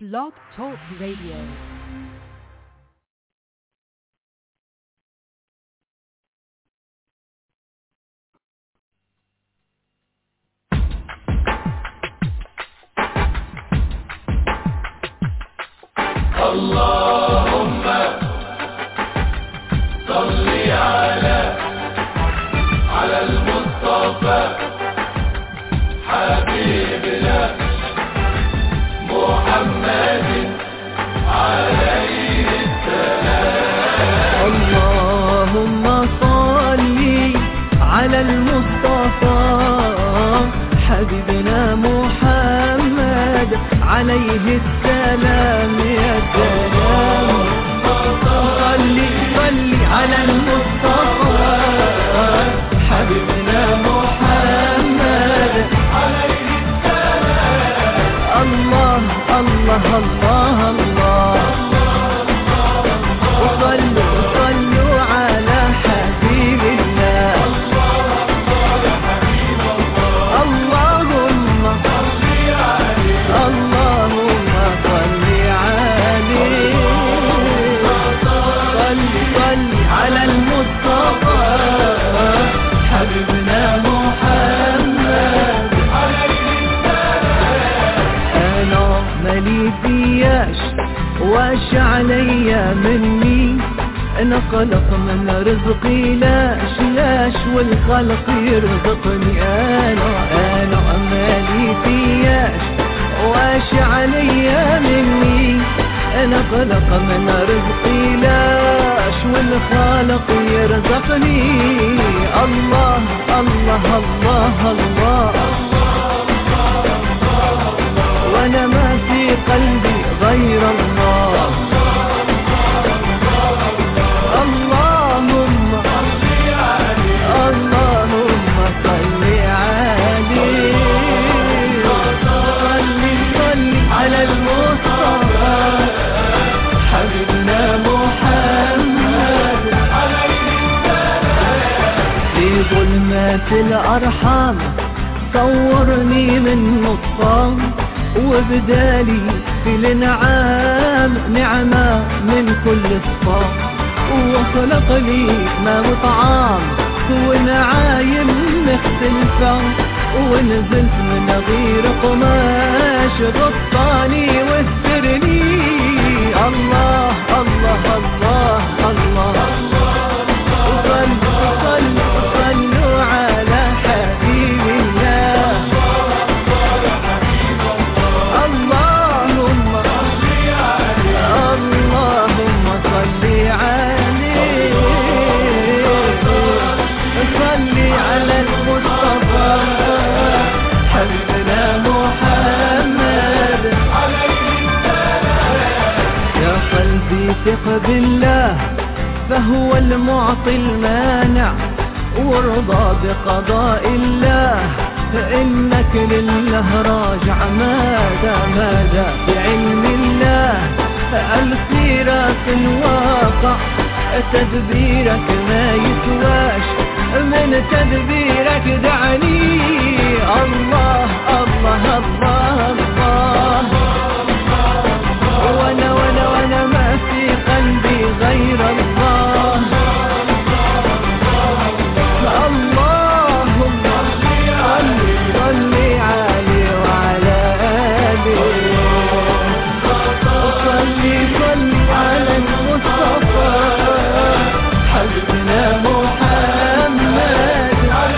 Blog Talk Radio. اللهم صل على على المصطفى حبيبنا محمد عليه اللهم صل على المصطفى حبيبنا محمد عليه السلام يا سلام صل صل على المصطفى حبيبنا محمد عليه السلام الله الله الله الله وصلوا صلوا على حبيب الله اللهم اللهم صل عليه صل صل على المصطفى حبيبنا محمد انا مالي فياش واش عليا مني انا خلق من رزقي لاش لاش والخلق يرزقني انا انا مالي فياش واش عليا مني انا خلق من رزقي لاش والخالق يرزقني الله الله الله, الله وانا ما في قلبي غير الله اللهم اللهم صل عليه صل صل على المصطفى حبيبنا محمد في ظلمات الأرحام صورني من نطفان وبدالي في الانعام نعمة من كل صفام وخلق لي ما وطعام ونعايم مختلفة ونزلت من غير قماش غطاني واسترني الله الله الله الله, وصلوا صلوا صلوا على حبيب الله اللهم اللهم صل عليه صل على المصطفى حبيبنا محمد يا قلبي ثق بالله فهو المعطي المانع وارضى بقضاء الله فإنك لله راجع ماذا ماذا بعلم الله السيرة الواقع تدبيرك ما يسواش من تدبيرك دعني الله الله الله الله وانا وانا وانا ما في قلبي غير الله اللهم صل صل عليه وعلى آله صل صل على المصطفى حبيبنا محمد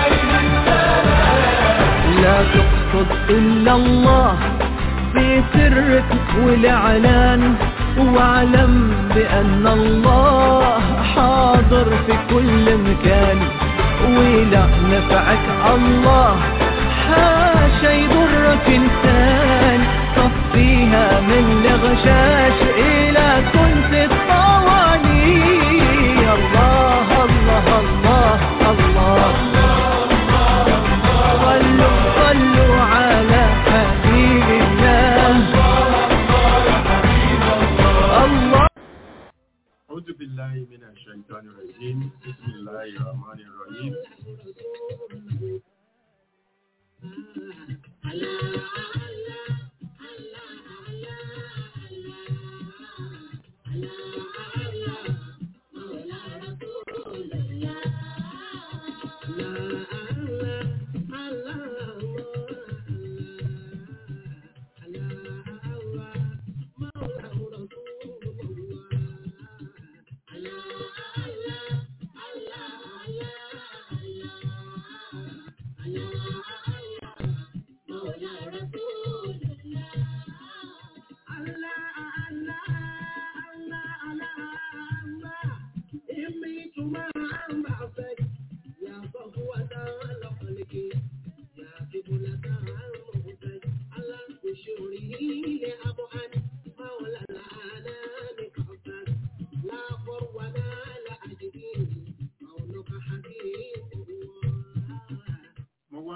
لا تقصد إلا الله في سرك والإعلان واعلم بأن الله حاضر في كل مكان ولا نفعك الله حاشا يضرك إنسان صفيها من الغشاش إلى كنت الطواني الله الله الله الله صلوا صلوا على حبيب الله الله أعوذ بالله من الشيطان الرجيم بسم الله الرحمن الرحيم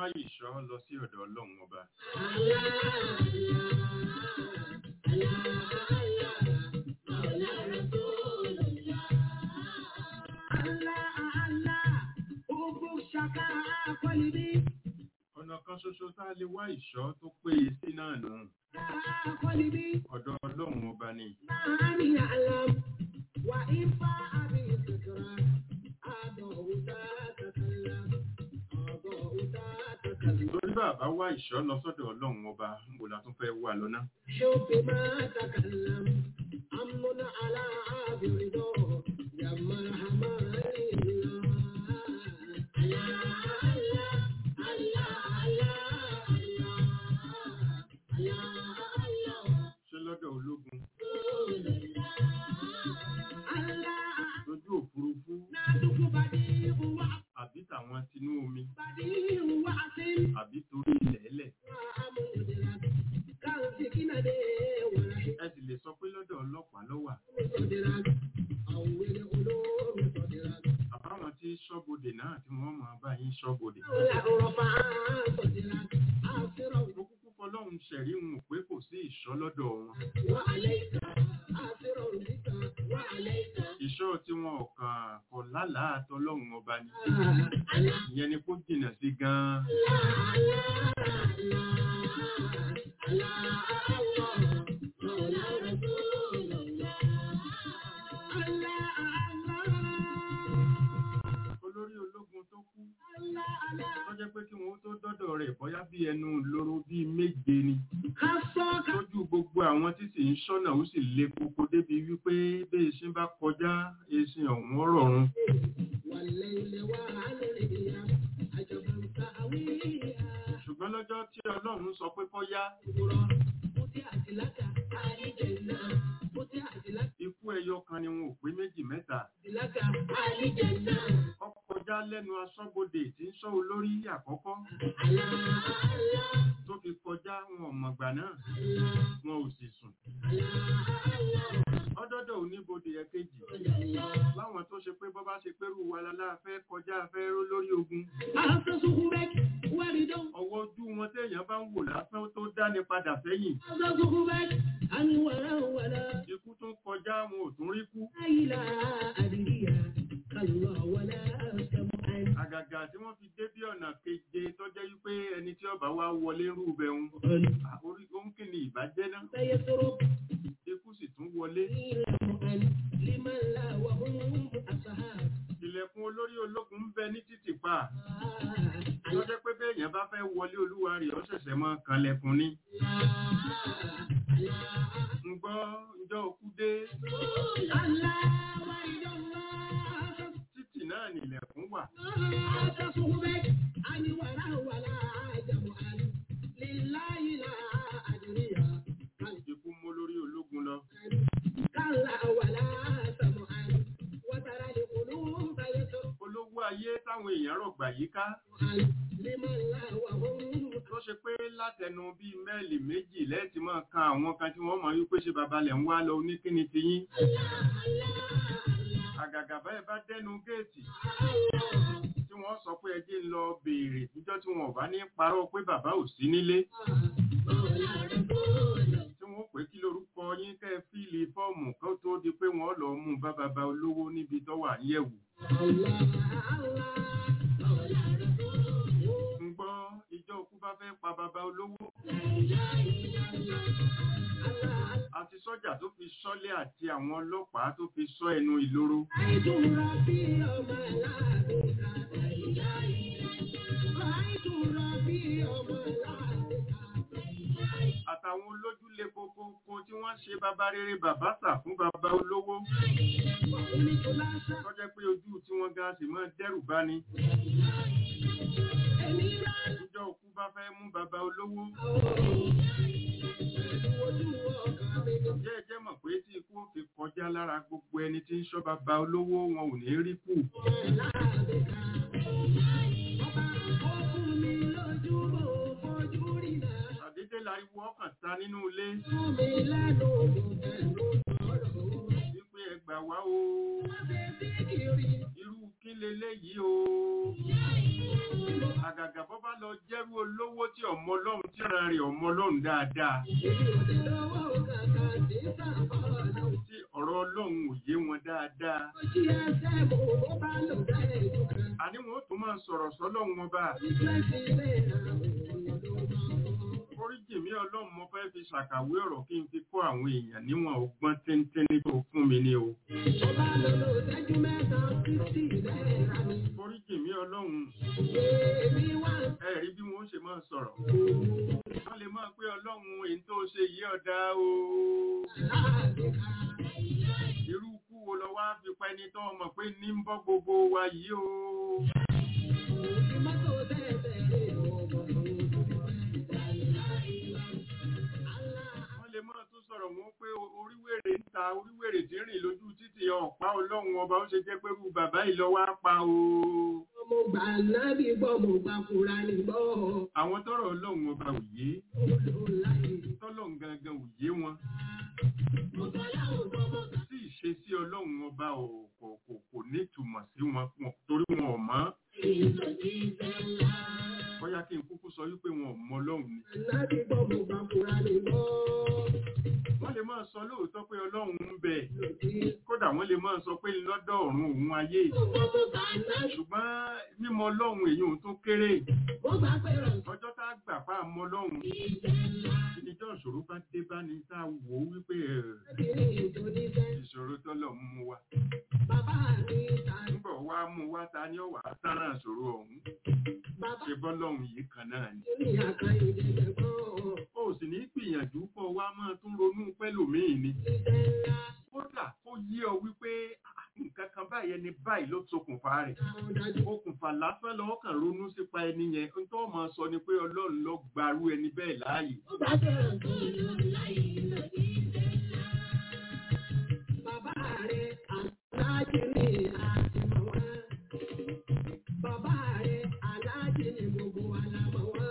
ìṣọ́ lọ sí ọ̀dọ̀ ọlọ́run ọba. ọ̀nà kan ṣoṣo tá a lè wá ìṣọ́ tó péye sí náà nù ọ̀dọ̀ ọlọ́run ọba ni. torí bàbá wá ìṣọ́ lọ sọ́dọ̀ ọlọ́run ọba mo la tún fẹ́ wà lọ́nà. شوف ما تكلم أمن على برضا يا مرحبا ṣé lọ́dọ̀ ológun lójú òfurufú àbí tàwọn tinú omi àbí torí ilẹ̀ ẹlẹ̀ ẹ sì lè sọ pé lọ́dọ̀ ọlọ́pàá ló wà àbáwọn tí ṣọ́bodè náà tí wọ́n máa bá yín ṣọ́bodè. mo kúkú fọlọ́run ṣẹ̀rí wọn pé kò sí ìṣọ́ lọ́dọ̀ wọn. ìṣọ́ tí wọn ò kàn kọ̀ lálàá tọlọ́run ọba ni ìyẹn ni kó jìnnà sí gan-an. olórí ológun tó kú tó jẹ́ pé kí wọ́n tó dọ́dọ̀ rẹ̀ bóyá bí ẹnu lóró bíi méje ni lójú gbogbo àwọn tí sì ń ṣọ́nà ó sì le koko débi wípé bí eṣin bá kọjá eṣin ọ̀hún rọ̀run ṣùgbọ́n lọ́jọ́ tí ọlọ́run sọ pé kọ́ yá ikú ẹyọ kan ni wọn ò pé méjì mẹ́ta ó kọjá lẹ́nu aṣọ́bodè tí ń ṣọ́ olórí àkọ́kọ́ tó fi kọjá wọn ò mọ̀gbà náà wọn ò sì sùn ọdọ́dọ̀ oníbodè ẹ̀kejì láwọn tó ṣe pé bọ́ bá ṣe pérú wa lálá fẹ́ kọjá fẹ́ ró lórí ogun ọwọ́ ojú wọn téèyàn bá ń wò lásán tó dáni padà sẹ́yìn ikú tún kọjá wọn ò tún rí kú àgàgà tí wọ́n fi dé bí ọ̀nà keje tó jẹ́ wípé ẹni tí ọba wa wọlé rú bẹ̀rùn orí òǹkì ni ìbàjẹ́ náà ikú sì tún wọlé ilẹ̀kùn olórí ológun ń bẹ ní títì pa tó jẹ́ pé béèyàn bá fẹ́ wọlé olúwa rẹ̀ ó ṣẹ̀ṣẹ̀ mọ́ kanlẹ̀kùn ni ń gbọ́ ǹjọ́ òkú dé títì náà nílẹ̀kùn wà ikú mú lórí ológun lọ olówó ayé táwọn èèyàn rọ̀gbà yíká tó ṣe pé látẹnu bíi mẹ́ẹ̀lì méjì lẹ́ẹ̀tì máa kan àwọn kan tí wọ́n mọ̀ wípé ṣe babalẹ̀ ń wá lọ oníkíni ti yín àgàgà báyìí bá dẹnu géètì tí wọ́n sọ pé ẹjẹ́ ń lọ béèrè níjọ́ tí wọn ò bá ní parọ́ pé bàbá ò sí nílé tí wọ́n pè kí lórúkọ yín kẹ́ ẹ fíìlì fọ́ọ̀mù kó tó di pé wọ́n lọ mú bá bàbá olówó níbi tó wà ń yẹ̀wò ń gbọ́ ìjọ òkú bá fẹ́ pa bàbá olówó àti sọ́jà tó fi ṣọ́lé àti àwọn ọlọ́pàá tó fi ṣọ́ ẹnu ìloro àtàwọn olójúlé kókókó tí wọ́n ṣe bàbá rere bàbá sà fún bàbá olówó tó jẹ́ pé ojú tí wọ́n ga sì máa dẹ́rù bá ní ìjọ òkú bá fẹ́ mú bàbá olówó jẹ́ ẹ jẹ́ mọ̀ pé tí ikú ó fi kọjá lára gbogbo ẹni tí ń ṣọ́ bàbá olówó wọn ò ní rí kù àdédé láriwo ọkàn ta nínú ilé wípé ẹ gbà wá o irú kí leléyìí o àgàgà bọ́ bá lọ jẹ́rú olówó tí ọmọ ọlọ́run tí ara rẹ̀ ọmọ ọlọ́run dáadáa tí ọ̀rọ̀ ọlọ́run ò yé wọn dáadáa àní wọn ó tún máa sọ̀rọ̀ sọ́lọ́run ọba oríjì mi ọlọ́run mo fẹ́ fi ṣàkàwé ọ̀rọ̀ kí n fi kọ́ àwọn èèyàn níwọ̀n ọgbọ́n téńténí tó fún mi ní o oríjì mi ọlọ́run ẹ rí bí wọ́n ṣe máa sọ̀rọ̀ wọ́n lè máa pé ọlọ́run èyí tó ṣe yí ọ̀dá o irú kú wo lọ wá fi pa ẹni tó mọ̀ pé ní ń bọ́ gbogbo wa yìí o wọ́n lè máa tún sọ̀rọ̀ wọn pé oríwèrè ń ta oríwèrè tí ń rìn lójú títì ọ̀pá ọlọ́run ọba ó ṣe jẹ́ pé irú bàbá yìí lọ wá pa o Mo gbà nábì gbọ́, mo gbà Kùránì gbọ́. àwọn tọrọ ọlọ́run ọba ò yé Olùláyè. tọ́lọ́run gangan ò yé wọn Mo gbà láwọn gbọ́, mo gbà. tí ìṣesí ọlọ́run ọba ò kò kò kò nítumọ̀ sí wọn wọn- torí wọn ò mọ̀ bóyá kí n kúkú sọ wípé wọn ò mọ ọlọ́run ni Nábì gbọ́, mo gbà Kùránì gbọ́. wọ́n lè máa sọ lóòótọ́ pé ọlọ́run ń bẹ kódà wọ́n lè máa sọ pé lọ́dọ̀ ọ̀run òun ayé Mo gbọ́, mo gbà nábì. ṣùgbọ́n mímọ̀ ọlọ́run èyí ò tó kéré Mo gbà pé rọ̀ ọjọ́ tá a gbà pa àmọ́ ọlọ́run ìdíjọ́ ìṣòro bá dé bá ní tá a wò ó wípé ẹ̀, sí ní ìtòníṣẹ́. ìṣòro tọ́lọ̀ ń mú wa Bàbá mi ta nígbà wá mú wa ta ni ó wà á sára ìṣòro ọ̀hún bàbá ṣe bọ́lọ́run yìí kan náà ni mi ní àkàyè ìjẹ̀bẹ̀ gbọ́. ó sì ní gbìyànjú kó wá máa tún ronú pẹ́lòmíì ni Iṣẹ́ ńlá kódà ó yé ọ wípé "Ah, nǹkan kan báyìí ẹni báyìí ló ṣokùnfà rẹ̀ àwọn dájú. okùnfà lásán lọ́wọ́ kan ronú sípa ẹni yẹn ń tó máa sọ ni pé ọlọ́run ló gbarú ẹni bẹ́ẹ̀ láàyè Mo gbà pé rọ̀ tó lọ láyé lòdì iṣẹ́ ńlá. Bàbá rẹ̀ aláàjì ni àti mọ̀ wá. Bàbá rẹ̀ aláàjì ni gbogbo wa la mọ̀ wá.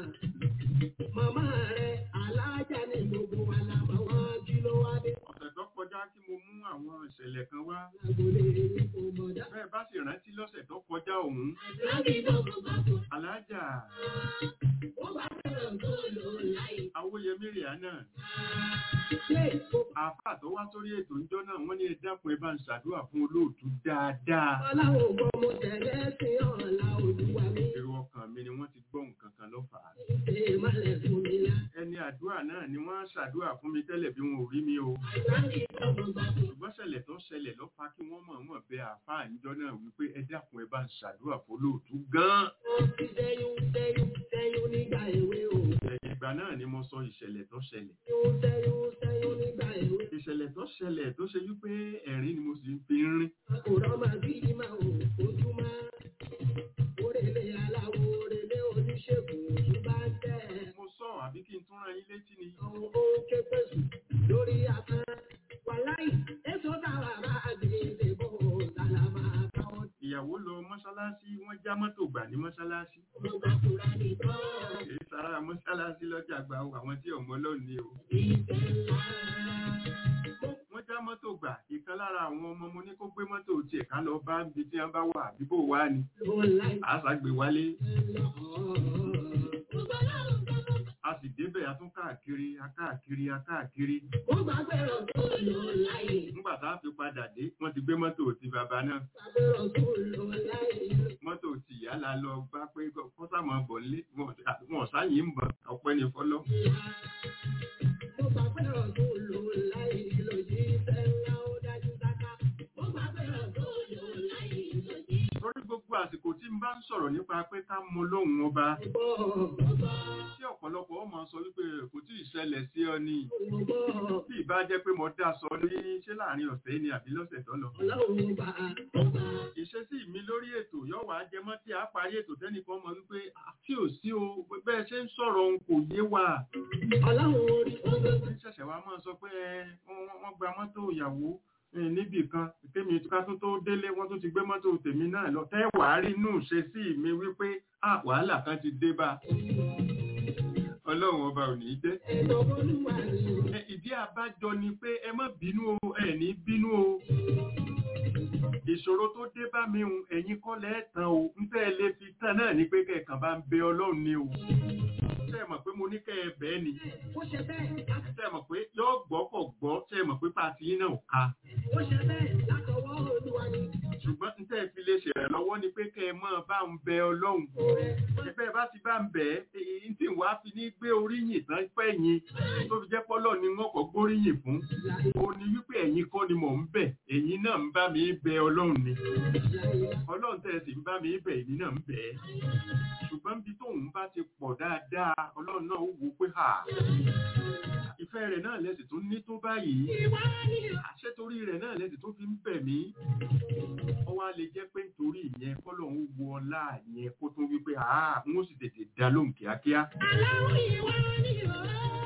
Màmá rẹ̀ aláàjà ni gbogbo wa la mọ̀ wá. Kí ló wá dé? ọ̀sẹ̀ tó kọjá kí mo mú àwọn ìṣẹ̀lẹ̀ kan wá Lágbolé mi kò mọ̀ dá. bẹ́ẹ̀ bá sì rántí lọ́sẹ̀ tó kọjá òun Láti gbogbo gbogbo. alájà Ó bá fẹ́ràn tó lò láyé. awóyẹmí rìánà Ṣé o àáfàá tó wá sórí ètò ìjọ náà wọ́n ní ẹ dákun ẹ bá ń ṣàdúrà fún olóòtú dáadáa Ọláwọ̀ gbọ́ mo tẹ̀lé sí ọ̀la olúwa mi. èrò ọkàn mi ni wọ́n ti gbọ́ nǹkan kan lọ́fà á Ṣé ìmọ̀lẹ̀ fún mi lá? ẹni àdúrà náà ni wọ́n ṣàdúrà fún mi tẹ́lẹ̀ bí wọn ò rí mi o Láti gbogbo gbogbo. ṣùgbọ́n ṣẹlẹ̀ tó ṣẹlẹ̀ ló fa kí wọ́n mọ̀ọ́mọ̀ bẹ àáfàá ìjọ náà wípé ẹ dákun ẹ bá ń ṣàdúrà fún olóòtú gan-an Wọ́n ti sẹ́yún sẹ́yún sẹ́yún nígbà èwe o. ẹ̀yìn ìgbà náà ni mo sọ ìṣẹ̀lẹ̀ tó ṣẹlẹ̀ Sẹ́yún sẹ́yún sẹ́yún nígbà èwe. ìṣẹ̀lẹ̀ tó ṣẹlẹ̀ tó ṣe wípé ẹ̀rín ni mo sì fi ń rín Àkùrọ̀ máa bí máa ò ojúmọ́. Orèlé aláwo orèlé oníṣègùn ojú bá ń tẹ̀. mo sọ àbí kí n tún rán yín létí ni Àwọn ó ké pèsè lórí afẹ́. Wàláì, èso táwa bá gbé bò sálàmà káwọn ìyàwó lọ mọ́ṣáláṣí wọ́n já mọ́tò gbà ní mọ́ṣáláṣí tó bá kúra nìkan. èyí sára mọ́ṣáláṣí lọ́jà gba o, àwọn tí ọmọ lọ́ọ̀ni o Ìfẹ́ ńlá. wọ́n já mọ́tò gbà ìkan lára àwọn ọmọ mo ní kó gbé mọ́tò tiẹ̀ ká lọ bá ibi tí wọ́n bá wà bíbò wá ni Ló láì àṣàgbè wálé lọ. Gbogbo aláwọ̀ gbogbo. a sì débẹ̀ a tún káàkiri a káàkiri a káàkiri Ó gbàgbé rọ̀ tó lò láyé. nígbà tá a fi padà dé wọ́n ti gbé mọ́tò ti bàbá náà Gbàgbé rọ̀ tó lò láyé. mọ́tò ti ìyá la lọ bá pé kọ́sàmọ́ bọ̀ nílé wọn sáyìn ń bọ̀ ọpẹ́ ní fọlọ́ Mo gbàgbé rọ̀ tó lò láyé. Lòdì ìfẹ́ ńlá ó dájú dáká. Mo gbàgbé rọ̀ tó lò láyé. Lòdì lórí gbogbo àsìkò tí n bá ń sọ̀rọ̀ nípa pé ká mọ lóhùn ọba ìbọ̀. Ọba tí ọ̀pọ̀lọpọ̀ ọmọ sọ wípé kò tí ì ṣẹlẹ̀ sí ọ ni ọgbọ́. bí ìbá jẹ́ pé mo dá sọ ní ṣé láàrin ọ̀sẹ̀ ni àbí lọ́sẹ̀ tó lọ Ọlọ́run bá ọba. ìṣesí mi lórí ètò yóò wá jẹmọ́ tí a parí ètò tẹ́nìkan mọ̀ wípé "Ah, tí ò sí o bẹ́ẹ̀ ṣe ń sọ̀rọ̀ òun kò yé wa Ọlọ́run orí ọgbọ́. ní ṣẹ̀ṣẹ̀ wa máa sọ pé ẹ, wọ́n wọ́n gba mọ́tò ìyàwó eh, níbì kan tèmi ká tó tó délé wọ́n tún ti gbé mọ́tò tèmi náà lọ tẹ́ wàá rí inú ìṣesí mi wípé "Ah, wàhálà kan ti dé bá ọlọ́run ọba ò ní í dé Ẹ̀dọ̀ olúwa ni. Ẹ, ìdí àbájọ ni pé ẹ má bínú o ẹ ní bínú o ìṣòro tó dé bá mi hun ẹ̀yin kọ́ lẹ́ẹ̀tàn o ń tẹ́ ẹ lé fi tán náà ní pé kẹ̀kàn bá ń bẹ ọlọ́run ni o tẹ́ ẹ mọ̀ pé mo ní kẹ́ ẹ bẹ́ẹ̀ ni ó ṣe bẹ́ẹ̀ tẹ́ ẹ mọ̀ pé yóò gbọ́ kọ̀ gbọ́ tẹ́ ẹ mọ̀ pé pàtí yín náà ò ka ó ṣe bẹ́ẹ̀ látọwọ́ olúwa ni ṣùgbọ́n ń tẹ́ ẹ fi lè ṣèrànlọ́wọ́ ni pé kẹ́ ẹ mọ̀ bá ń bẹ ọlọ́run ẹ̀bẹ́ bá ti bá ń bẹ̀ ẹ́ èyí tí wàá fi ní gbé oríyìn tán fẹ́ yín tó fi jẹ́ pọ́lọ́ ni wọ́n kọ́ gbóríyìn fún ó ní wípé ẹ̀yin kọ́ ni mò ń bẹ̀ ẹ̀yin náà ń bá mi bẹ ọlọ́run ni ọlọ́run tẹ́ ẹ sì ń bá mi bẹ̀ èmi náà ń bẹ̀ ẹ́ ṣùgbọ́n bí tóun bá ti pọ̀ dáadáa ọlọ́run náà ó wò pé hà ìfẹ́ rẹ̀ náà lẹ́sìn tó ní tó báyìí àṣẹ torí rẹ̀ náà lẹ́sìn tó fi ń bẹ̀ mí ó wá lè jẹ́ pé nítorí ìyẹn kọ́lọ́hún wo ọlá yẹn kó tún wípé àá n ó sì tètè dá lóhùn kíákíá. aláwọ̀ ìwà ni ó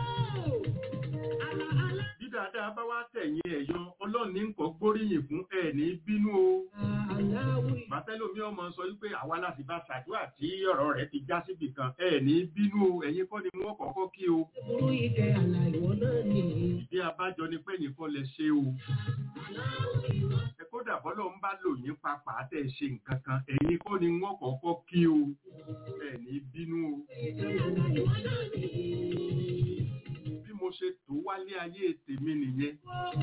àlà àlà. bí dáadáa bá wá tẹ̀yìn ẹ̀yọ ọlọ́run ní nǹkan gbóríyìn fún ẹ̀ ní bínú o. aláwọ̀ ìwà bàtẹ́lómi ọmọ sọ wípé àwa láti bá ṣàdúrà tí ọ̀rọ̀ rẹ̀ ti já síbì kan ẹ̀ ní bínú o ẹ̀yin kọ́ ni wọ́n kọ́kọ́ kí o. burú ìkẹ́ àlà ìwọ náà ni. ìdí abájọ ni pé nìkan lè ṣe o. ẹ kódà bọ́lọ̀ ń bá lò yín papà tẹ̀ ṣe nǹkan kan ẹ̀yin kọ́ ni wọ́n kọ́kọ́ kí o. ẹ̀ ní bínú o. bí mo ṣe tó wálé ayé tèmi nìyẹn.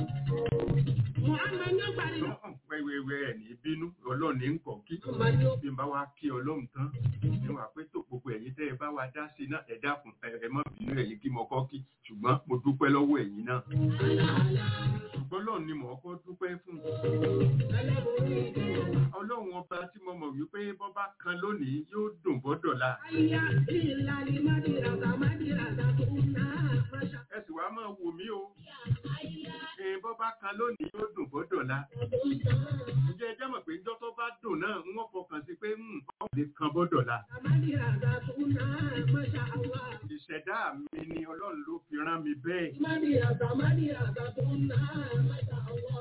Muhammad ní ọgbàdì. Ọ̀hún, wẹ́wẹ́wẹ́ ẹ̀ ní bínú ọlọ́run ní nǹkan kí. Muhammad ní bí n bá wá kí ọlọ́run tán ní wàá pé tó gbogbo ẹ̀yin tẹ́ ẹ bá wa dá sí náà ẹ dákun ẹ ẹ má bínú ẹ̀yin kí mo kọ́ kí ṣùgbọ́n mo dúpẹ́ lọ́wọ́ ẹ̀yin náà. ṣùgbọ́n lọ́run ni mò ń kọ́ dúpẹ́ fún. aláborí ìkẹ́ àlà. ọlọ́run ọba tí mo mọ̀ wípé bọ́bá kan lónìí yóò dùn bọ́dọ̀la. Ayá ìlà ni Mádìràdà Mádìràdà tó ń ná àmàṣà. ẹ sì wá máa wò mí o. ẹ bọ́bá kan lónìí yóò dùn bọ́dọ̀la. ǹjẹ́ ẹ jẹ́ mọ̀ pé njọ́ tó bá dùn náà ń wọ́n fọkàn sí pé nǹkan lè kan bọ́dọ̀la. Mádìràdà tó ń ná àmàṣà àwa. ìṣẹ̀dá mi ni ọlọ́run ló fi rán mi bẹ́ẹ̀. Mádìràdà Mádìràdà tó ń ná àmàṣà àwa.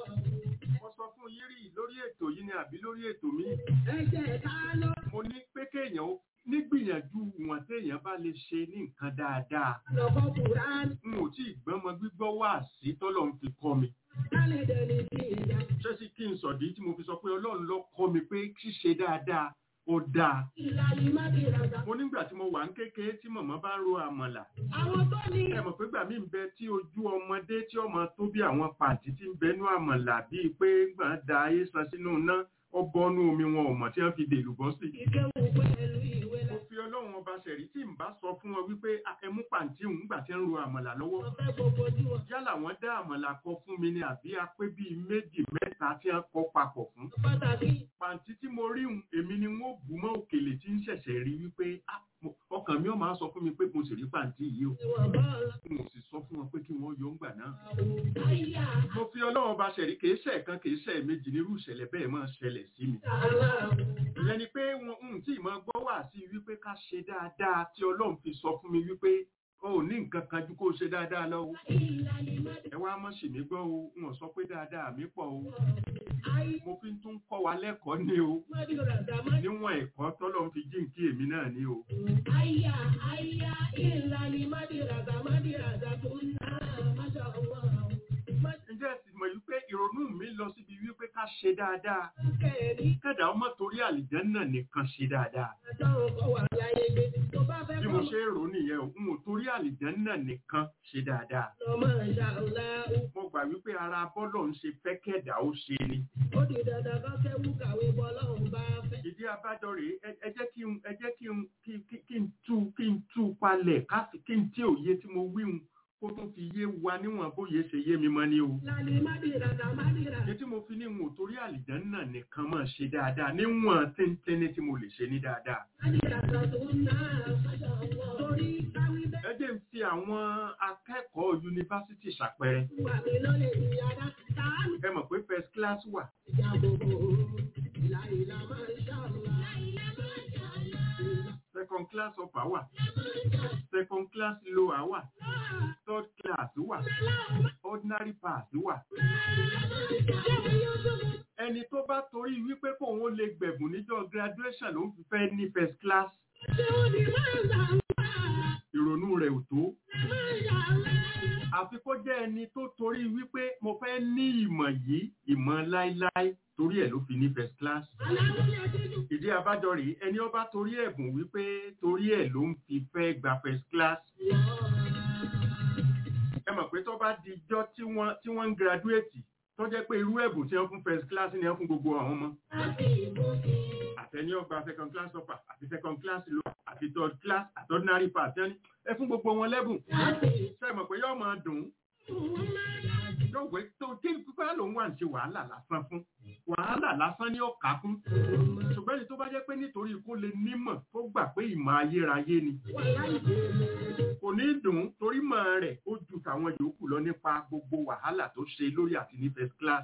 mo sọ fún yín rí lórí ètò yìí ni àbí lórí ètò mi. Ẹ jẹ́ ká lọ. mo ní pé kéèyàn ó nígbìyànjú wọn téèyàn bá lè ṣe ní nǹkan dáadáa. Lọ́kọ̀ Kùránì. n ò tí ì gbọ́mọ gbígbọ́ wá sí tọ́lọ̀ ń fi kọ́ mi. Kálẹ̀ dẹni sí ìjà. ṣé sì kí n sọ̀dí tí mo fi sọ pé ọlọ́run ló kọ́ mi pé ṣíṣe dáadáa ó dáa. Ìlà ni Mádìràdà. mo nígbà tí mo wà ń kékeré tí màmá bá ń ro àmàlà. Àwọn tó ní ẹ mọ̀ pé gbà mí ń bẹ tí ojú ọmọdé tí ọmọ tó bí àwọn pàǹtí tí ń bẹnú àmàlà bíi pé gbà ń da ayé san sínú iná ọ bọ́nú omi wọn ò mọ̀ tí wọ́n fi dèlù bọ́ sí. ìkéwù pẹ̀lú ìwé mo la. fi ọlọ́run ọba ṣẹ̀rí tí n bá sọ fún wọn wípé "Ah, ẹ mú pàǹtí òun gbà tí ń ro àmàlà lọ́wọ́. Wọ́n fẹ́ gbogbo ojú wọn. yálà wọ́n dá àmàlà kọ fún mi ni àbí apé bíi méjì mẹ́ta tí wọ́n kọ papọ̀ fún. Pàtàkì pàǹtí tí mo rí hun èmi ni wọ́n bù mọ́ òkèlè tí ń ṣẹ̀ṣẹ̀ rí wípé "Ah, mo- ọkàn mi ò máa sọ fún mi pé mo sì rí pàǹtí yìí o ìwọ̀n bọ́ọ̀lù. n ò sì sọ fún wọn pé kí wọ́n yọ ńgbà náà. Àyà mo fi ọlọ́run ọba ṣẹ̀rí kìí ṣe kan kìí ṣe méjì nírú ìṣẹ̀lẹ̀ bẹ́ẹ̀ máa ṣẹlẹ̀ sí mi. àlà. ìyẹn ni pé wọn ń tí ìmọ̀ gbọ́ wà sí wípé ká ṣe dáadáa tí ọlọ́run fi sọ fún mi wípé o ò ní nǹkan kan ju kó o ṣe dáadáa lọ o. Ìlà ni ẹ wá mọ̀ sí mi gbọ́ o n ò sọ pé dáadáa mi pọ̀ o. Ayé mo fi tún kọ́ wa lẹ́kọ̀ọ́ ni o. Mádìràdà Mádìràdà. níwọ̀n ẹ̀kọ́ tọ́lọ́run fi jíǹkí èmi náà ni o. Àyà àyà ìlà ni Mádìràdà Mádìràdà tó ń ná àmàṣà àwa. ǹjẹ́ ẹ sì mọ̀ wípé ìrònú mi lọ síbi wípé ká ṣe dáadáa. Kẹ́ẹ̀rí kẹ́dà ọmọ torí àlìjẹ́nnà nìkan ṣe dáadáa. àtàwọn kan wà láyé gbé. Tó bá fẹ́ bí mo kọ́ ṣe ń rò ó nìyẹn o n ò torí àlìjẹ́nnà nìkan ṣe dáadáa. lọ́mọ ìṣàlá. mo gbà wípé ara bọ́lọ̀ ń ṣe fẹ́ kẹ́dà ó ṣe ni. Ó di dandan kọ́ kẹ́wù kàwé bọ́lọ́run bá fẹ́. ìdí abájọ rèé ẹ- ẹ jẹ́ kí n ẹ jẹ́ kí n kí- kí- kí n tú kí n tú palẹ̀ káfí kí n tí òye tí mo wí hun kó tún fi yé wa níwọ̀n bóyá ṣe yé mi mọ́ ni o. Lálẹ́ Mádìràdà Mádìràdà. Ṣé tí mo fi ní n ò torí àlìjẹ́nnà nìkan máa ṣe dáadáa níwọ̀n téńténí tí mo lè ṣe ní dáadáa. Mádìràdà tó ń ná àmàṣà àwa. Torí káwí bẹ́ẹ̀. ẹ jẹ́ n fi àwọn akẹ́kọ̀ọ́ yunifásítì ṣàpẹẹrẹ. Wà mí lọ́lẹ̀ ìyára. Tàánù ẹ mọ̀ pé first class wà ìjà gbogbo. Ìlà ìlà máa ń ṣàlùwà. second class upper wà second class lower wà third class wà ordinary pass wà. ẹni tó bá torí wípé kóun ó lè gbẹ̀bùn níjọ́ graduation ló ń fi fẹ́ ní first class ìrònú rẹ̀ ò tó àfi kó jẹ́ ẹni tó torí wípé mo fẹ́ ní ìmọ̀ yìí ìmọ̀ láíláí torí ẹ̀ ló fi ní first class ìdí abájọ rèé ẹni ọba torí ẹ̀bùn wípé torí ẹ̀ ló ń fi fẹ́ gba first class ẹ mọ̀ pé tó bá dijọ́ tí wọ́n tí wọ́n ń graduate tó jẹ́ pé irú ẹ̀bùn tí wọ́n fún first class ni wọ́n fún gbogbo àwọn ọmọ àtẹni ọgbà second class upper àti second class lower àti third class àti ordinary pass ẹni ẹ fún gbogbo wọn lẹ́bùn ṣe mọ̀ pé yóò máa dùn ún yóò wé tó tí pípẹ́ lòun wà ń ṣe wàhálà lásán fún wàhálà lásán ní ọ̀ka fún ṣùgbọ́n ẹni tó bá jẹ́ pé nítorí kó lè nímọ̀ tó gbà pé ìmọ̀ ayérayé ni kò ní dùn ún torí mọ̀ rẹ̀ ó ju tàwọn yòókù lọ nípa gbogbo wàhálà tó ṣe lórí àti ní first class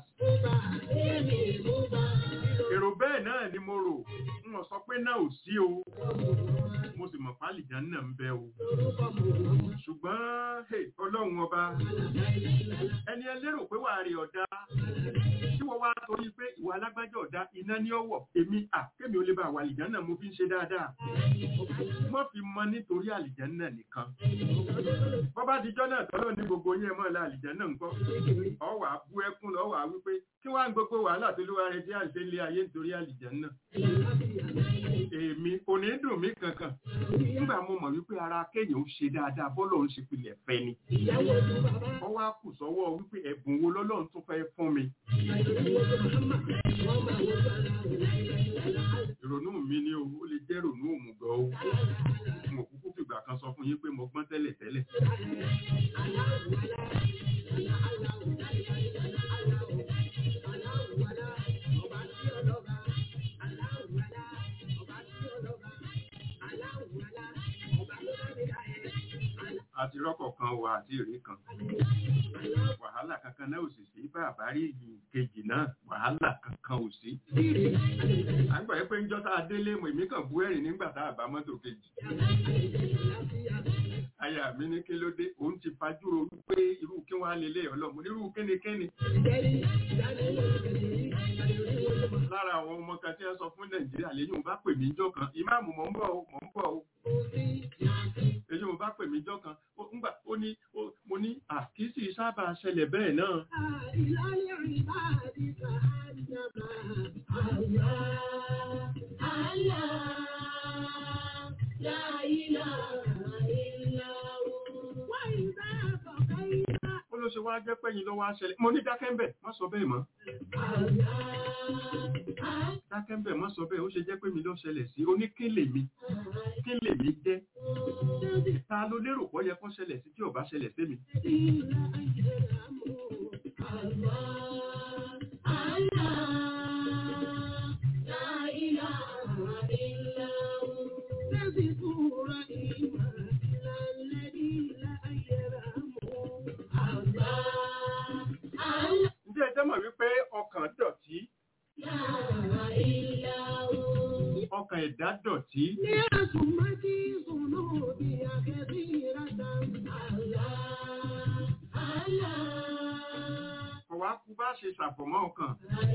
èrò bẹ́ẹ̀ náà ni mo rò n ò sọ pé náà ò sí o mo sì mọ̀ pálíjà náà ń bẹ o ṣùgbọ́n hey, ọlọ́run ọba ẹni ẹlẹ́rò pé wàá rí ọ̀dá tí wọ́n wá torí pé ìwà alágbájá ọ̀dá iná ní ọ̀wọ̀ èmi à kémi ò lè bá àwọn àlìjánà mo fi ń ṣe dáadáa wọ́n fi mọ nítorí àlìjánà nìkan bọ́bá dijọ́ náà tọ́lọ́ ní gbogbo yẹn mọ́ la àlìjánà ńkọ́ ọ̀wà bú ẹkún lọ́wọ́ wípé kí wàá gbogbo wàhálà tó ló wá rẹ tí à ń ṣe lé ayé nítorí àlìjánà èmi kò ní dùn mí kankan nígbà mo mọ̀ wípé ara kéèyàn ó ṣe dáadáa bọ́lọ̀ ń ṣe pilẹ̀ fẹ́ ni wọ́n wá kù sọ́wọ́ wípé ẹ̀bùn wo lọ́lọ́run tó fẹ́ fún mi ìrònú mi ni o ó lè jẹ́ ìrònú òmùgọ̀ o mo kúkú fìgbà kan sọ fún yín pé mo gbọ́n tẹ́lẹ̀ tẹ́lẹ̀ àti rọ́kọ̀ kan wà àti ìrí kan wàhálà kankan náà ò sì sí bá àbárí ìlú kejì náà wàhálà kankan ò sí. àgbà yẹn pé ń jọ́ta délé mọ̀ èmi kàn bú ẹ̀rìn nígbà tá a bá mọ́tò kejì. aya mi ní kí ló dé òun ti fajúro wípé irú kí wọ́n á lè lé ọlọ́mọ irú kínikíni. lára àwọn ọmọ kan tí wọ́n sọ fún nàìjíríà lẹ́yìn òun bá pè mí jọ́ kan ìmáàmù mọ̀ ń bọ̀ o mọ̀ ń bọ̀ o èyí mo bá pè mí jọ́ kan ńgbà ó ní mo ní àkíyèsí sábà ṣẹlẹ̀ bẹ́ẹ̀ náà. ó ló ṣe wá jẹ́ pẹ́yìn lọ́wọ́ aṣẹlẹ̀ mo ní dákẹ́ńbẹ̀ má sọ bẹ́ẹ̀ mọ́. dákẹ́ńbẹ̀ má sọ bẹ́ẹ̀ ó ṣe jẹ́ pé mi ló ṣẹlẹ̀ sí oníkélé mi kélé mi jẹ́ ta ló lérò pọ́ yẹ kó ṣẹlẹ̀ sí tí ò bá ṣẹlẹ̀ sí mi. Ǹjẹ́ ẹ jẹ́ mọ̀ wípé ọkàn dọ̀tí? Ọkàn ẹ̀dá dọ̀tí. Ní àsùnmọ́tí ìsùnú òbí akẹ́bí ìrátà. Ọ̀wá kú bá ṣe ṣàfọ̀mọ́ ọkàn.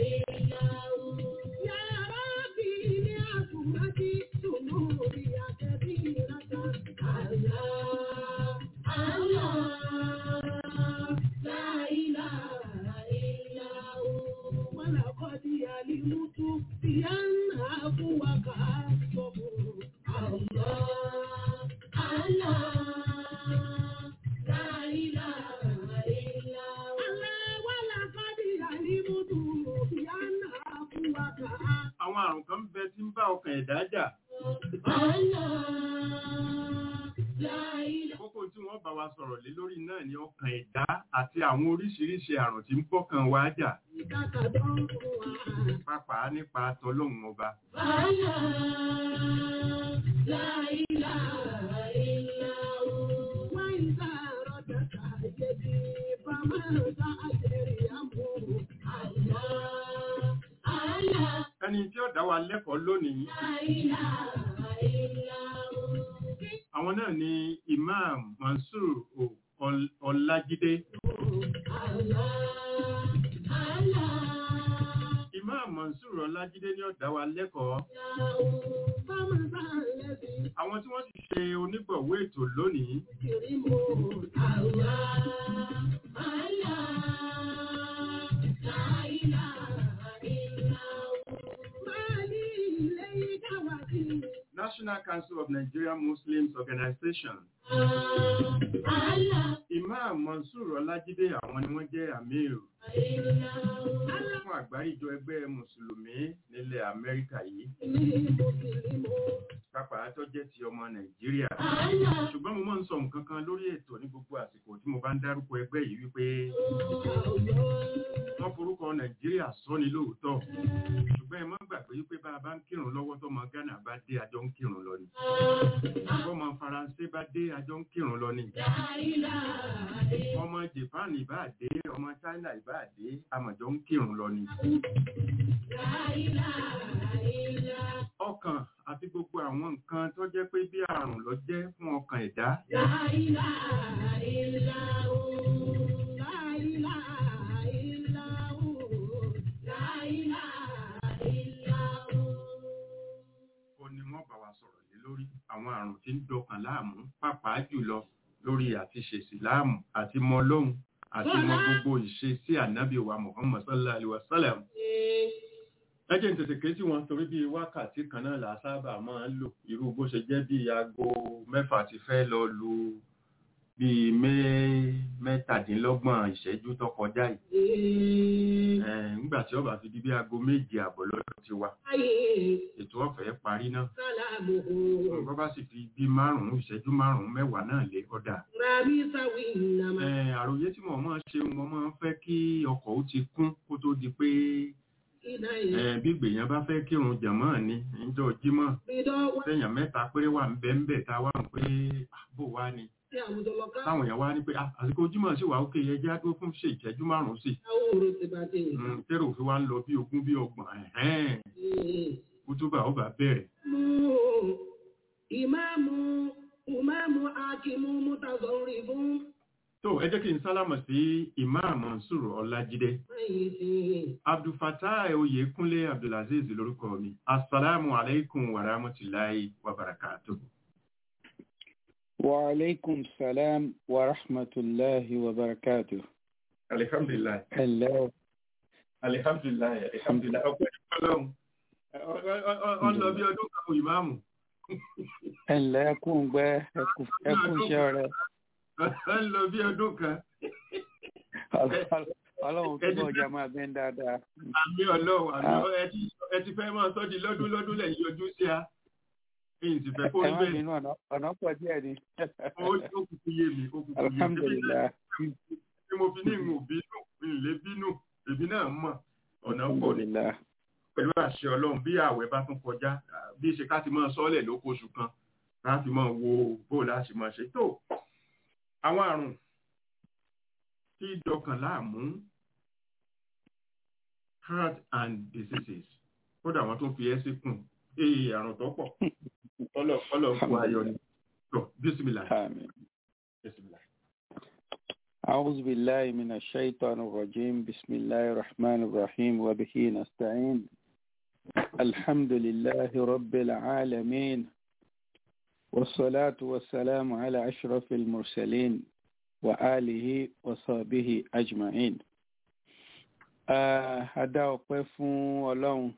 Yàrá bí ní àsùnmọ́tí ìsùnú òbí akẹ́bí ìrátà. ولقد علمت بأن أبوك أصبر الله الله لا إله إلا هو ولقد علمت بأن أبوك Àwọn àrùn kan ń bẹ tí ń bá ọkàn ẹ̀dá jà. Kókó tí wọ́n bá wa sọ̀rọ̀ lé lórí náà ni ọkàn ẹ̀dá àti àwọn oríṣiríṣi àrùn tí ń bọ́kàn wa jà. Pàápàá nípa tọlọ́hun ọba. Ẹni tí ó dá wa lẹ́kọ̀ọ́ lónìí. Àwọn náà ni Imam Mansur Ọlájídé. Imam Mansur Ọlájídé ni ó dá wa lẹ́kọ̀ọ́. àwọn tí wọ́n sì ṣe onígbọ̀wé ètò lónìí National Council of Nigerian Muslims Organization Imam Mansur Ọlájídé àwọn ni wọ́n jẹ́ Amir fún àgbáríjọ ẹgbẹ́ Mùsùlùmí nílẹ̀ Amẹ́ríkà yìí pápá tó jẹ́ ti ọmọ Nàìjíríà ṣùgbọ́n mo máa ń sọ nǹkan kan lórí ètò ní gbogbo àsìkò tí mo bá ń dárúkọ ẹgbẹ́ yìí wípé wọ́n forúkọ Nàìjíríà sọ ni lóòótọ́ ṣùgbọ́n ẹ má gbàgbé wípé bá a bá ń kírun lọ́wọ́ tọmọ Ghana bá dé àjọ ń kírun lọ ni ọmọ Faransé bá dé àjọ ń kírun lọ ni ọmọ Japan ìbá dé ọmọ China ìbá dé àmọ̀jọ ń kírun lọ ni ọkàn àti gbogbo àwọn nǹkan tó jẹ́ pé bí àrùn ló jẹ́ fún ọkàn ẹ̀dá ó ní wọ́n bá wa sọ̀rọ̀ lé lórí àwọn àrùn tí ń dọkàn láàmú pàápàá jùlọ lórí àti ṣèṣì láàmú àti mọ lóhùn àti mọ gbogbo ìṣe sí ànábì wa Muhammad sallallahu alaihi wa sallam ẹ jẹ́ n tètè ké sí wọn torí bíi wákàtí kan náà là á sábà máa ń lò irú bó ṣe jẹ́ bíi aago mẹ́fà ti fẹ́ lọ lu bíi mẹ́tàdínlọ́gbọ̀n ìṣẹ́jú tó kọjá yìí nígbà tí ó bá fi di bí aago méje àbọ̀ lọ́dọ̀ ti wa ètò ọ̀fẹ́ parí náà bọ́ bá sì fi bí márùn-ún ìṣẹ́jú márùn-ún mẹ́wàá náà lé ọ̀dà àròyé tí mo máa ń ṣe mo máa ń fẹ́ kí ọkọ̀ ó ti kún kó tó di pé bí gbèyàn bá fẹ́ kírun jàmọ́ ni níjọ́ jímọ̀ sẹ́yìn mẹ́ta péré wà ń bẹ́ ń bẹ̀ tá a wà ń pé bó wá ni táwọn èèyàn wá ní pé àsìkò jímọ̀ sí wà ókè yẹ jẹ́ àdó fún ṣe ìṣẹ́jú márùn-ún sí tẹ́rù òfin wa ń lọ bí ogún bí ọgbọ̀n kútúbà ó bá bẹ̀rẹ̀. ìmáàmù ìmáàmù akimu mutazọ̀rì fún tó ẹ jẹ́ kí n sálámọ̀ sí imam Mansur Ọlájídé abdulfatah oyèkúnlé abdulaziz lórúkọ mi assalamu alaikum wa rahmatulahi wa barakatuh. wa alaikum salam wa rahmatulahi wa barakatuh. alihamdulilayi. hello. alihamdulilayi alihamdulilayi ọpẹ́ ọlọ́run ọ lọ bí ọdún kan ìmáàmù. ẹ ǹlẹ́ ẹkún gbẹ́ ẹkún iṣẹ́ rẹ̀ ń lọ bí ọdún kan. ọlọ́run tó bọ̀ ọjà máa bẹ́ ń dáadáa. àmì ọlọ́run àmì ẹ ti fẹ́ máa sọ́ di lọ́dún lọ́dún lẹ́yìn yọjú sí a. èyí sì fẹ́ kó ẹ má bínú ọ̀nà pọ̀ díẹ̀ ni. ó kúkú yé mi ó kúkú yé mi. alhamdulilayi. bí mo fi ní ìwọ̀n bínú ìlé bínú èmi náà mọ̀ ọ̀nà pọ̀ ni. pẹ̀lú àṣẹ ọlọ́run bí ààwẹ̀ bá tún kọjá bí ṣe ká ti máa sọ́ọ̀lẹ̀ lókòṣù kan ká fi máa wo bó láti máa ṣe tó àwọn àrùn tí dọkàn láàmú heart and diseases kódà wọn tún fi ẹ́ sí kùn ee àrùn tó pọ̀ ọlọ ọlọ kú ayọ̀ ni tó bísímìlà bísímìlà. أعوذ بالله من الشيطان الرجيم بسم الله الرحمن الرحيم وبه نستعين الحمد لله رب العالمين والصلاة والسلام على أشرف المرسلين وآله وصحبه أجمعين Adá ọpẹ́ fún Ọlọ́run.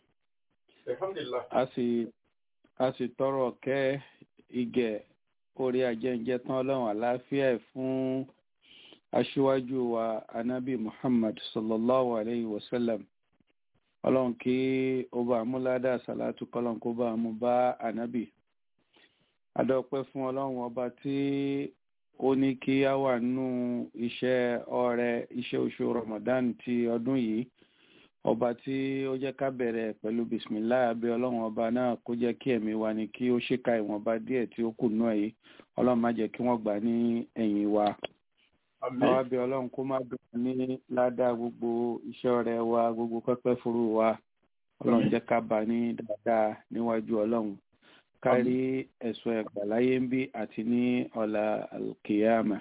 A sì tọrọ kẹ́ ìgẹ̀ orí ajẹ́njẹ́ tán Ọlọ́run àláfíà fún aṣíwájú wa Anábì Muhammad sallallahu alayhi wa sallam. Ọlọ́run kí ó bá amúládà sàlátù kọ́lọ́n kó bá mú bá Anábì adọ́pẹ́ fún ọlọ́run ọba tí ó ní kí á wà nínú iṣẹ́ ọrẹ iṣẹ́ oṣù Ramadan ti ọdún yìí ọba tí ó jẹ́ ká bẹ̀rẹ̀ pẹ̀lú bisimilayi abẹ́ ọlọ́run ọba náà kó jẹ́ kí ẹ̀mí wa ni kí ó ṣèkà ìwọ̀nba díẹ̀ tí ó kù nú ẹ̀ yìí ọlọ́run má jẹ́ kí wọ́n gbà ní ẹ̀yìn wa àwọn abẹ́ ọlọ́run kó má bẹ̀rẹ̀ ní ládàá gbogbo iṣẹ́ ọrẹ wa gbogbo pẹ́pẹ́ furu wa ọlọ́run jẹ́ ká bá ní dáadáa níwájú ọlọ́run kárí ẹ̀sùn ẹ̀gbà láyé ń bí àti ní ọ̀la alkiyama.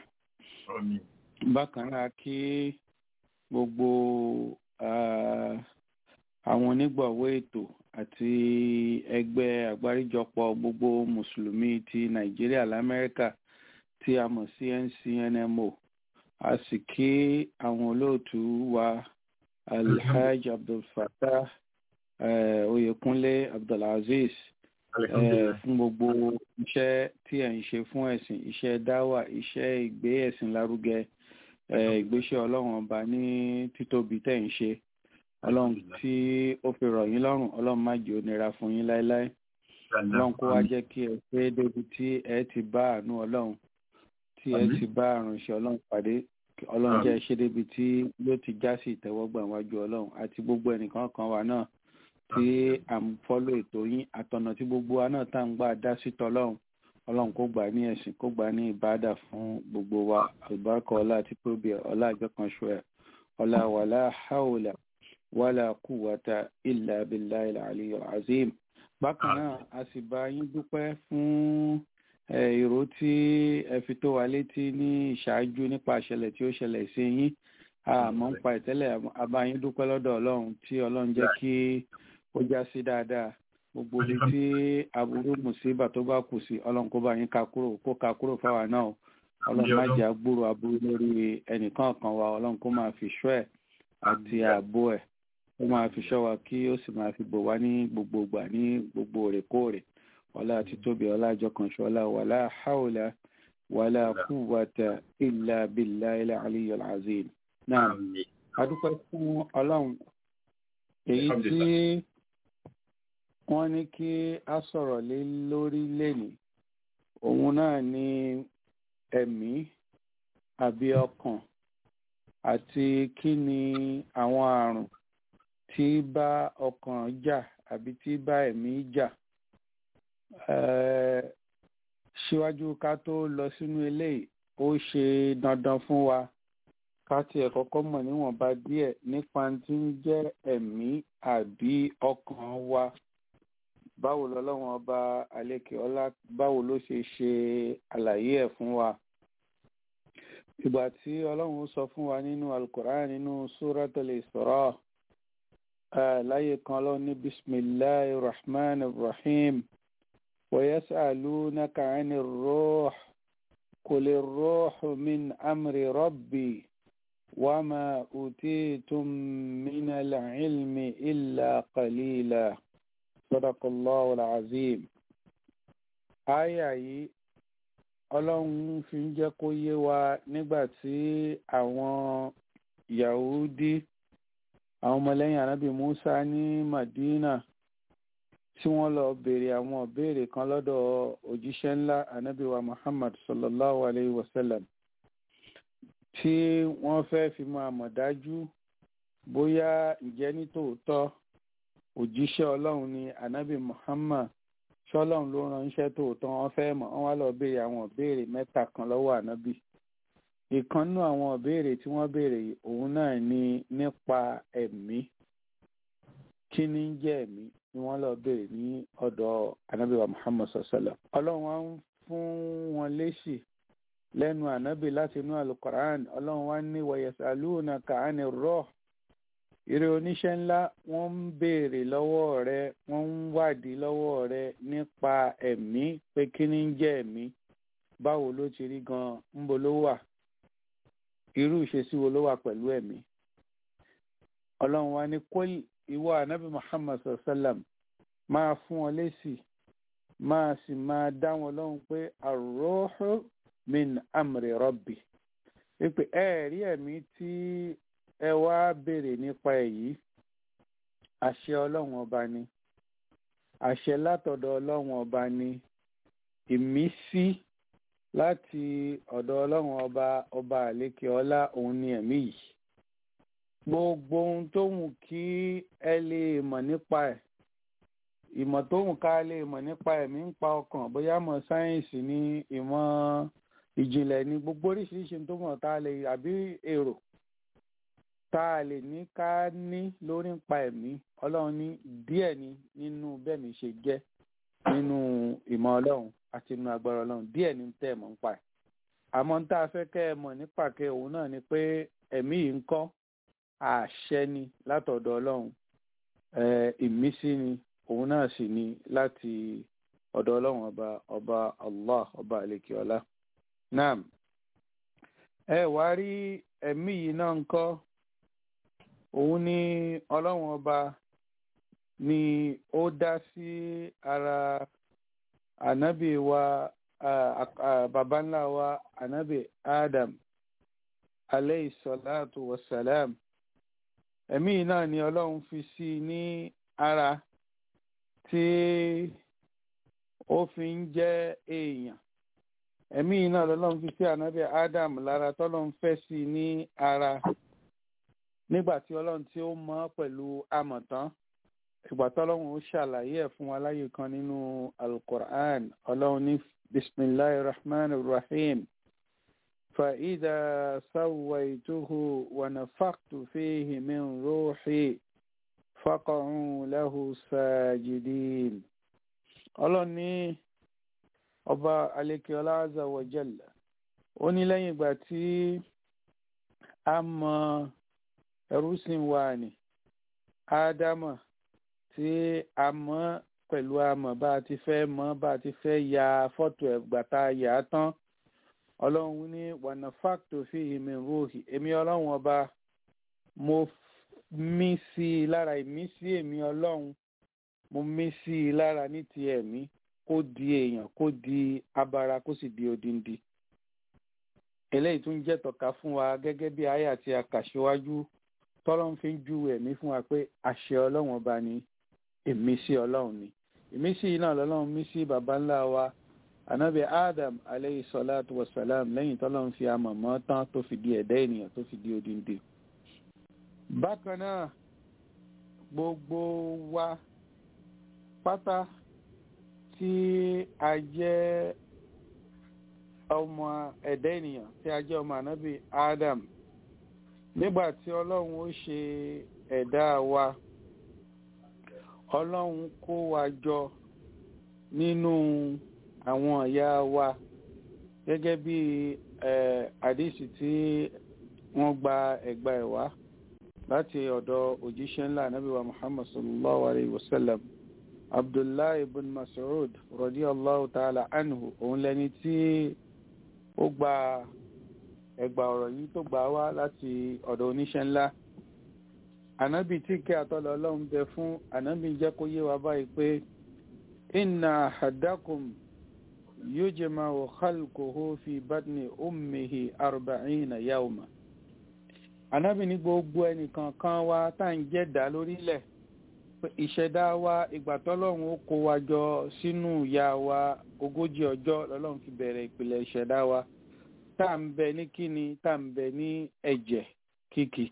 bákan náà kí gbogbo àwọn onígbọ̀wọ́ ètò àti ẹgbẹ́ àgbáríjọpọ̀ gbogbo mùsùlùmí ti nàìjíríà lamẹ́ríkà tí a mọ̀ sí ncnmo a sì kí àwọn olóòtú wa alhaj abdulfatah eh, oyèkúnlé abdulaziz eh, fún gbogbo iṣẹ́ tí ẹ̀ ń ṣe fún ẹ̀sìn iṣẹ́ dáwà iṣẹ́ ìgbé ẹ̀sìn lárugẹ eh, ìgbésẹ̀ ọlọ́run ọba ní títóbi tẹ̀ ń ṣe ọlọ́run tí ó fi rọ̀ yín lọ́rùn ọlọ́run má jẹ́ ó nira fún yín láéláé ọlọ́run kó wá jẹ́ kí ẹ pé débi tí ẹ ti bá àánú ọlọ́run tí ẹ ti bá àrùnṣe ọlọ́run pàdé ọlọ́run jẹ́ ṣe débi tí yóò ti já sí ìtẹ́wọ́gbà wájú ọlọ́run àti gbogbo ẹnìkan kan wa náà tí à ń fọ́lọ́ ètò yín àtọ̀nà tí gbogbo wa náà tá à ń gbà dá sí tọ́lọ́run ọlọ́run kó gbà ní ẹ̀sìn kó gbà ní ìbádà fún gbogbo wa àlùbáríkà ọlá àti tóbi ọlá àjọkànṣe ẹ̀ ọlá wàlá haúlà wàlá kúwàtà ìlà abilà ìlà àlìyọ azim bákan náà a sì bá yín dúpẹ́ fún èrò tí ẹ fi tó wa létí ní ìṣáájú nípa ìṣẹ̀lẹ̀ tí ó ṣẹlẹ̀ sí yín àmọ́ ń pa ìtẹ́lẹ̀ a bá yín dúpẹ́ lọ́dọ̀ ọlọ́run tí ọlọ́run jẹ́ kí ó já sí dáadáa gbogbo ibi tí aburú mùsíbà tó bá kù sí ọlọ́run kó bá yín ka kúrò kó ka kúrò fáwa náà ọlọ́run má jẹ́ agbúrò aburú lórí ẹnìkan kan wa ọlọ́run kó máa fi ṣọ́ ẹ̀ àti ààbò ẹ̀ ó máa fi ṣọ́ wa kí ó sì máa fi bò wá ní gbogbo ìgbà ní gbogbo òrèkóòrè ọlá àti tóbi ọlá àjọkànṣe ọlá wàlá haúlá wàlá kúwàtà ìlà bìlà ilà aliyu azim náà adúpẹ́ fún ọlọ́run èyí tí wọ́n ní kí a sọ̀rọ̀ lé lórí lénìí òun náà ní ẹ̀mí àbí ọkàn àti kí ni àwọn àrùn tí bá ọkàn jà àbí tí bá ẹ̀mí jà síwájú ká tó lọ sínú eléyìí ó ṣe dandan fún wa ká tiẹ̀ kọ́kọ́ mọ̀ níwọ̀nba díẹ̀ nípa tí ń jẹ́ ẹ̀mí àbí ọkàn wa báwo lọ́lọ́wọ́n ọba àlekè ọlá báwo ló ṣe ṣe àlàyé ẹ̀ fún wa ìgbà tí ọlọ́run sọ fún wa nínú alukoran nínú suratul Isra láyé kan lọ ní bisimilahi rahman rahim ويسألونك عن الروح قل الروح من أمر ربي وما أوتيتم من العلم إلا قليلا صدق الله العظيم آية yìí ọlọ́run fi ń jẹ́ kó yé wa nígbà tí àwọn yahudi àwọn ọmọlẹ́yìn anábì musa ní madina tí wọ́n lọ béèrè àwọn ìbéèrè kan lọ́dọ̀ òjíṣẹ́ ńlá anábì wa muhammad sallallahu alayhi wa sallam tí wọ́n fẹ́ fi máa mọ̀ dájú bóyá ǹjẹ́ ní tòótọ́ òjíṣẹ́ ọlọ́run ni anábì muhammad ṣọlọ́run ló ránṣẹ́ tòótọ́ wọ́n fẹ́ mọ̀ wọ́n wá lọ béèrè àwọn ìbéèrè mẹ́ta kan lọ́wọ́ ànábì ìkan nínú àwọn ìbéèrè tí wọ́n béèrè òun náà ni nípa ẹ̀mí kí ni ń jẹ́ ẹ̀mí ni wọ́n lọ béèrè ní ọ̀dọ̀ ànábì wa muhammad sallam ọlọ́run wá ń fún wọn lésì lẹ́nu ànábì láti inú alukoran ọlọ́run wá ní wọ̀yẹ̀sálùnà kàánì rọ́ọ̀ ìrẹ oníṣẹ́ ńlá wọ́n ń béèrè lọ́wọ́ rẹ wọ́n ń wádìí lọ́wọ́ rẹ nípa ẹ̀mí pé kí ni ń jẹ́ ẹ̀mí báwo ló ti rí gan ń bo ló wà irú ìṣesí wo ló wà pẹ̀lú ẹ̀mí ọlọ́run wa ní kó ìwọ ànábì muhammad sallam máa fún wọn lésì máa sì máa dá wọn lọ́hùn pé ar-ruhu min amri rabbi wípé ẹ̀ẹ́rí ẹ̀mí tí ẹ wá béèrè nípa èyí àṣẹ ọlọ́run ọba ni àṣẹ látọ̀dọ̀ ọlọ́run ọba ni ìmísí láti ọ̀dọ̀ ọlọ́run ọba ọba àlékè ọlá òun ni ẹ̀mí yìí gbogbo ohun tó wù kí ẹ lè mọ̀ nípa ẹ̀ ìmọ̀ tó wù ká lè mọ̀ nípa ẹ̀mí ń pa ọkàn bóyá mọ̀ sáyẹ́ǹsì ní ìmọ̀ ìjìnlẹ̀ ní gbogbo oríṣiríṣi tó mọ̀ tá a lè àbí èrò tá a lè ní ká ní lórí ń pa ẹ̀mí ọlọ́run ní díẹ̀ ni nínú bẹ́ẹ̀ mi ṣe jẹ́ nínú ìmọ̀ ọlọ́run àti nínú agbára ọlọ́run díẹ̀ ni tẹ́ ẹ̀ mọ̀ ń pa ẹ̀ àmọ́ ń tá a fẹ́ kẹ́ ẹ mọ̀ ní pàkẹ́ òun náà ni pé ẹ̀mí yìí ń kọ́ àṣẹ ni látọ̀dọ̀ ọlọ́run ìmísí ni òun náà sì ni láti ọ̀dọ̀ ọlọ́run ọba ọba allah ọba àlekíọ́lá náà ẹ wá rí ẹ̀mí yìí náà ń kọ́ òun ni ọlọ́run ọba ni ó dá sí ara ànábì wa baba ńlá wa ànábì adam aleyhi salatu wa salam ẹ̀mí yìí náà ni ọlọ́run fi sí ní ara tí ó fi ń jẹ́ èèyàn ẹ̀mí yìí náà lọ́lọ́run fi sí ànábì Adam lára tọ́lọ́run fẹ́ sí ní ara nígbà tí ọlọ́run tí ó mọ̀ pẹ̀lú amọ̀tán ìgbà tọ́lọ́run ó ṣàlàyé ẹ̀ fún wa láyé kan nínú alukur'an ọlọ́run ní bisimilahi rahman rahim fa'ida sawaituhu wa nafaktu fihi min ruhi faqa'u lahu sajidin ọlọ́run ní ọba alekeola azza wa jalla ó ní lẹ́yìn ìgbà tí a mọ ẹrúsìn wa ni ádámà tí a mọ pẹ̀lú amọ̀ bá a ti fẹ́ mọ̀ bá a ti fẹ́ ya fọ́tò ẹ̀gbà tá a yà á tán ọlọ́run ní wànà fáktò fi ìmì rúhì èmi ọlọ́run ọba mo mí sí i lára ìmísí èmi ọlọ́run mo mí sí i lára ní ti ẹ̀mí kó di èèyàn kó di abara kó sì di odindi eléyìí tún jẹ́ tọ́ka fún wa gẹ́gẹ́ bí àyà tí a kà síwájú tọ́lọ́run fi ń ju ẹ̀mí fún wa pé àṣẹ ọlọ́run ọba ni ìmísí ọlọ́run ni ìmísí yìí náà lọ́lọ́run mí sí baba ńlá wa anabi adam aleyhi salatu wa salam lẹ́yìn tọ́lọ́run fi amọ̀mọ́ tán tó fi di ẹ̀dá ènìyàn tó fi di odindi bákan náà gbogbo wa pátá tí a jẹ́ ọmọ ẹ̀dá ènìyàn tí a jẹ́ ọmọ ànábì Adam nígbà tí ọlọ́run ó ṣe ẹ̀dá wa ọlọ́run kó wa jọ nínú àwọn ìyá wa gẹ́gẹ́ bí àdìsí tí wọ́n gba ẹ̀gbà ẹ̀ wá láti ọ̀dọ̀ òjíṣẹ́ ńlá ànábì wa Muhammad sallallahu alayhi wa sallam abdullahi ibn mas'ud radiyallahu ta'ala anhu òun lẹni tí ó gba ẹgbà ọ̀rọ̀ yìí tó gbà wá láti ọ̀dọ̀ oníṣẹ́ ńlá ànábì tí kí àtọ́lọ̀ ọlọ́run bẹ fún ànábì jẹ́ kó yé wa báyìí pé inna ahadakum yujma'u khalquhu fi batni ummihi arba'ina yawma ànábì ní gbogbo ẹnìkan kan wa tá à ń jẹ́dá lórílẹ̀ ìṣẹ̀dá wa ìgbà tọ́lọ́run ó kó wa jọ sínú ìyá wa ogójì ọjọ́ lọ́lọ́run fi bẹ̀rẹ̀ ìpìlẹ̀ ìṣẹ̀dá wa tá à ń bẹ ní kíni tá à ń bẹ ní ẹ̀jẹ̀ kíkì.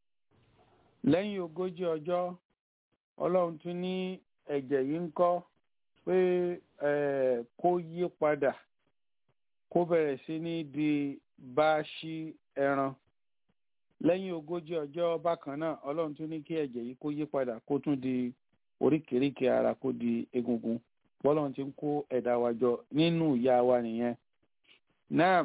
lẹ́yìn ogójì ọjọ́ ọlọ́run tún ní ẹ̀jẹ̀ yìí ń kọ́ pé kó yí padà kó bẹ̀rẹ̀ sí ní di báṣí ẹran lẹ́yìn ogójì ọjọ́ bákan náà ọlọ́run tún ní kí ẹ̀jẹ̀ yìí kó yí padà kó tún di oríkèéríkèé ara kó di egungun bọ́lọ́run ti ń kó ẹ̀dá wa jọ nínú ìyá wa nìyẹn. náà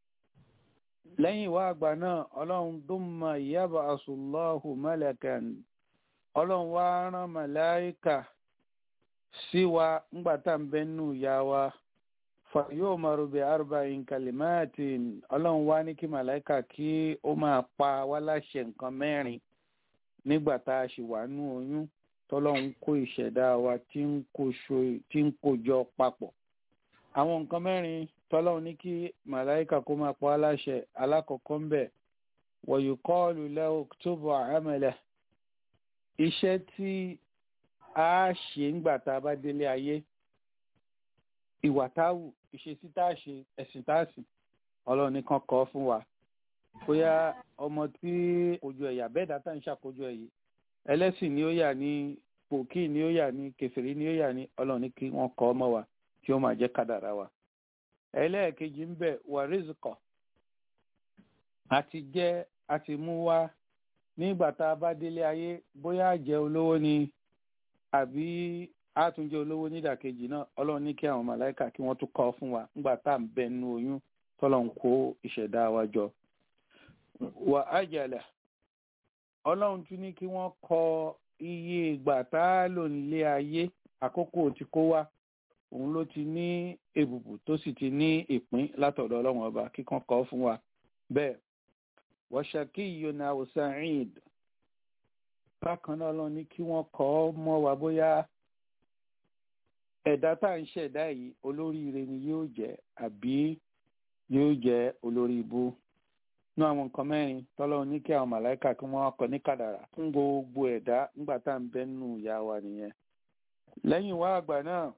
lẹ́yìn ìwà àgbà náà ọlọ́run dumma yab'asu Allahu malakan ọlọ́run wá rán màláìkà sí wa ńgbà tá à ń bẹ nínú ìyá wa yóò maru bi arba'in kalimatin ọlọ́run wá ní kí màláìka kí ó máa pa wá láṣẹ nǹkan mẹ́rin nígbà tá a ṣì wà nú oyún tọ́lọ́run kó ìṣẹ̀dá wa tí ń kó jọ papọ̀. àwọn nǹkan mẹ́rin tọ́lọ́run ní kí màláìka kó máa pa wá láṣẹ alákọ̀ọ́kọ́ ń bẹ̀ wa yuqalu lahu uktubu amala iṣẹ́ tí a ṣe ńgbà tá a bá délé ayé ìwà táwù ìṣesí tá a ṣe ẹ̀sìn tá a sìn ọlọ́run nìkan kọ́ fún wa bóyá ọmọ tí kojú ẹ̀yà bẹ́ẹ̀ dátà ń ṣàkójọ ẹ̀yẹ ẹlẹ́sìn ni ó yà ní pòkì ni ó yà ní kẹfìrí ni ó yà ní ọlọ́run ní kí wọ́n kọ́ ọmọ wa kí ó máa jẹ́ kádàrá wa. ẹlẹ́ẹ̀kejì ń bẹ̀ wà rìzìkọ̀ àti jẹ́ àti mú wá nígbà tá a bá délé ayé bóyá jẹ́ olówó ni àbí àtúnjẹ olówó nídàkejì náà ọlọ́run ní kí àwọn màláìka kí wọ́n tún kọ́ fún wa nígbà tá à ń bẹ nínú oyún tọ́lọ̀ ń kó ìṣẹ̀dá wa jọ. wà á jẹ̀lẹ̀ ọlọ́run tún ní kí wọ́n kọ iye ìgbà tá a lò nílé ayé àkókò tí kó wá òun ló ti ní èbùbù tó sì ti ní ìpín látọ̀dọ̀ ọlọ́run ọba kíkan kọ́ fún wa bẹ́ẹ̀ wọ́ṣàkí yona osaid bákan náà lọ ní kí wọ́n kọ́ mọ́ wa bóyá ẹ̀dá tá à ń ṣẹ̀dá yìí olóríire ni yóò jẹ́ àbí yóò jẹ́ olórí ibú ní àwọn nǹkan mẹ́rin tọ́lọ́run ní kí àwọn màláìka kí wọ́n kọ ní kàdàrà fún gbogbo ẹ̀dá nígbà tá à ń bẹ́ nù ìyá wa nìyẹn lẹ́yìn wá àgbà náà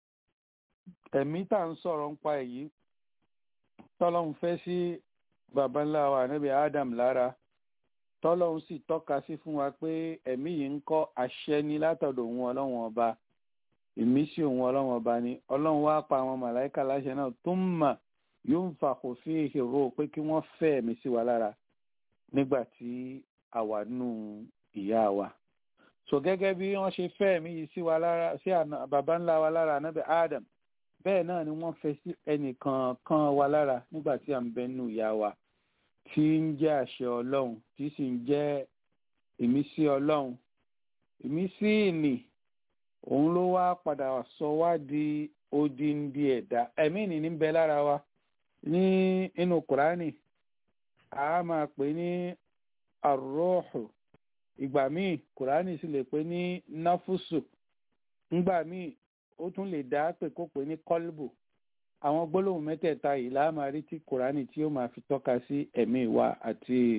ẹ̀mí tá à ń sọ̀rọ̀ ń pa èyí tọ́lọ́run fẹ́ sí baba ńlá wa níbi Adam lára tọ́lọ́run sì tọ́ka sí fún wa pé ẹ̀mí yìí ń kọ́ àṣẹ ní látọ̀dọ̀ òun ọlọ́run ọba ìmísí òun ọlọ́run ọba ni ọlọ́run wá pa àwọn màláìka láṣẹ náà tó ń mà yóò ń fa kò fi ìhèrò pé kí wọ́n fẹ́ ẹ̀mí sí wa lára nígbà tí a wà nù ìyá wa so gẹ́gẹ́ bí wọ́n ṣe fẹ́ ẹ̀mí yìí sí wa lára sí baba ńlá wa lára níbi Adam bẹ́ẹ̀ náà ni wọ́n fẹ́ sí ẹnìkọ̀ọ̀kan wa lára nígbà tí à ń bẹ nù ìyá wa tí ń jẹ́ àṣẹ ọlọ́run tí sì ń jẹ́ ìmísí ọlọ́run ìmísí ìní òun ló wá padà sọ wá di odindi ẹ̀dá ẹ̀mí ìní ní bẹ lára wa ní inú kùránì a máa pè ní àròhù ìgbà míì kùránì sì lè pè ní náfùsù ńgbà míì ó tún lè dá pé kó pè ní kọ́lbù àwọn gbólóhùn mẹ́tẹ̀ẹ̀ta yìí la máa rí tí kùránì tí ó máa fi tọ́ka sí ẹ̀mí wa àti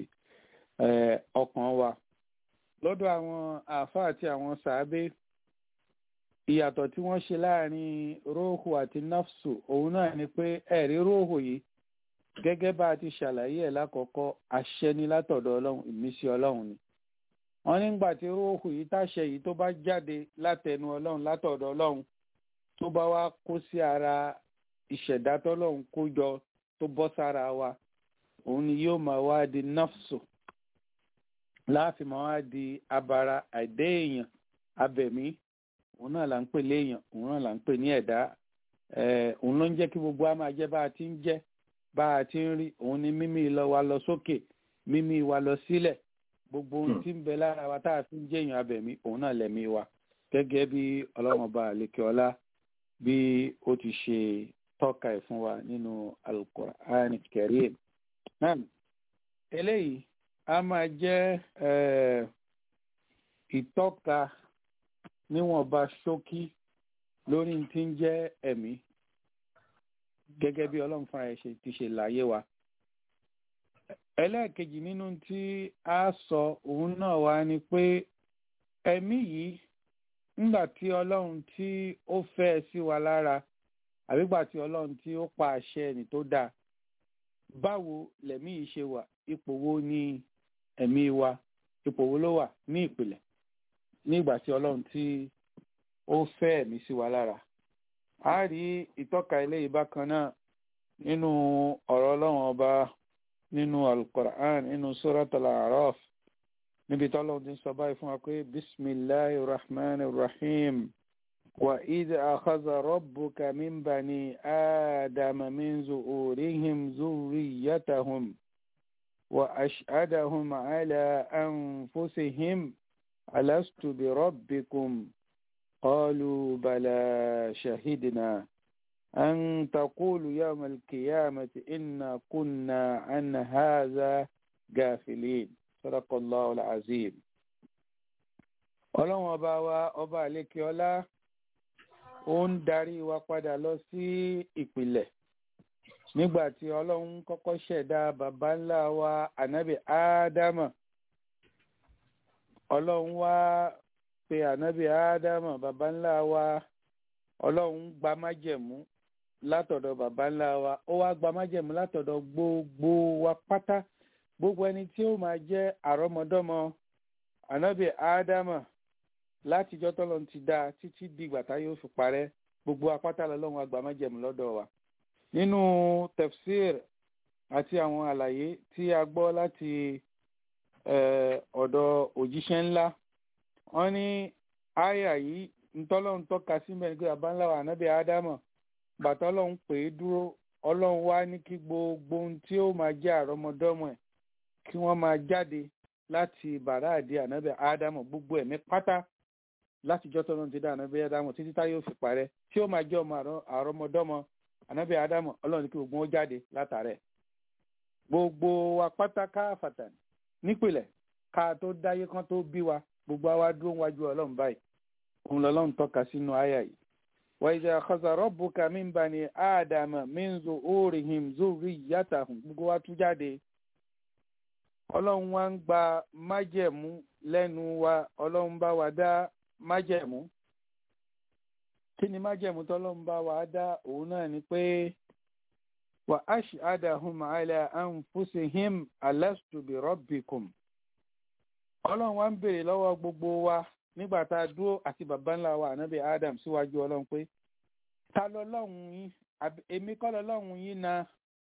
ọkàn wa lọ́dọ̀ àwọn àáfàá àti àwọn sàábé ìyàtọ̀ tí wọ́n ṣe láàrin róòhù àti nafsu òun náà ni pé ẹ̀rí róòhù yìí gẹ́gẹ́ bá a ti ṣàlàyé ẹ̀ lákọ̀ọ́kọ́ àṣẹ ni látọ̀dọ̀ ọlọ́run ìmísí ọlọ́run ni wọ́n nígbà tí róòhù yìí táṣẹ yìí tó bá jáde látẹnu ọlọ́run látọ̀dọ̀ ọlọ́run tó bá wá kó sí ara ìṣẹ̀dá tọ́lọ́run kó jọ tó bọ́ sára wa òun ni yóò máa wá di nafsu láàfin máa wá di abara àìdé èèyàn abẹ̀mí òun náà là ń pè léèyàn òun náà là ń pè ní ẹ̀dá òun ló ń jẹ́ kí gbogbo wa máa jẹ́ bá a ti ń jẹ́ bá a ti ń rí òun ni mímí lọ wa lọ sókè mímí wa lọ sílẹ̀ gbogbo ohun tí ń bẹ lára wa tá a fi ń jẹ́ èèyàn abẹ̀mí òun náà lẹ̀mí wa gẹ́gẹ́ bí ọlọ́run ọba àlekè ọlá bí ó ti ṣe tọ́ka ẹ̀ fún wa nínú Al-Qur'an Karim náà eléyìí a máa jẹ́ ìtọ́ka níwọ̀nba ṣókí lórí tí ń jẹ́ ẹ̀mí gẹ́gẹ́ bí ọlọ́run fúnra ẹ̀ ṣe ti ṣe láyé wa. ẹlẹ́ẹ̀kejì nínú tí a sọ òun náà wá ni pé ẹ̀mí yìí nígbà tí ọlọ́run tí ó fẹ́ sí wa lára àbígbà tí ọlọ́run tí ó pa àṣẹ ẹni tó dáa báwo lẹ̀mí yìí ṣe wà ipò wo ni ẹ̀mí wa ipò wo ló wà ní ìpìlẹ̀ nígbà tí ọlọ́run tí ó fẹ́ ẹ̀mí sí wa lára a rí ìtọ́ka eléyìí bákan náà nínú ọ̀rọ̀ ọlọ́run ọba nínú alukoran nínú suratul araf níbi tọ́lọ́run ti sọ báyìí fún wa pé bisimilahi rahman rahim wa id akhadha rabbuka min bani adama min zuhurihim zurriyatahum wa ashhadahum ala anfusihim ألست بربكم قالوا بلى شهدنا أن تقولوا يوم القيامة إنا كنا عن هذا غافلين صدق الله العظيم ọlọ́run ọba wa ọba àlékè ọlá ó ń darí wa padà lọ sí ìpìlẹ̀ nígbà tí ọlọ́run kọ́kọ́ ṣẹ̀dá baba ńlá wa ànábì ádámà ọlọ́run wá pe ànábì ádámà baba ńlá wa ọlọ́run gba májẹ̀mú látọ̀dọ̀ baba ńlá wa ó wá gba májẹ̀mú látọ̀dọ̀ gbogbo wa pátá gbogbo ẹni tí ó máa jẹ́ àrọ́mọdọ́mọ ànábì ádámà látijọ́ tọ́lọ́run ti dá títí dìgbà tá yóò fi parẹ́ gbogbo apátá lọ́lọ́run àgbà májẹ̀mú lọ́dọ̀ wa nínú tefsir àti àwọn àlàyé tí a gbọ́ láti ọ̀dọ̀ òjíṣẹ́ ńlá wọ́n ní àyà yìí ntọ́lọ́run tọ́ka síbẹ̀ ní pé abáńlá wa ànábì ádámọ̀ bàtà ọlọ́run pè é dúró ọlọ́run wá ní kí gbogbo ohun tí ó máa jẹ́ àrọ́mọdọ́mọ ẹ̀ kí wọ́n máa jáde láti bàrá àdí ànábì ádámù gbogbo ẹ̀mí pátá látijọ́ tó lóun ti dá ànábì ádámù títí tá yóò fi parẹ́ tí ó máa jẹ́ ọmọ àrọ́mọdọ́mọ ànábì ádámù ọlọ́run ní kí gbogbo wọn jáde látàrẹ̀ gbogbo wa pátá káfàtà nípìnlẹ̀ ká tó dáyé kan tó bí wa gbogbo àwa dúró wájú ọlọ́run báyìí òun lọ́lọ́run tọ́ka sínú àyà yìí wa idha akhadha rabbuka min bani ádámà min zuhurihim zurriyyatahum gbogbo wa tú jáde ọlọ́run wa ń gba májẹ̀mú lẹ́nu wa ọlọ́run bá wa dá májẹ̀mú kí ni májẹ̀mú tọ́lọ́run bá wa dá òun náà ni pé wa ashhadahum ala anfusihim alastu bi rabbikum ọlọ́run wa ń béèrè lọ́wọ́ gbogbo wa nígbà tá a dúró àti bàbá ńlá wa ànábì adam síwájú ọlọ́run pé ta lọ́lọ́run yín èmi kọ́ lọ́lọ́run yín náà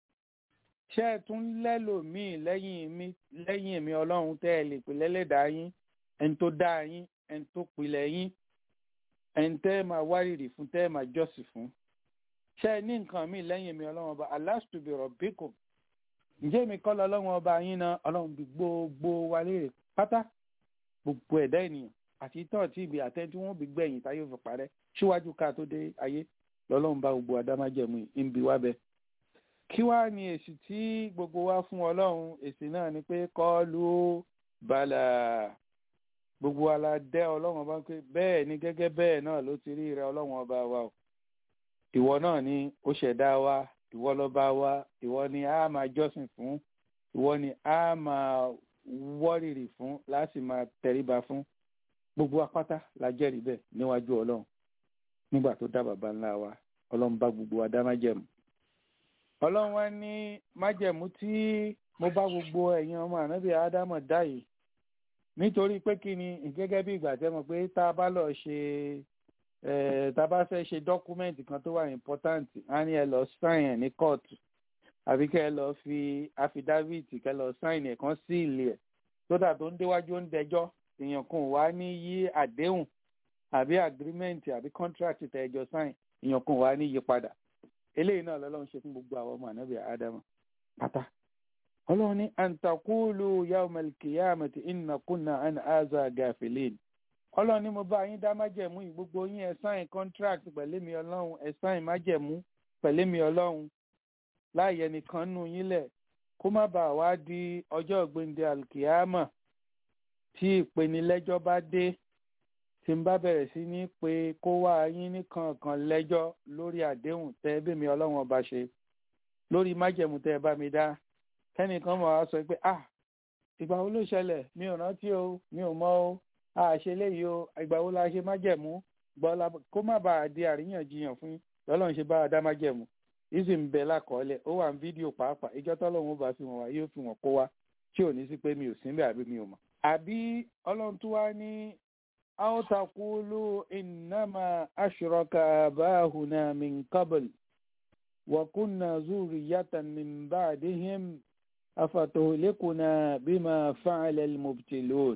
ṣé ẹ tún lẹ́lòmíì lẹ́yìn mi lẹ́yìn èmi ọlọ́run tẹ́ ẹ lè pè lẹ́lẹ́dàá yín ẹni tó dá yín ẹni tó pilẹ̀ yín ẹni tẹ́ ẹ máa wárìrì fún tẹ́ ẹ máa jọ́sìn fún ṣé ẹ ní nǹkan míì lẹ́yìn èmi ọlọ́run ọba alastu bi rabbikum ǹjẹ́ èmi kọ́ lọ́lọ́run ọba yín náà ọlọ́run bí gbogbo wa léèrè pátá gbogbo ẹ̀dá ènìyàn àti tán tí ibi àtẹ tí wọ́n bí gbẹ̀yìn táyé fi parẹ́ síwájú ká tó dé ayé lọ́lọ́run bá gbogbo adámájẹ̀mú ń bi wá bẹ́ẹ̀ kí wá ní èsì tí gbogbo wa fún ọlọ́run èsì náà ni pé kọ́ọ̀lù bàlà gbogbo wa la dẹ́ ọlọ́run ọba pé bẹ́ẹ̀ ni gẹ́gẹ́ bẹ́ẹ̀ náà ló ti rí rẹ ọlọ́run ọba wa o ìwọ náà ni ó ṣẹ̀dá wa ìwọ lọ́ba wa ìwọ ni a máa jọ́sìn fún ìwọ ni a máa wọ́rìrì fún láti máa tẹríba fún gbogbo apáta la jẹ́rìí bẹ́ẹ̀ níwájú ọlọ́run nígbà tó dá bàbá ńlá wa ọlọ́run bá gbogbo wa dá májẹ̀mú ọlọ́run wá ní májẹ̀mú tí mo bá gbogbo ẹ̀yin ọmọ ànábì ádámọ̀ dá yìí nítorí pé kí ni gẹ́gẹ́ bí ìgbà tẹ́ mọ̀ pé tá a bá lọ ṣe tá a bá fẹ́ ṣe dọ́kúmẹ́ǹtì kan tó wà important á ní ẹ lọ sign ẹ̀ ní kóòtù àbí kẹ́ ẹ lọ fi affidavit kẹ́ ẹ lọ sign ẹ̀ kan sí ilé ẹ̀ sódà tó ń déwájú ń dẹjọ́ èèyàn kan wá ní yí àdéhùn àbí agreement àbí contract tẹ́ ẹ jọ sign èèyàn kan wá ní yí padà eléyìí náà lọ́lọ́run ṣe fún gbogbo àwọn ọmọ ànábì ádámù pátá ọlọ́run ní antakulu yawmal qiyamati inna kunna an aza gafilin ọlọ́run ní mo bá yín dá májẹ̀mú yìí gbogbo yín ẹ sáìn contract pẹ̀lú mi ọlọ́run ẹ sáìn májẹ̀mú pẹ̀lú mi ọlọ́run láàyè nìkan nù yín lẹ̀ kó má bàa wá di ọjọ́ ògbéǹde alkiyama tí ìpenilẹ́jọ́ bá dé tí n bá bẹ̀rẹ̀ sí ní pé kó wá yín ní kankan lẹ́jọ́ lórí àdéhùn tẹ́ bí mi ọlọ́run ọba ṣe lórí májẹ̀mú tẹ́ ẹ bá mi dá kẹ́nìkan mọ̀ wá sọ pé ah ìgbà wo ló ṣẹlẹ̀ mi ò rántí o mi ò mọ̀ o a ṣe léyìí o ìgbà wo la ṣe májẹ̀mú gbọ́lá kó má bàa di àríyànjiyàn fún lọ́lọ́run ṣe bá a dá májẹ̀mú ìsì ń bẹ lákọọ́lẹ̀ ó wà ní fídíò pàápàá ìjọ tọ́lọ́run bá fi wọ̀n wá yóò fi wọ̀n kó wá tí ò ní sí pé mi ò síbẹ̀ àbí mi ò mọ̀ àbí ọlọ́run tó wá ní أو تقولوا إنما أشرك آباؤنا من قبل وكنا ذرية من بعدهم أفتهلكنا بما فعل المبتلون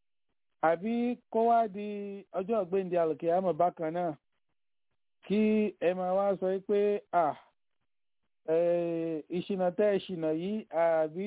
àbí kó wá di ọjọ́ ọ̀gbẹ́ndì alkiyama bákan náà kí ẹ máa wá sọ pé à ìṣìnà tẹ́ ìṣìnà yìí àbí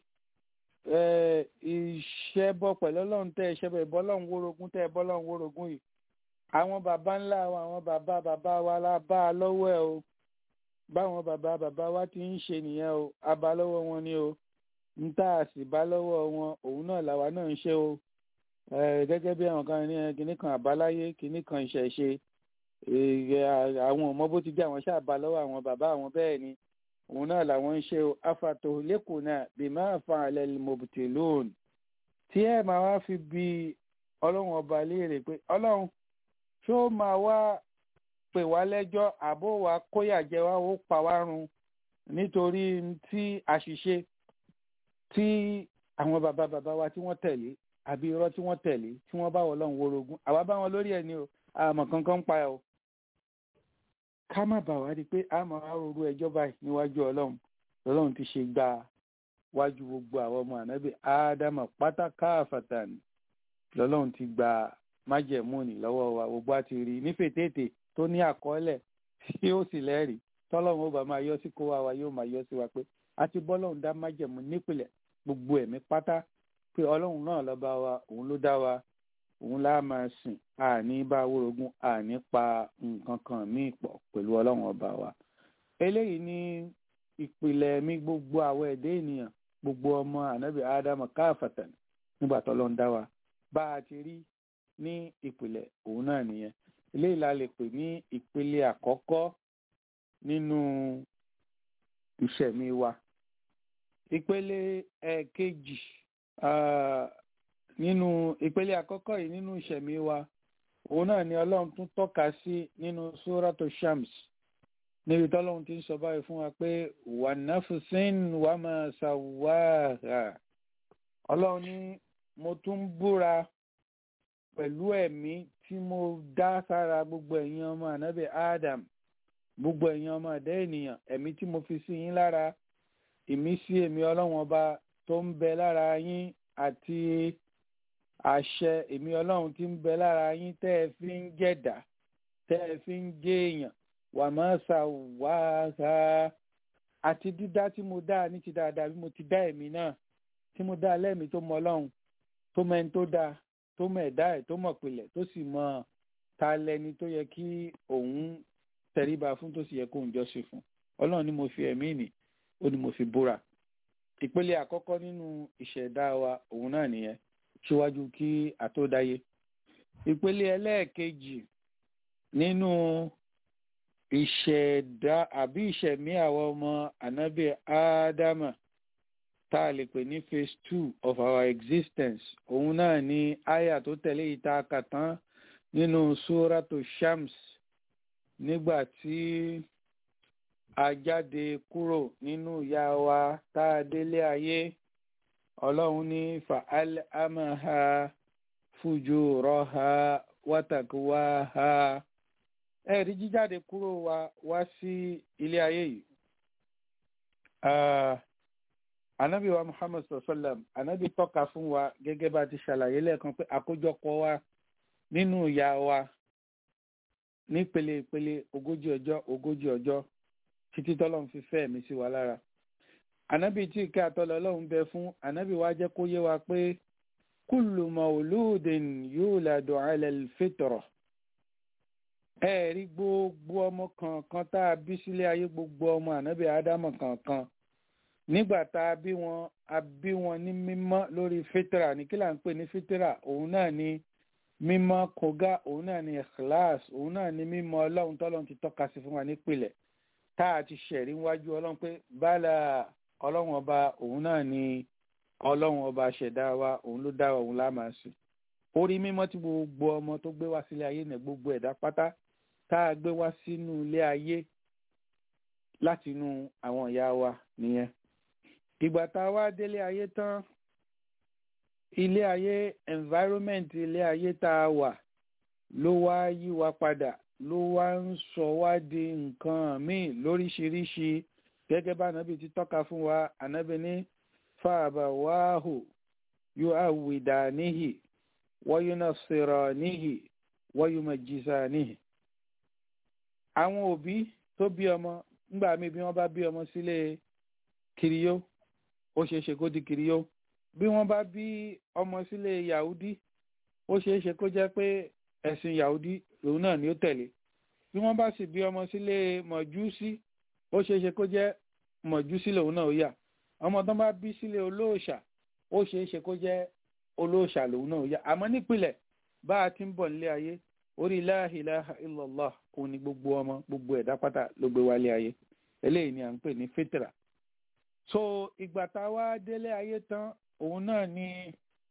ìṣẹ́bọ pẹ̀lú ọlọ́run tẹ́ ìṣẹ́bọ ìbọ́lọ́run wórogún tẹ́ ìbọ́lọ́run wórogún yìí àwọn baba ńlá wa àwọn baba baba wa la bá a lọ́wọ́ ẹ̀ o báwọn baba baba wa ti ń ṣe nìyẹn o a bá lọ́wọ́ wọn ni o ń tá a sì bá lọ́wọ́ wọn òun náà làwa náà ń ṣe o gẹ́gẹ́ bí àwọn kan ní kinní kan àbáláyé kinní kan ìṣẹ̀ṣe àwọn ọmọ bó ti jẹ́ àwọn ṣáà bá lọ́wọ́ àwọn bàbá àwọn bẹ́ẹ̀ ni òun náà làwọn ń ṣe afato lẹ́kùn náà bí máa fa àlẹ́ mọ̀bùtìlóòn tí ẹ máa wá fi bi ọlọ́run ọba léèrè pé ọlọ́run ṣó máa wá pè wá lẹ́jọ́ àbó wa kóyà jẹ wá ó pa wá run nítorí tí àṣìṣe tí àwọn bàbá bàbá wa tí wọ́n tẹ̀lé àbí irọ́ tí wọ́n tẹ̀lé tí wọ́n bá wọ́n lọ́run worogún àwa bá wọn lórí ẹ̀ ní o àmọ̀ kankan ń pa ẹ̀ o ká má bà wá di pé a máa wá rorú ẹjọ́ báyìí níwájú ọlọ́run ọlọ́run ti ṣe gba wájú gbogbo àwọn ọmọ ànábì ádámà pátá káàfàtà ni lọ́lọ́run ti gba májẹ̀mú ni lọ́wọ́ wa gbogbo á ti rí nífẹ̀tẹ̀tẹ̀ tó ní àkọọ́lẹ̀ tí ó sì lẹ́rìí tọ́lọ́run ó bá máa yọ sí kó wa wa yóò máa yọ sí wa pé a ti bọ́lọ́run dá májẹ̀mú nípìnlẹ̀ gbogbo ẹ̀mí pátá pé ọlọ́run náà lọ́ba wa òun ló dá wa òun lá máa sìn àní bá wórogún àní pa nǹkan kan míì pọ̀ pẹ̀lú ọlọ́run ọba wa eléyìí ní ìpìlẹ̀ mi gbogbo àwọn ẹ̀dẹ́ ènìyàn gbogbo ọmọ ànábì ádámù káfàtàn nígbà tó lọ́n dá wa bá a ti rí ní ìpìlẹ̀ òun náà nìyẹn eléyìí la lè pè ní ìpele àkọ́kọ́ nínú ìṣẹ̀mí wa ìpele ẹ̀ẹ̀kejì nínú ìpele àkọ́kọ́ yìí nínú ìṣẹ̀mí wa òun náà ni ọlọ́run tún tọ́ka sí nínú sóràtò shams níbi tọ́lọ́run ti ń sọ báyìí fún wa pé wà náfùsín wà máa ṣàwáhà ọlọ́run ní mo tún búra pẹ̀lú ẹ̀mí tí mo dá sára gbogbo ẹ̀yin ọmọ ànábì Adam gbogbo ẹ̀yin ọmọ ẹ̀dá ènìyàn ẹ̀mí tí mo fi sí yín lára ìmísí èmi ọlọ́run ọba tó ń bẹ lára yín àti àṣẹ èmi ọlọ́run tí ń bẹ lára yín tẹ́ ẹ fi ń jẹ̀dá tẹ́ ẹ fi ń jẹ́ èèyàn wà máa ṣàwáhà àti dídá tí mo dá ní ti dáadáa bí mo ti dá ẹ̀mí náà tí mo dá lẹ́mìí tó mọ ọlọ́run tó mẹ́ni tó dáa tó mọ ẹ̀dá ẹ̀ tó mọ̀ pilẹ̀ tó sì mọ ta lẹni tó yẹ kí òun tẹríba fún tó sì yẹ kóun jọ́sìn fún ọlọ́run ni mo fi ẹ̀mí nì ó ní mo fi búra ìpele àkọ́kọ́ nínú ìṣẹ̀dá wa òun náà nìyẹn síwájú kí àtódáyé ìpele ẹlẹ́ẹ̀kejì nínú ìṣẹ̀dá àbí ìṣẹ̀mí àwọn ọmọ ànábì ádámà tá a lè pè ní phase two of our existence òun náà ni aya tó tẹ̀lé ìta kàtán nínú suratu shams nígbà tí a jáde kúrò nínú ìyá wa tá a délé ayé ọlọ́run ní fa'al amaha fujuraha watakuwaha ẹ̀rí jíjáde kúrò wa wá sí ilé ayé yìí anabi wa muhammad sallam anabi tọ́ka fún wa gẹ́gẹ́ bá ti ṣàlàyé lẹ́ẹ̀kan pé àkójọpọ̀ wa nínú ìyá wa nípele ìpele ogójì ọjọ́ ogójì ọjọ́ títí tọ́lọ́run fi fẹ́ mi sí wa lára anabi tí ìkẹ́ àtọ́lọ́ ọlọ́run bẹ fún anabi wa jẹ́ kó yé wa pé kullu mauludin yuladu ala al-fitra ẹ rí gbogbo ọmọ kankan tá a bí sílé ayé gbogbo ọmọ anabi ádámọ̀ kankan nígbà tá a bí wọn a bí wọn ní mímọ́ lórí fitra ní kí là ń pè ní fitra òun náà ni mímọ́ kógá òun náà ni ikhlas òun náà ni mímọ́ ọlọ́run tọ́lọ́run ti tọ́ka sí fún wa nípìnlẹ̀ tá a ti ṣẹ̀rí wájú ọlọ́run pé bálà ọlọ́run ọba òun náà ni ọlọ́run ọba ṣẹ̀dá wa òun ló dá wa òun lá máa sìn orí mímọ́ tí gbogbo ọmọ tó gbé wá sílé ayé náà gbogbo ẹ̀dá pátá tá a gbé wá sínú ilé ayé láti inú àwọn ìyá wa nìyẹn ìgbà tá a wá délé ayé tán ilé ayé environment ilé ayé tá a wà ló wá yí wa padà ló wá ń sọ wá di nǹkan míì lóríṣiríṣi gẹ́gẹ́ bá ànábì ti tọ́ka fún wa ànábì ní fàbàwáhù yóò àwìdà níhì wọ́yúnà sèrọ̀ níhì wọ́yúnà jìsà níhì. àwọn òbí tó bí ọmọ ńgbà míì bí wọ́n bá bí ọmọ sílé kiriyó ó ṣeé ṣe kó di kiriyó bí wọ́n bá bí ọmọ sílé yahudi ó ṣeé ṣe kó jẹ́ pé ẹ̀sìn yahudi òun náà ni ó tẹ̀lé bí wọ́n bá sì bí ọmọ sílé mọ̀júsí ó ṣeé ṣe kó jẹ́ mọ̀júsí lòun náà ó yà ọmọ tó bá bí sílé olóòṣà ó ṣeé ṣe kó jẹ́ olóòṣà lòun náà ó yà àmọ́ nípìnlẹ̀ bá a ti ń bọ̀ nílé ayé orí la ilaha illallah òun ni gbogbo ọmọ gbogbo ẹ̀dá pátá ló gbé wálé ayé eléyìí ni à ń pè ní fitra so ìgbà tá a wá délé ayé tán òun náà ni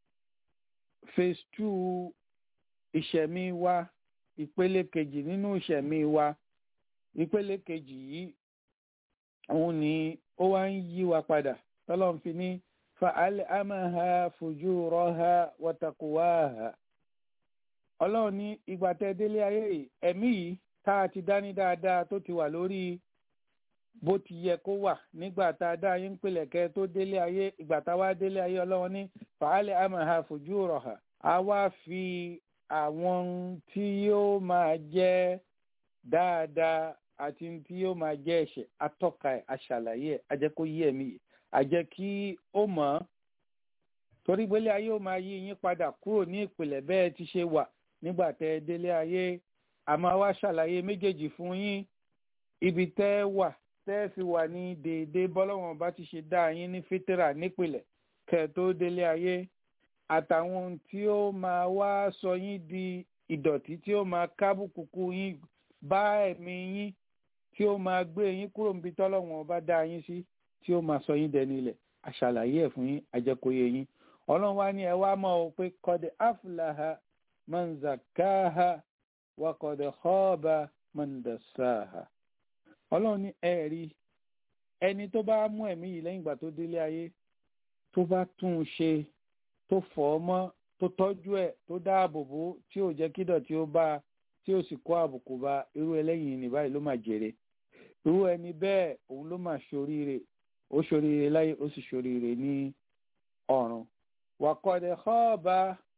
phase two ìṣẹ̀mí wa ìpele kejì nínú ìṣẹ̀mí wa ìpele kejì yìí òun ni ó wá ń yí wa padà tọ́lọ́n fi ní fa'al amaha fujuraha wa taqwaha ọlọ́run ní ìgbà tẹ́ délé ayé yìí ẹ̀mí yìí tá a ti dání dáadáa tó ti wà lórí bó ti yẹ kó wà nígbà tá a dá yín ń pèlẹ̀ kẹ́ tó délé ayé ìgbà tá a wá délé ayé ọlọ́run ní fa'al amaha fujuraha a wá fi àwọn tí yóò máa jẹ́ dáadáa àti tí yóò máa jẹ́ ẹ̀ṣẹ̀ atọ́ka ẹ̀ aṣàlàyé ẹ̀ ajẹ́ kó yé ẹ̀mí yìí ajẹ́ kí ó mọ̀ torí gbélé ayé ó máa yí yín padà kúrò ní ìpìlẹ̀ bẹ́ẹ̀ ti ṣe wà nígbà tẹ́ ẹ délé ayé àmọ́ wá ṣàlàyé méjèèjì fún yín ibi tẹ́ ẹ wà tẹ́ ẹ fi wà ní déédéé bọ́lọ́wọ́n bá ti ṣe dá yín ní fítírà nípìlẹ̀ kẹ́ ẹ tó délé ayé àtàwọn ohun tí ó máa wá sọ yín di ìdọ̀tí tí ó máa kábùkùkù yín bá ẹ̀mí yín tí ó máa gbé yín kúrò níbi tọ́lọ́wọ́n bá dá yín sí tí ó máa sọ yín dẹni ilẹ̀ àṣàlàyé ẹ̀ fún yín àjẹkòye yín ọlọ́run wá ní ẹ wá mọ̀ ọ́ pé kọ́dẹ̀ afúláha mọ̀nzàkáha wà kọ́dẹ̀ họ́ọ̀bà mọ̀ndàsáha ọlọ́run ní ẹ rí ẹni tó bá mú ẹ̀mí yìí lẹ́yìn ìgbà tó délé ayé tó bá tún un ṣe tó fọ̀ ọ́ mọ́ tó tọ́jú ẹ̀ tó dáàbò bò tí ò jẹ́ kídọ̀ tí ó bá tí ó sì kó àbùkù bá irú ẹlẹ́yìn ní báyìí ló máa jèrè irú ẹni bẹ́ẹ̀ òun ló máa ṣoríire ó ṣoríire láyé ó sì ṣoríire ní ọ̀run wàkọ̀dẹ̀ xọ́ọ̀bà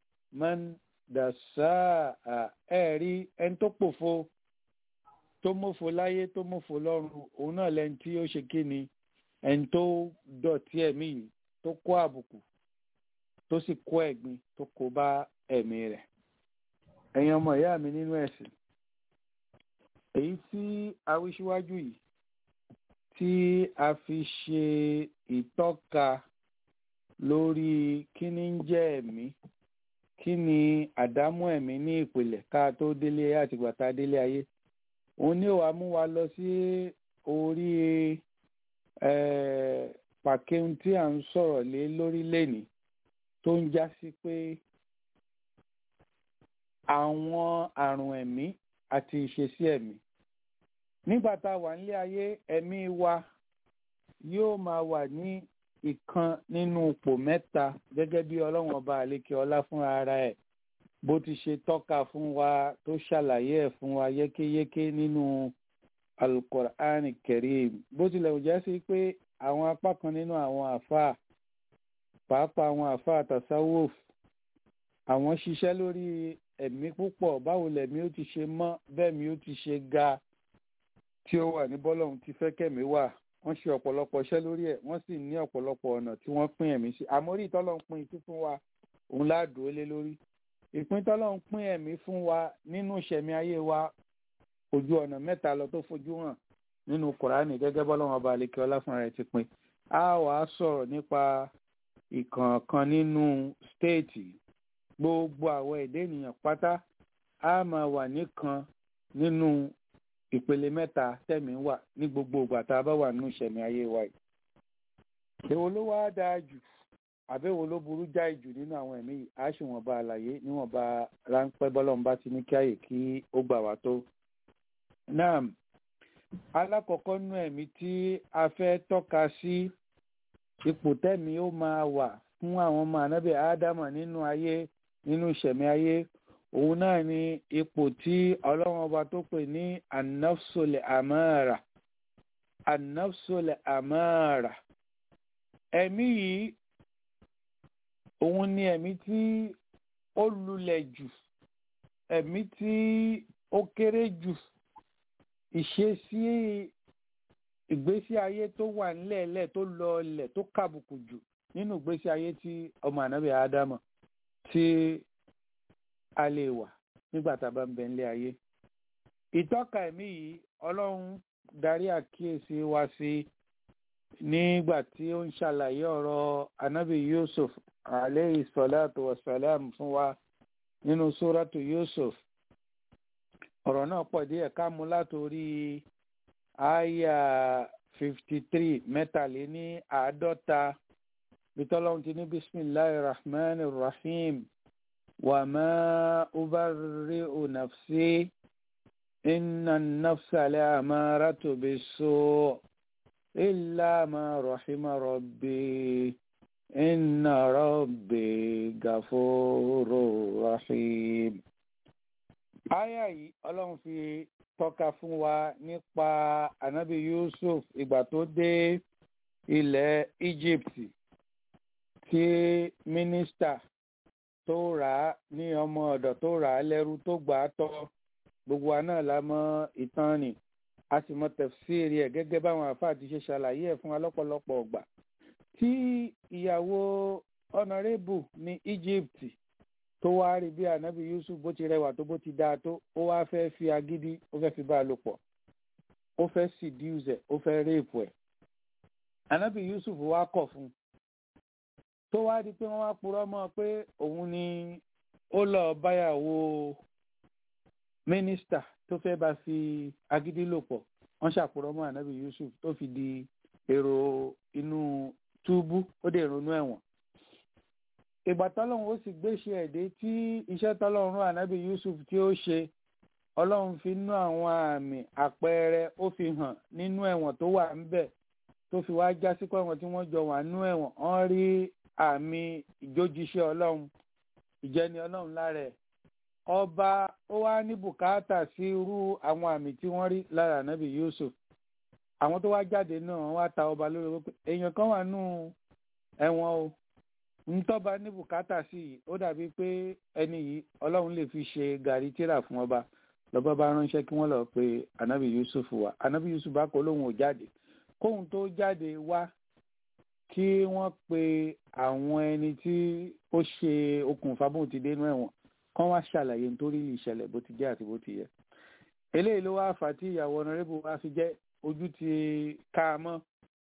mọ́ndàsáà ẹ̀rí ẹni tó pòfo tó mọ̀fo láyé tó mọ̀fo lọ́run òun náà lẹ́ni tí ó ṣe kí ni ẹni tó dọ̀tí ẹ̀mí yìí tó kó àbùkù tó sì kó ẹ̀gbin tó kó bá ẹ̀mí rẹ̀ ẹ̀yin ọmọ ìyá mi nínú ẹ̀sìn èyí tí awíṣíwájú yìí tí a fi ṣe ìtọ́ka lórí kí ni ń jẹ́ ẹ̀mí kí ni àdámọ́ ẹ̀mí ní ìpìlẹ̀ ká tó délé ayé àtìgbà tá a délé ayé òun ní wàá mú wa lọ sí orí pàkéhùn tí à ń sọ̀rọ̀ lé lórí lẹ́nìí tó ń já sí pé àwọn àrùn ẹ̀mí àti ìṣesí ẹ̀mí nígbà tá a wà nílé ayé ẹ̀mí wa yóò máa wà ní ìkan nínú ipò mẹ́ta gẹ́gẹ́ bí ọlọ́run ọba àlékè ọlá fúnra ara ẹ̀ bó ti ṣe tọ́ka fún wa tó ṣàlàyé ẹ̀ fún wa yékéyéké nínú alukur'an karim bó tilẹ̀ jẹ́ sí pé àwọn apá kan nínú àwọn àfáà pàápàá àwọn àfáà tasawuf àwọn ṣiṣẹ́ lórí ẹ̀mí púpọ̀ báwo lẹ̀mí ó ti ṣe mọ́ bẹ́ẹ̀ mi ó ti ṣe ga tí ó wà ní bọ́lọ́hún ti fẹ́ kẹ̀mí wà wọ́n ṣe ọ̀pọ̀lọpọ̀ iṣẹ́ lórí ẹ̀ wọ́n sì ní ọ̀pọ̀lọpọ̀ ọ̀nà tí wọ́n pín ẹ̀mí sí àmórí ìtọ́lọ́hún pín ikú fún wa òun ládùú lé lórí ìpín tọ́lọ́hún pín ẹ̀mí fún wa nínú ìṣẹ̀mí ayé wa ojú ọ̀nà mẹ́ta lọ tó fojú hàn nínú kùránì gẹ́gẹ́ bọ́lọ́hún ọba àlekè ọlá fúnra rẹ̀ ti pín a wàá sọ̀rọ̀ nípa ìkọ̀ọ̀kan nínú stéètì gbogbo àwọn èdè ènìyàn pátá a máa wà nìkan nínú ìpele mẹ́ta tẹ̀mí wà ní gbogbo ìgbà tá a bá wà nínú ìṣẹ̀mí ayé wa yìí. èwo ló wá dáa jù àbẹ̀wò ló burú jáì jù nínú àwọn ẹ̀mí yìí á sì wọ́n bá àlàyé níwọ̀nba ráńpẹ́ bọ́lọ́mbá ti ní kí àyè kí ó gbà wá tó. náà alákọ̀ọ́kọ́ nínú ẹ̀mí tí a fẹ́ tọ́ka sí ipò tẹ̀mí ó máa wà fún àwọn ọmọ ànábì ádámà nínú ayé nínú ìṣẹ̀mí ayé òun náà ni ipò tí ọlọ́run ọba tó pè ní anafsole amara anafsole amara ẹ̀mí yìí òun ni ẹ̀mí tí ó lulẹ̀ jù ẹ̀mí tí ó kéré jù ìṣesí ìgbésí ayé tó wà nílẹ̀ẹ́lẹ̀ tó lọọlẹ̀ tó kàbùkù jù nínú ìgbésí ayé tí ọmọ ànábì ádámà tí a lè wà nígbà tá a bá ń bẹ nílé ayé. ìtọ́ka ẹ̀mí yìí ọlọ́run darí àkíyèsí wa sí nígbà tí ó ń ṣàlàyé ọ̀rọ̀ anábì yusuf aleyhi salatu wa salam fún wa nínú sóràtù yusuf ọ̀rọ̀ náà pọ̀ díẹ̀ ká mú látòrí àyà fifty three mẹ́tàléní àádọ́ta bitọ́lọ́hún ti ní bisimilahi rahman rahim wa ma ubarri'u nafsi inna nafsa la amaratu bisu illa ma rahima rabbi inna rabbi gafuru rahim. Aya yìí ọlọ́run fi tọ́ka fún wa nípa anabi Yusuf ìgbà tó dé ilẹ̀ Egypt tí mínísítà tó rà á ní ọmọ ọ̀dọ̀ tó rà á lẹ́rú tó gbà á tọ́ gbogbo wa náà la mọ̀ ìtàn ni a sì mọ̀ tẹ̀fsíìrì ẹ̀ gẹ́gẹ́ báwọn àfáà ti ṣe ṣàlàyé ẹ̀ fún wa lọ́pọ̀lọpọ̀ ọgbà tí ìyàwó honourable ní Egypt tó wá rí bí anabi Yusuf bó ti rẹwà tó bó ti dáa tó ó wá fẹ́ fi agídí ó fẹ́ fi bá a lò pọ̀ ó fẹ́ seduce ẹ̀ ó fẹ́ rape ẹ̀ anabi Yusuf wá kọ̀ fún un tó wá di pé wọ́n wá purọ́ mọ́ pé òun ni ó lọ báyàwó mínísítà tó fẹ́ bá fi agídí lò pọ̀ wọ́n ṣàpurọ́ mọ́ anabi Yusuf tó fi di èrò inú túbú ó dé ronú ẹ̀wọ̀n ìgbà tọ́lọ́run ó sì gbéṣe ẹ̀dẹ́ tí iṣẹ́ tọ́lọ́run rán ànábì Yusuf tí ó ṣe ọlọ́run fi nú àwọn àmì àpẹẹrẹ ó fi hàn nínú ẹ̀wọ̀n tó wà ńbẹ̀ tó fi wá já sí pé àwọn tí wọ́n jọ wà nú ẹ̀wọ̀n wọ́n rí àmì ìjójíṣẹ́ ọlọ́run ìjẹni ọlọ́run lára ẹ̀ ọba ó wá ní bùkátà sí irú àwọn àmì tí wọ́n rí lára ànábì Yusuf àwọn tó wá jáde náà wọ́n wá ta ọba lórí wípé èèyàn kan wà nú ẹ̀wọ̀n o ntọ́ba ní bùkátà sí yìí ó dàbí pé ẹni yìí ọlọ́run lè fi ṣe gàrí tíra fún ọba lọ́ba bá ránṣẹ́ kí wọ́n lọ pe anabi yusuf wá anabi yusuf bá kọ́ lóhùn ò jáde kóhun tó jáde wá kí wọ́n pe àwọn ẹni tí ó ṣe okùnfà bóun ti dénú ẹ̀wọ̀n kán wá ṣàlàyé nítorí ìṣẹ̀lẹ̀ bó ti jẹ́ àti bó ti yẹ eléyìí ló wá fà tí ìyàwó ọ̀nàrẹ́bù wá fi jẹ́ ojú ti ká a mọ́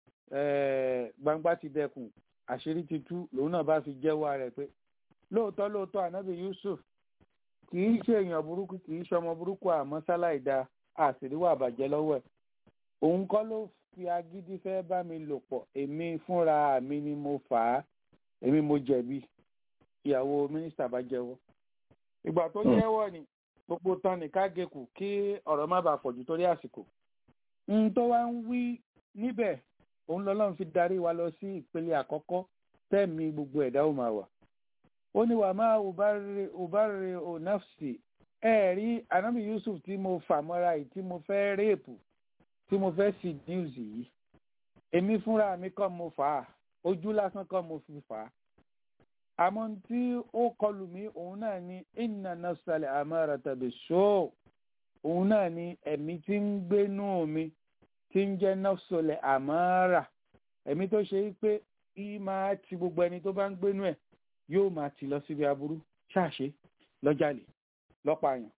gbangba ti dẹkùn àṣírí ti tú lòun náà bá fi jẹ́wọ́ rẹ̀ pé lóòótọ́ lóòótọ́ ànábì Yusuf kì í ṣe èèyàn burúkú kì í ṣọmọ burúkú àmọ́ sáláì da àṣíríwá àbàjẹ́ lọ́wọ́ ẹ̀ òun kọ́ ló fi agídí fẹ́ bá mi lò pọ̀ èmi fúnra mi ni mo fà á èmi mo jẹ̀bi ìyàwó mínísítà bá jẹ́wọ́ ìgbà tó jẹ́wọ́ ni gbogbo tán ní ká gekù kí ọ̀rọ̀ má bàa pọ̀jù torí àsìkò n tó wá ń wí níbẹ̀ òun lọ́lọ́run fi darí wa lọ sí ìpele àkọ́kọ́ tẹ́ẹ̀mí gbogbo ẹ̀dá ò máa wà. ó ní wàá máa ubárẹ̀ onafsi ẹ rí anabi yusuf tí mo fà mọ́ra yìí tí mo fẹ́ réèpù tí mo fẹ́ sí news yìí èmi fúnra mi kọ́ mo fà á ojú lásán kọ́ mo fi fà á. àmọ́ tí ó kọlù mí òun náà ní inna nafsal amarata biso òun náà ní ẹ̀mí tí ń gbénú mi tí ń jẹ́ nọ́fṣọlẹ̀ àmọ́ra ẹ̀mí tó ṣe é pé í máa ti gbogbo ẹni tó bá ń gbénú ẹ̀ yóò máa ti lọ síbi aburú ṣáàṣe lọ́jàlè lọ́pààyàn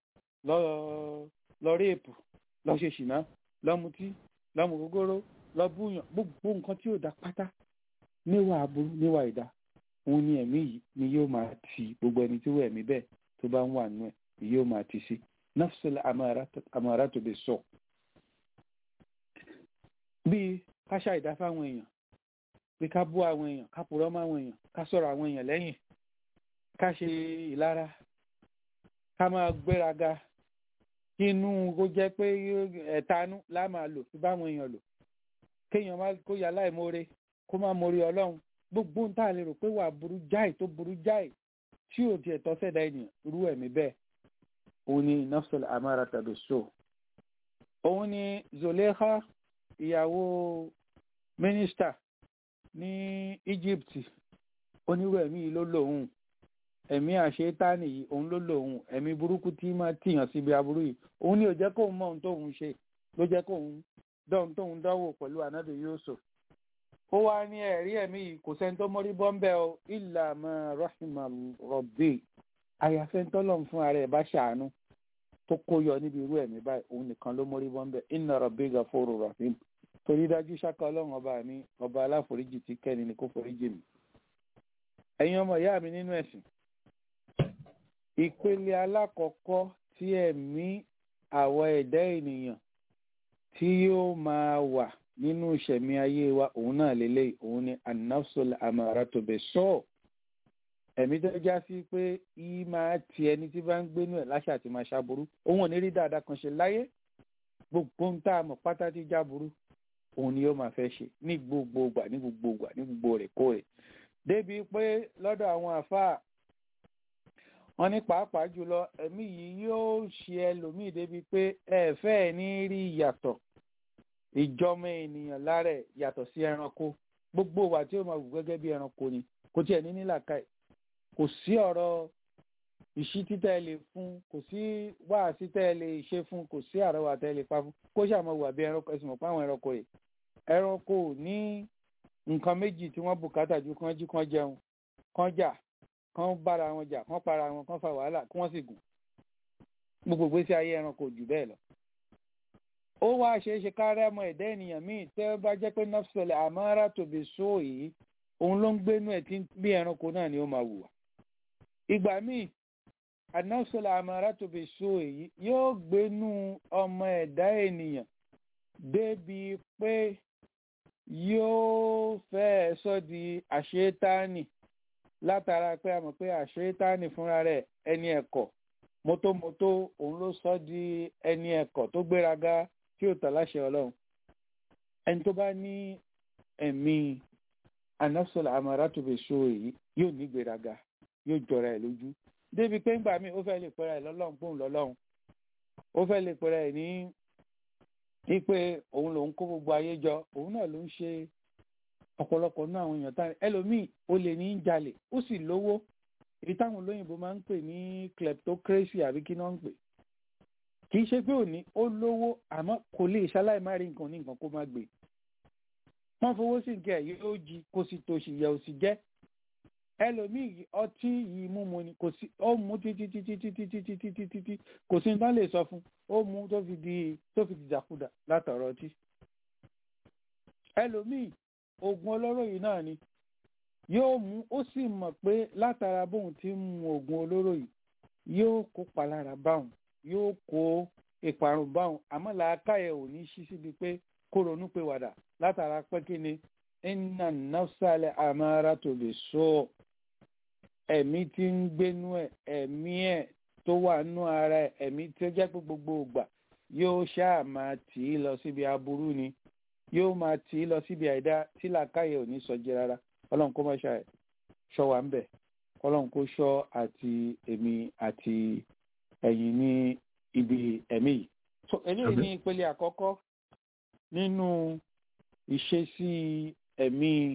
lọ réèpù lọ ṣe ṣìnà lọ́mutí lọ́mù gógóró lọ́búyàn gbogbo nǹkan tí ò dá pátá níwà aburú níwà ìdá òun ni ẹ̀mí yìí ni yóò máa ti gbogbo ẹni tí ó ẹ̀mí bẹ́ẹ̀ tó bá ń wà nú ẹ̀ yóò máa ti sí nọ́fṣọlẹ̀ àmọ́ra tó bẹ sọ bíi ká ṣàìdá fáwọn èèyàn bí ká bú àwọn èèyàn ká purọ́ mọ́ àwọn èèyàn ká sọ̀rọ̀ àwọn èèyàn lẹ́yìn ká ṣe ìlara ká máa gbéraga kí inú kó jẹ́ pé ẹ̀tanú lá máa lò fi báwọn èèyàn lò kéèyàn má kó yà láìmoore kó má moore ọlọ́run gbogbo ń tà lè rò pé wà burú jáì tó burú jáì tí ò tiẹ̀ tọ́ sẹ́dá ènìyàn irú ẹ̀mí bẹ́ẹ̀ òun ni nafsul amara tàbí so òun ni Zolekha ìyàwó mínísítà ní Egypt onírú ẹ̀mí yìí ló lòun ẹ̀mí àṣetáni yìí òun ló lòun ẹ̀mí burúkú tí máa tìyàn síbi aburú yìí òun ni ò jẹ́ kóun mọ ohun tóun ṣe ló jẹ́ kóun dọ́hun tóun dánwò pẹ̀lú anabi Yusuf ó wá ní ẹ̀rí ẹ̀mí yìí kò sẹ́ni tó mórí bọ́ńbẹ́ o illa ma rahima rabbi àyàfẹ́ ńtọ́lọ́n fún ara ẹ̀ bá ṣàánú tó kó yọ níbi irú ẹ̀mí báyìí òun nìkan ló mórí bọ́ńbẹ́ inna rabbi ghafurur rahim torí dájú ṣáká ọlọ́run ọba mi ọba aláforíjì tí kẹ́ni ni kó foríjì mi. ẹ̀yin ọmọ ìyá mi nínú ẹ̀sìn ìpele alákọ̀ọ́kọ́ tí ẹ̀mí àwọ̀ ẹ̀dá ènìyàn tí yóò máa wà nínú ìṣẹ̀mí ayé wa òun náà lélẹ̀ òun ni anafsul amaratu bis-su' ẹ̀mí tó já sí pé yìí máa ti ẹni tí bá ń gbénú ẹ̀ láṣà àti máa ṣàbùrú òun ò ní rí dáadáa kan ṣe láyé gbogbo ń tá a mọ̀ pátá tí jáburú òun ni yóò máa fẹ́ ṣe ní gbogbo ìgbà ní gbogbo ìgbà ní gbogbo rẹ̀ kó rẹ̀ débi pé lọ́dọ̀ àwọn àfáà wọn ní pàápàá jùlọ ẹ̀mí yìí yóò ṣe ẹlòmíì débi pé ẹ fẹ́ ní rí ìyàtọ̀ ìjọmọ ènìyàn lára ẹ̀ yàtọ̀ sí ẹranko gbogbo wa tí ó máa wù gẹ́gẹ́ bí ẹranko ni kò tiẹ̀ ní nílàkàì kò sí ọ̀rọ̀ ìṣí títẹ́ ẹ lè fún kò sí wáàsí tẹ́ ẹ lè ṣe fún kò sí àrọwà tẹ́ ẹ lè pa fún kó ṣàmọ̀ wà bí ẹranko ẹ̀sìn mọ̀ pé àwọn ẹranko rẹ̀ ẹranko ní nǹkan méjì tí wọ́n bùkátà ju kán jí kán jẹun kán jà kán bára wọn jà kán para wọn kán fa wàhálà kí wọ́n sì gùn gbogbo ìgbésí ayé ẹranko jù bẹ́ẹ̀ lọ. ó wá ṣeé ṣe ká rẹ́mọ ẹ̀dá ènìyàn míì tẹ́ ó bá jẹ́ pé nafsọ̀lẹ̀ àmọ́ra tòbí só yìí òun ló ń gbénú ẹ̀ tí bí ẹranko náà ni ó máa wùwà. ìgbà míì anafsọ̀lẹ̀ àmọ́ra tòbí só yìí yóò gbénú ọmọ ẹ̀dá ènìyàn débi pé yóò fẹ́ẹ́ sọ di àṣetáni látara pé a mọ̀ pé àṣetáni fúnra rẹ̀ ẹni ẹ̀kọ́ mótómótó òun ló sọ di ẹni ẹ̀kọ́ tó gbéraga tí ò tàláṣẹ ọlọ́run ẹni tó bá ní ẹ̀mí anafsọ̀lá amaratobe so èyí yóò ní gbéraga yóò jọra ẹ̀ lójú débi pé ńgbà míì ó fẹ́ lè pẹ́ra ẹ̀ lọ́lọ́run pòun lọ́lọ́run ó fẹ́ lè pẹ́ra ẹ̀ ní wípé òun lòun kó gbogbo ayé jọ òun náà ló ń ṣe ọ̀pọ̀lọpọ̀ náà àwọn èèyàn tán ẹlòmíì ó lè ní í jalè ó sì lówó èyí táwọn olóyìnbó máa ń pè ní kleptocracy àbí kí náà ń pè kì í ṣe pé òní ó lówó àmọ́ kò lè ṣaláì má rí nǹkan ní nǹkan kó má gbé wọ́n fowó sí nǹkan ẹ̀ yóò jí kó sì tòṣì yẹ òsì jẹ́ ẹlòmíì ọtí yìí múmu ni kò sí ó mú títí títí títí títí títí títí kò sí nǹkan lè sọ fún ó mú tó fi di tó fi dìdàkudà látọ̀rọ̀ ọtí ẹlòmíì oògùn olóró yìí náà ni yóò mú ó sì mọ̀ pé látara bóun ti ń mu oògùn olóró yìí yóò kó palára báwọn yóò kó ìparun báwọn àmọ́ làákàyè ò ní ṣí síbi pé kó ronú pé wàdà látara pé kí ni inna nafsale amara tó lè sọ ẹ̀mí tí ń gbénú ẹ̀ ẹ̀mí ẹ̀ tó wà nú ara ẹ̀ ẹ̀mí tí ó jẹ́ pé gbogbo ìgbà yóò ṣáà máa tì í lọ síbi aburú ni yóò máa tì í lọ síbi àìdá tí làákàyè ò ní sọjí rárá ọlọ́run kó má ṣe ṣọ́ wa ń bẹ̀ ọlọ́run kó ṣọ́ àti èmi àti ẹ̀yin ní ibi ẹ̀mí yìí. so eléyìí ní ìpele àkọ́kọ́ nínú ìṣesí ẹ̀mí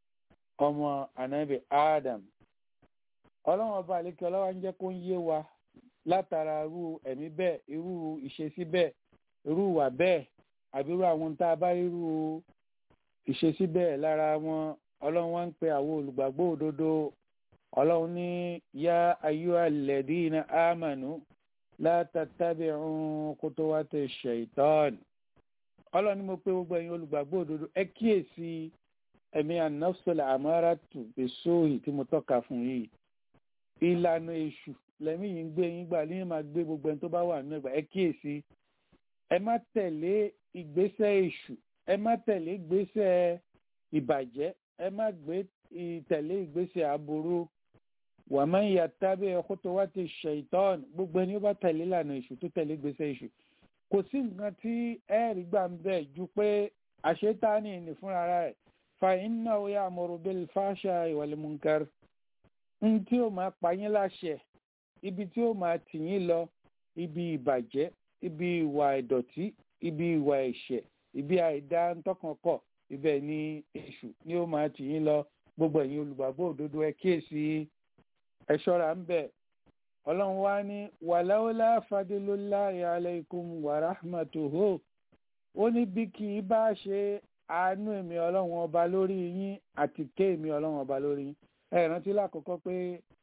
ọmọ anabi adam ọlọ́run ọba àlékè ọlọ́wà ń jẹ́ kó ń yé wa látara irú ẹ̀mí bẹ́ẹ̀ irú ìṣesí bẹ́ẹ̀ irú ìwà bẹ́ẹ̀ àbí irú àwọn tá a bá irú ìṣesí bẹ́ẹ̀ lára wọn ọlọ́run wá ń pe àwọn olùgbàgbọ́ òdodo ọlọ́run ní yá ayú alladina amanu la tattabi'u khutuwati shaitan ọlọ́run ní mo pé gbogbo ẹ̀yin olùgbàgbọ́ òdodo ẹ kíyèsí ẹ̀mí an-nafsul amaratu bis-su'i tí mo tọ́ka fún yìí ìlànà èṣù lẹ́mí yìí ń gbé yín gbà ní máa gbé gbogbo ẹni tó bá wà nínú ẹgbà ẹ kíyèsí ẹ má tẹ̀lé ìgbésẹ̀ èṣù ẹ má tẹ̀lé ìgbésẹ̀ ìbàjẹ́ ẹ má gbé tẹ̀lé ìgbésẹ̀ aburú wa man yattabi' khutuwati shaitan gbogbo ẹni ó bá tẹ̀lé ìlànà èṣù tó tẹ̀lé ìgbésẹ̀ èṣù kò sí nǹkan tí ẹ rí gbà ń bẹ̀ ju pé àṣetáni ní fúnra rẹ̀ fa innahu ya'muru bil fahsha'i wal munkar ń tí ó máa pa yín láṣẹ ibi tí ó máa tì yín lọ ibi ìbàjẹ́ ibi ìwà ìdọ̀tí ibi ìwà ẹ̀ṣẹ̀ ibi àìdá ńtọ́kànkọ̀ ibẹ̀ ni èṣù ni ó máa tì yín lọ gbogbo ẹ̀yin olùgbàgbọ́ òdodo ẹ kíyèsí ẹ ṣọ́ra ń bẹ̀ ọlọ́run wá ní wàláwọ́lá fadilulahi alaykum wa rahmatuhu ó ní bí kì í bá ṣe àánú èmi ọlọ́run ọba lórí yín àti ké èmi ọlọ́run ọba lórí yín ẹ rántí lákòókò pé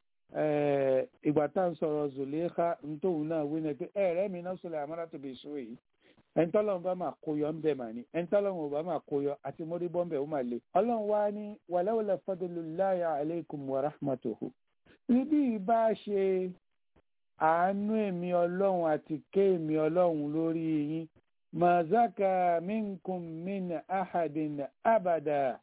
ìgbà tá à ń sọ̀rọ̀ zòléka nítòhún náà wí ni pé ẹ̀rẹ́ mi náà sọ̀rọ̀ àmọ́ra tó bè so èyí ẹni tọ́lọ́run bá máa kóyọ ń bẹ̀ mà ní ẹni tọ́lọ́run ò bá máa kóyọ àti mórí bọ́m̀bẹ̀ ó máa le ọlọ́run wá ní wàláwọ́lá fadilulahi alaykum wa rahmatuhu níbí ìbá ṣe àánú èmi ọlọ́run àti ké èmi ọlọ́run lórí yín mazaka minkum min ahadin abada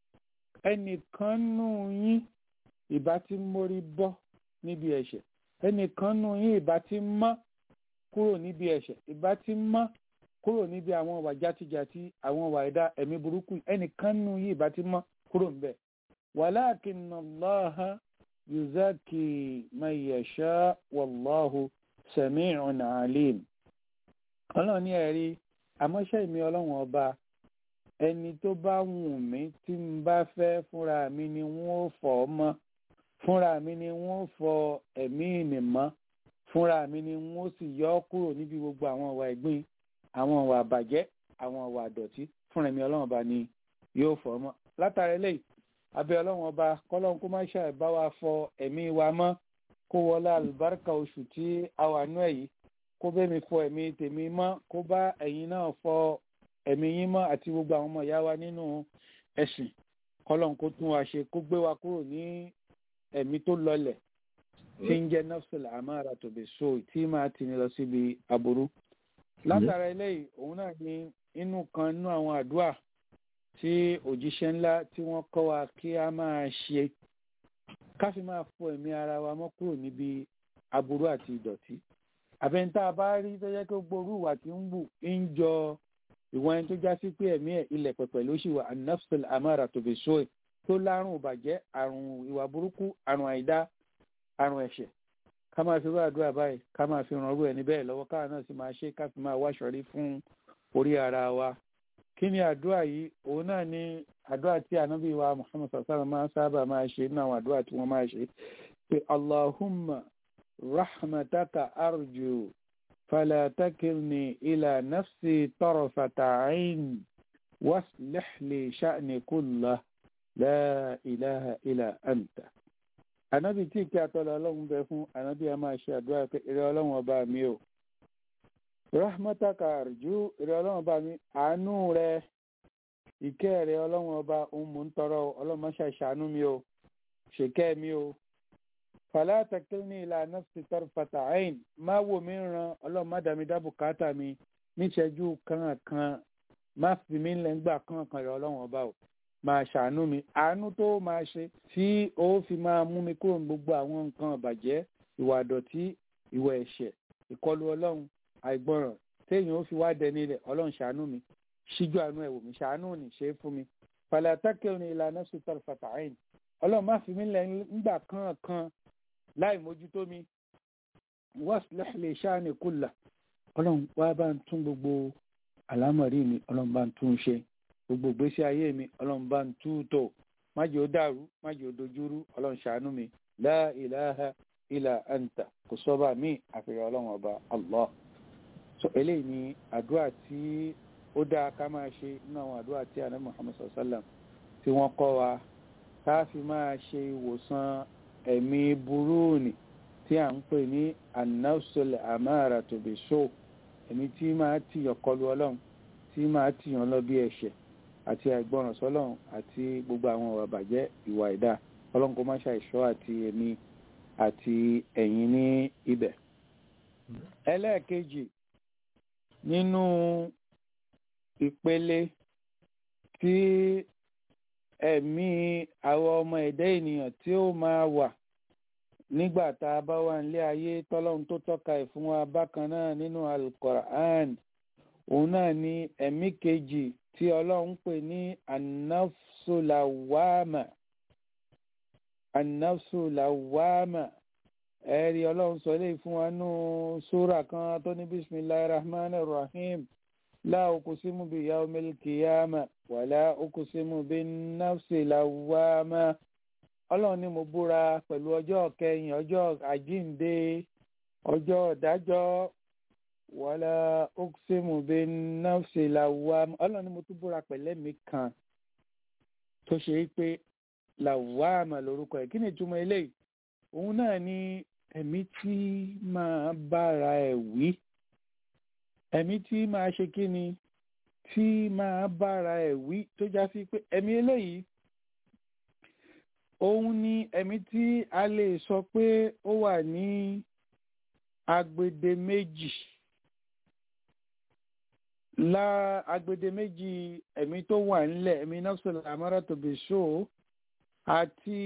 ẹnìkan nù yín ìbá ti mórí bọ́ níbi ẹ̀ṣẹ̀ ẹnìkan nù yín ìbá ti mọ́ kúrò níbi ẹ̀ṣẹ̀ ìbá ti mọ́ kúrò níbi àwọn ìwà játijàti àwọn ìwà ẹ̀dá ẹ̀mí burúkú ẹnìkan nù yín ìbá ti mọ́ kúrò níbẹ̀ walakinna Allaha yuzaki man yasha wallahu sami'un alim ọlọ́run ní ẹ̀rí àmọ́ṣẹ́ mi ọlọ́run ọba ẹni tó bá wù mí tí n bá fẹ́ fúnra mi ni wọ́n fọ̀ ọ́ mọ́ fúnra mi ni wọ́n fọ ẹ̀mí ìnìmọ́ fúnra mi ni wọ́n sì yọ ọ́ kúrò níbi gbogbo àwọn ìwà ẹ̀gbin àwọn ìwà àbàjẹ́ àwọn ìwà àdọ̀tí fúnra mi ọlọ́run ọba ni yóò fọ̀ ọ́ mọ́ látara eléyìí abẹ́ ọlọ́run ọba kọ́lọ́run kó má ṣàì bá wa fọ ẹ̀mí wa mọ́ kó wọlé àlùbáríkà oṣù tí a wà nú ẹ̀ yìí kó bẹ́ẹ̀ mi fọ ẹ̀mí tèmi mọ́ kó bá ẹ̀yin náà fọ ẹ̀mí yín mọ́ àti gbogbo àwọn ọmọ ìyá wa nínú ẹ̀sìn kọ́lọ́run kó tún wa ṣe kó gbé wa kúrò ní ẹ̀mí tó lọlẹ̀ tí ń jẹ́ nafsul amara tó bẹ̀ so tí máa tì ní lọ síbi aburú látara eléyìí òun náà ní inú kan nínú àwọn àdúrà tí òjíṣẹ́ ńlá tí wọ́n kọ́ wa kí a máa ṣe ká fi máa fọ ẹ̀mí ara wa mọ́ kúrò níbi aburú àti ìdọ̀tí àbẹ̀ntà bá rí tó jẹ́ pé gbogbo ìwà tí ń bù ń jọ ìwọ̀n ẹni tó já sí pé ẹ̀mí ẹ̀ ilẹ̀ pẹ̀pẹ̀ ló ṣì wà anafsul amara tó fi so tó lárùn ìbàjẹ́ àrùn ìwà burúkú àrùn àìdá àrùn ẹ̀ṣẹ̀ ká máa fi rú àdúrà báyìí ká máa fi ràn rú ẹni bẹ́ẹ̀ lọ́wọ́ káà náà sì máa ṣe ká fi máa wáṣọrí fún orí ara wa kí ni àdúrà yìí òun náà ni àdúrà tí ànábì wa muhammad sallallahu máa ń sábà máa ṣe nínú àwọn àdúrà tí wọ́n máa ṣe pé allahumma rahmataka arju fala takilni ila nafsi tarfata ain waslih li sha'ni kullah la ilaha illa anta ànábì tí kí atọ́lọ ọlọ́run bẹ fún ànábì a máa ṣe àdúrà pé eré ọlọ́run ọba mi o rahmataka arju eré ọlọ́run ọba mi àánú rẹ ìkẹ́ rẹ ọlọ́run ọba òun mò ń tọrọ ọlọ́run má ṣàṣàánú mi o ṣèkẹ́ mi o fala takilni ila nafsi tarfata ain má wò mí ran ọlọ́run má dàmí dábò káàtà mi níṣẹ́jú kankan má fi mí lẹ́ngbà kankan rẹ ọlọ́run ọba o máa ṣàánú mi àánú tó máa ṣe tí ó fi máa mú mi kúrò ní gbogbo àwọn nǹkan ìbàjẹ́ ìwà àdọ̀tí ìwà ẹ̀ṣẹ̀ ìkọlù ọlọ́run àìgbọràn téèyàn ó fi wá dẹni rẹ̀ ọlọ́run ṣàánú mi ṣíjú àánú ẹ̀wò mi ṣàánú ni ṣe é fún mi fàlàtàkì ní ìlànà sùtàrù fàtàáyìn ọlọ́run má fi mí lẹ̀ ńgbà kankan láì mójútó mi waslih li sha'ni kullah ọlọ́run wá bá ń tún gbogbo àlámọ̀rí mi ọlọ́run bá ń tún ṣe gbogbo ìgbésí ayé mi ọlọ́run bá ń tú tò má jẹ́ ó dàrú má jẹ́ ó dojúrú ọlọ́run ṣàánú mi la ilaha illa anta kò sọ́ba mi àfihàn ọlọ́run ọba allah so eléyìí ni àdúrà tí ó dáa ká máa ṣe nínú àwọn àdúrà tí àná muhammad sallam tí wọ́n kọ́ wa ká fi máa ṣe ìwòsàn ẹ̀mí burúùnì tí à ń pè ní anafsul amara tó bẹ̀ so ẹ̀mí tí máa tìyàn kọlu ọlọ́run tí máa tìyàn lọ bí ẹ̀ṣẹ̀ àti àìgbọràn sọ́lọ́run àti gbogbo àwọn ìwà bàjẹ́ ìwà ìdá ọlọ́run kó má ṣàìṣọ́ àti èmi àti ẹ̀yin ní ibẹ̀. ẹlẹ́ẹ̀kejì nínú ìpele tí ẹ̀mí àwọn ọmọ ẹ̀dá ènìyàn tí ó máa wà nígbà tá a bá wà nílé ayé tọ́lọ́run tó tọ́ka ẹ̀ fún wa bákan náà nínú alukoran òun náà ni ẹ̀mí kejì tí ọlọ́run pè ní anafsulawama anafsulawama ẹ̀rí ọlọ́run sọ eléyìí fún wa nù sóra kan tó ní bisimilahi rahman rahim la okusimu bi yaumil kiyama wàlá okusimu bi nafsilawama ọlọ́run ni mo búra pẹ̀lú ọjọ́ kẹyìn ọjọ́ àjíǹde ọjọ́ ìdájọ́ wàlá ọksẹmù bẹ náfṣẹ làwàm ọlọ́run ni mo tún búra pẹ̀lẹ́ mi kan tó ṣe é pé làwàm lórúkọ ẹ̀ kí ni ìtumọ̀ eléyìí òun náà ni ẹ̀mí tí máa bára ẹ̀ wí ẹ̀mí tí máa ṣe kí ni tí máa bára ẹ̀ wí tó já sí pé ẹ̀mí eléyìí òun ni ẹ̀mí tí a lè sọ pé ó wà ní agbede méjì la agbede méjì ẹ̀mí tó wà nílẹ̀ ẹ̀mí nafsul amara tó bẹ̀ ṣó àti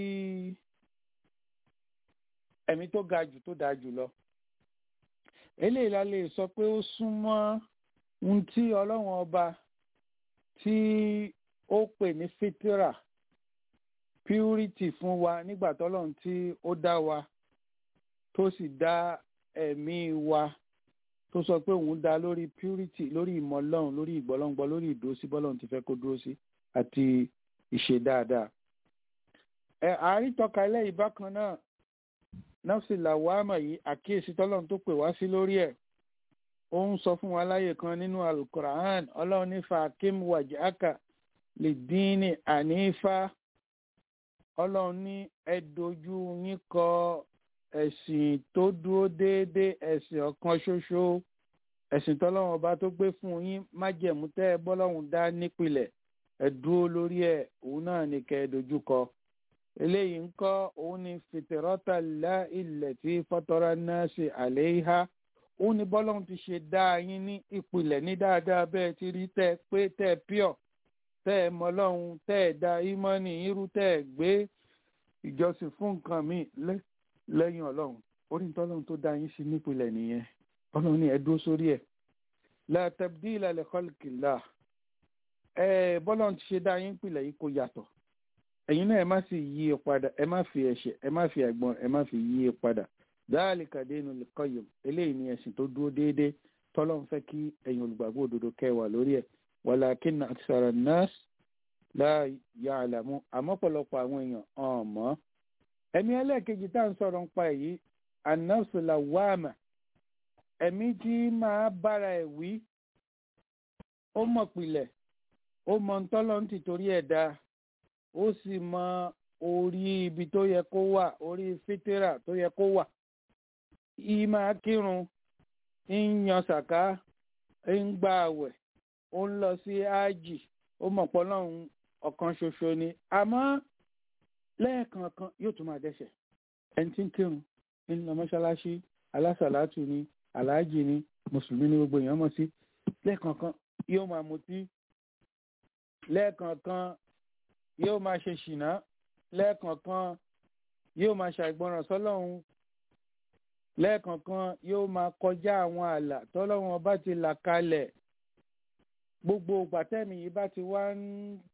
ẹ̀mí tó ga jù tó dáa jù lọ. eléyìí la lè sọ pé ó súnmọ́ ohun tí ọlọ́run ọba tí ó pè ní fitira purity fún wa nígbà tọ́lọ́run tí ó dá wa tó sì dá ẹ̀mí wa tó sọ pé òun dá lórí purity lórí ìmọ̀ ọlọ́run lórí ìgbọ́lọ́ngbọ́ lórí ìdúrósí bọ́lọ́run ti fẹ́ kó dúró sí àti ìṣe dáadáa. ẹ àárín tọ́ka eléyìí bákan náà nọ́ọ̀sì làwámà yìí àkíyèsí tọ́lọ́run tó pè wá sí lórí ẹ̀ ó ń sọ fún wa láyè kan nínú alukoran ọlọ́run ní fàákìm wàjáàkà lè dín ní ànífà ọlọ́run ní ẹ dojú yín kọ ẹ̀sìn tó dúró déédéé ẹ̀sìn ọ̀kan ṣoṣo ẹ̀sìn tọ́lọ́run ọba tó gbé fún yín májẹ̀mú tẹ́ ẹ bọ́lọ́run dá nípìnlẹ̀ ẹ dúró lórí ẹ̀ òun náà ní kẹ́ ẹ dojú kọ eléyìí ń kọ́ òun ní fìtẹ̀rọ́tà lá ilẹ̀ tí fọ́tọ́rá náà ṣe àlẹ́ ìhá òun ní bọ́lọ́run ti ṣe dá yín ní ìpìlẹ̀ ní dáadáa bẹ́ẹ̀ ti rí tẹ́ pé tẹ́ pure tẹ́ ẹ mọ ọlọ́run tẹ́ ẹ da ímọ́nì irú tẹ́ ẹ gbé ìjọsìn fún nǹkan míì lẹ́yìn ọlọ́run orí ní tọ́lọ́run tó dá yín sí nípìnlẹ̀ nìyẹn ọlọ́run ní ẹ dúró sórí ẹ̀ la tabdila li khalqillah ẹ bọ́lọ́run ti ṣe dá yín pìlẹ̀ yìí kò yàtọ̀ ẹ̀yin náà ẹ má sì yí i padà ẹ má fi ẹ̀ṣẹ̀ ẹ má fi ẹ̀gbọ́n ẹ má fi yí i padà dhalika dinul qayyim eléyìí ni ẹ̀sìn tó dúró déédéé tọ́lọ́run fẹ́ kí ẹ̀yin olùgbàgbọ́ òdodo kẹwàá lórí ẹ̀ walakinna akthara an-nas la ya'lamu àmọ́ pọ̀lọpọ̀ àwọn èèyàn ọ̀mọ́ ẹ̀mí ẹlẹ́ẹ̀kejì tá à ń sọ̀rọ̀ nípa èyí an-nafsu lawwama ẹ̀mí tí máa bára ẹ̀ wí ó mọ̀ pilẹ̀ ó mọ ntọ́lọ́ ń tìtorí ẹ̀ dá ó sì mọ orí ibi tó yẹ kó wà orí fítírà tó yẹ kó wà yìí máa kírun ń yan sàká ń gba àwẹ̀ ó ń lọ sí ájì ó mọ̀ pọ́ lọ́hùn ọ̀kan ṣoṣo ni àmọ́ lẹ́ẹ̀kọ̀ọ̀kan yóò tún máa dẹ́ṣẹ̀ ẹni tí ń kírun ń lọ mọ́ṣáláṣí alásàlátù ni aláàjì ni mùsùlùmí ni gbogbo èèyàn mọ̀ sí lẹ́ẹ̀kọ̀ọ̀kan yóò máa mutí lẹ́ẹ̀kọ̀ọ̀kan yóò máa ṣe ṣìnà lẹ́ẹ̀kọ̀ọ̀kan yóò máa ṣàìgbọràn sọ́lọ́hun lẹ́ẹ̀kọ̀ọ̀kan yóò máa kọjá àwọn ààlà tọ́lọ́hun ọba ti là kalẹ̀ gbogbo gbàtẹ́mi yìí bá ti wá ń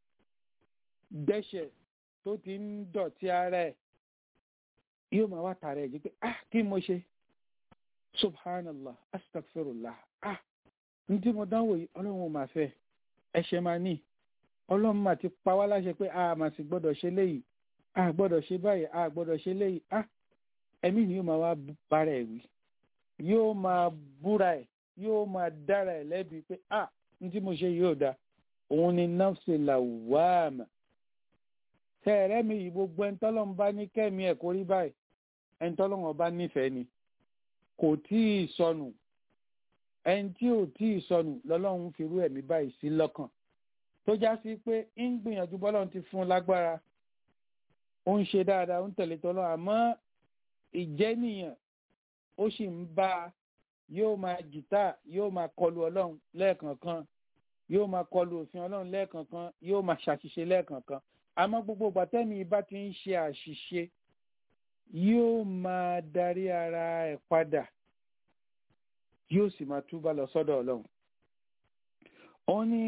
dẹ́ṣẹ̀ tó ti ń dọ̀tí ara ẹ̀ yóò máa wá tààrà ẹ̀ jí pé ah kí mo ṣe subhanallah astaghfirullah ah ní tí mo dánwò yìí ọlọ́run ò máa fẹ́ ẹ̀ṣẹ̀ máa ní ọlọ́run máa ti pa wá láṣẹ pé a máa sì gbọ́dọ̀ ṣe léyìí a gbọ́dọ̀ ṣe báyìí a gbọ́dọ̀ ṣe léyìí ah ẹ̀mí ni yóò máa wá bára ẹ̀ wí yóò máa búra ẹ̀ yóò máa dára ẹ̀ lẹ́bi pé ah ní tí mo ṣe yóò da òun ni nafsi lawama tẹ́ẹ̀rẹ́ mi yìí gbogbo ẹni tọ́lọ́run bá ní kẹ́mi ẹ̀ kórí báyìí ẹni tọ́lọ́run ọba nífẹ̀ẹ́ ni kò tí ì sọnù ẹni tí ò tí ì sọnù lọ́lọ́run fi rú ẹ̀mí báyìí sí lọ́kàn tó já sí pé ń gbìyànjú bọ́lọ́run ti fún un lágbára ó ń ṣe dáadáa ó ń tẹ̀lé tọ́lọ́ àmọ́ ìjẹ́nìyàn ó sì ń bá a yóò máa jìtá yóò máa kọlu ọlọ́run lẹ́ẹ̀kọ̀ọ̀kan yóò máa kọlu òfin ọlọ́run lẹ́ẹ̀kọ̀ọ̀kan yóò máa ṣàṣìṣe lẹ́ẹ̀kọ̀ọ̀kan àmọ́ gbogbo gbàtẹ́mi bá ti ń ṣe àṣìṣe yóò máa darí ara ẹ̀ padà yóò sì máa túbà lọ sọ́dọ̀ ọlọ́run. ó ní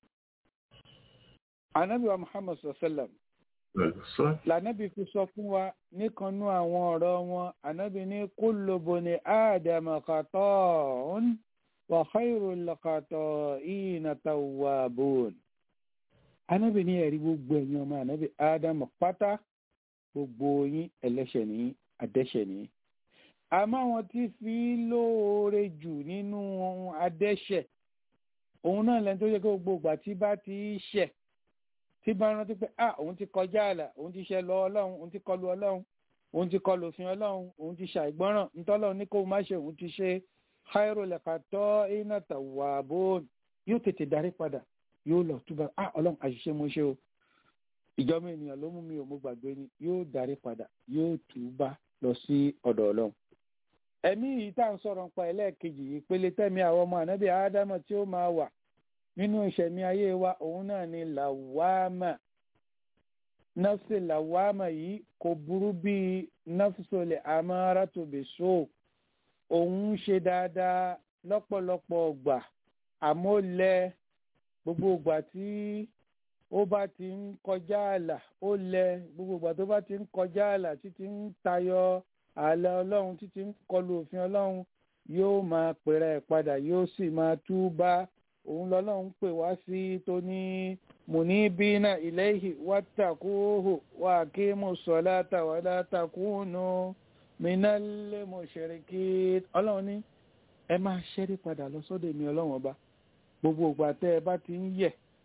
anabiwa muhammad sallam lànàbì fi sọ fún wa níkanú àwọn ọ̀rọ̀ wọn ànábì ní kullu bani ádámà khata'un wa khayrul khata'ina tawwabun. ànábì ní ẹ̀rí gbogbo ẹ̀yin ọmọ ànábì ádámà pátá gbogbo yín ẹlẹ́ṣẹ̀ ní adẹ́ṣẹ̀ ní. àmọ́ àwọn tí fi lóore jù nínú adẹ́ṣẹ̀ òun náà lẹ́nu tó yẹ kó gbogbo ìgbà tí bá ti ṣẹ̀ tí bá rántí pé ah òun ti kọjá àlà òun ti ṣe lọ ọlọ́run òun ti kọlu ọlọ́run òun ti kọlu òfin ọlọ́run òun ti ṣàìgbọ́ràn ntọ́lọ́run ní kó má ṣe òun ti ṣe káírò lẹ́ka tọ́ iná tàwa bó yóò tètè darí padà yóò lọ túbà ah ọlọ́run àṣìṣe mo ṣe o ìjọba ènìyàn ló mú mi ò mo gbàgbé ni yóò darí padà yóò túbà lọ sí ọ̀dọ̀ ọlọ́run. ẹ̀mí yìí tá à ń sọ̀rọ̀ nípa ẹlẹ́ẹ̀kejì yìí pélé tẹ̀mí àwọn ọmọ ànábì ádámọ̀ tí ó máa wà nínú ìṣẹ̀mí ayé wa òun náà ni làwámà nafsi làwámà yìí kò burú bíi nafsole amárátòbèso òun ṣe dáadáa lọ́pọ̀lọpọ̀ ọgbà àmọ́ lẹ gbogbo ìgbà tí ó bá ti ń kọjá ààlà ó lẹ gbogbo ìgbà tó bá ti ń kọjá ààlà títí ń tayọ ààlà ọlọ́run títí ń kọlu òfin ọlọ́run yóò máa pèrè ẹ̀ padà yóò sì máa túbá òun lọ́lọ́run pè wá sí tó ní munibina ilayhi wattaquhu wa aqimu salata wa la takunu minal mushrikin ọlọ́run ní ẹ máa ṣẹ́rí padà lọ sọ́dọ̀ èmi ọlọ́run ọba gbogbo ìgbà tẹ́ ẹ bá ti ń yẹ̀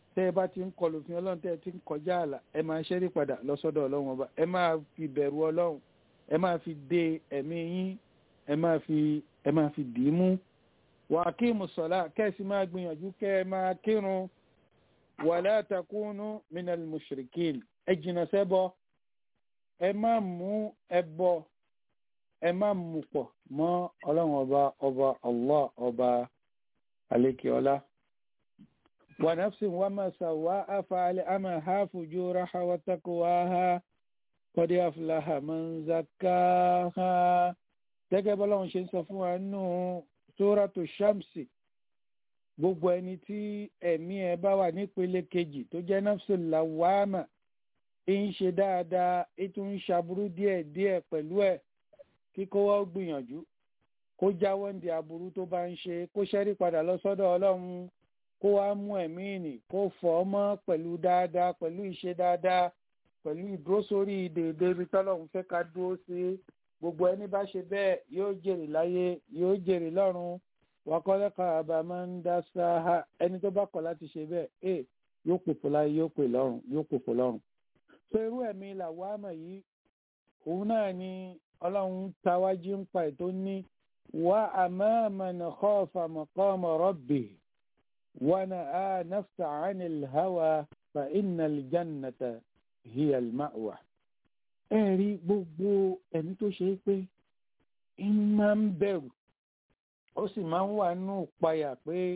tẹ́ ẹ bá ti ń kọlù fún ọlọ́run tẹ́ ẹ ti ń kọjá àlà ẹ máa ṣẹ́rí padà lọ́sọ́dọ̀ ọlọ́run ọba ẹ máa fi bẹ̀rù ọlọ́run ẹ máa fi de ẹ̀mí yín ẹ máa fi ẹ máa fi dì í mú wà á kí mùsọ̀lá kẹ́sì máa gbìyànjú kẹ́ ẹ máa kírun wàlá takunu minal mushrikin ẹ jìnnà sẹ́bọ ẹ má mú ẹbọ ẹ má mú pọ̀ mọ́ ọlọ́run ọba ọba allah ọba alekeola wa nafsin wa ma sawaha fa'alhamaha fujuraha wa taqwaha qad aflaha man zakkaha gẹ́gẹ́ bọ́lọ́run ṣe ń sọ fún wa nínú suratu shamsi gbogbo ẹni tí ẹ̀mí ẹ bá wà nípele kejì tó jẹ́ nafsul lawama ń ṣe dáadáa ètò ń ṣaburú díẹ̀ díẹ̀ pẹ̀lú ẹ̀ kíkó wọ́n gbìyànjú kó jáwọ́ ń di aburú tó bá ń ṣe kó ṣẹ́rí padà lọ sọ́dọ̀ ọlọ́run kó wá mú ẹ̀mí ìnì kó fọ́ ọ mọ́ pẹ̀lú dáadáa pẹ̀lú ìṣe dáadáa pẹ̀lú ìdúró sórí dèédé ibi tọ́lọ́run fẹ́ ká dúró sí gbogbo ẹni bá ṣe bẹ́ẹ̀ yóò jèrè láyé yóò jèrè lọ́run wakọ́lẹ́kọ̀ àbámọ́ ń dá sáà ẹni tó bá kọ̀ láti ṣe bẹ́ẹ̀ ẹ yóò pòpò láyé yóò pè lọ́run yóò pòpò lọ́run. so irú ẹ̀mí làwọn àmọ̀ yìí òun náà ni ọlọ́run tawájú ń pa ètò ní wà àmọ́mọ́nà kọ́ọ̀fà mọ̀kọ́mọ̀ rọ́bì wọn a nafsa anil hawa fa inna aljannata hiya almawa. ẹ rí gbogbo ẹni tó ṣe é pé ń máa ń bẹ̀rù ó sì máa ń wà nínú ìpayà pé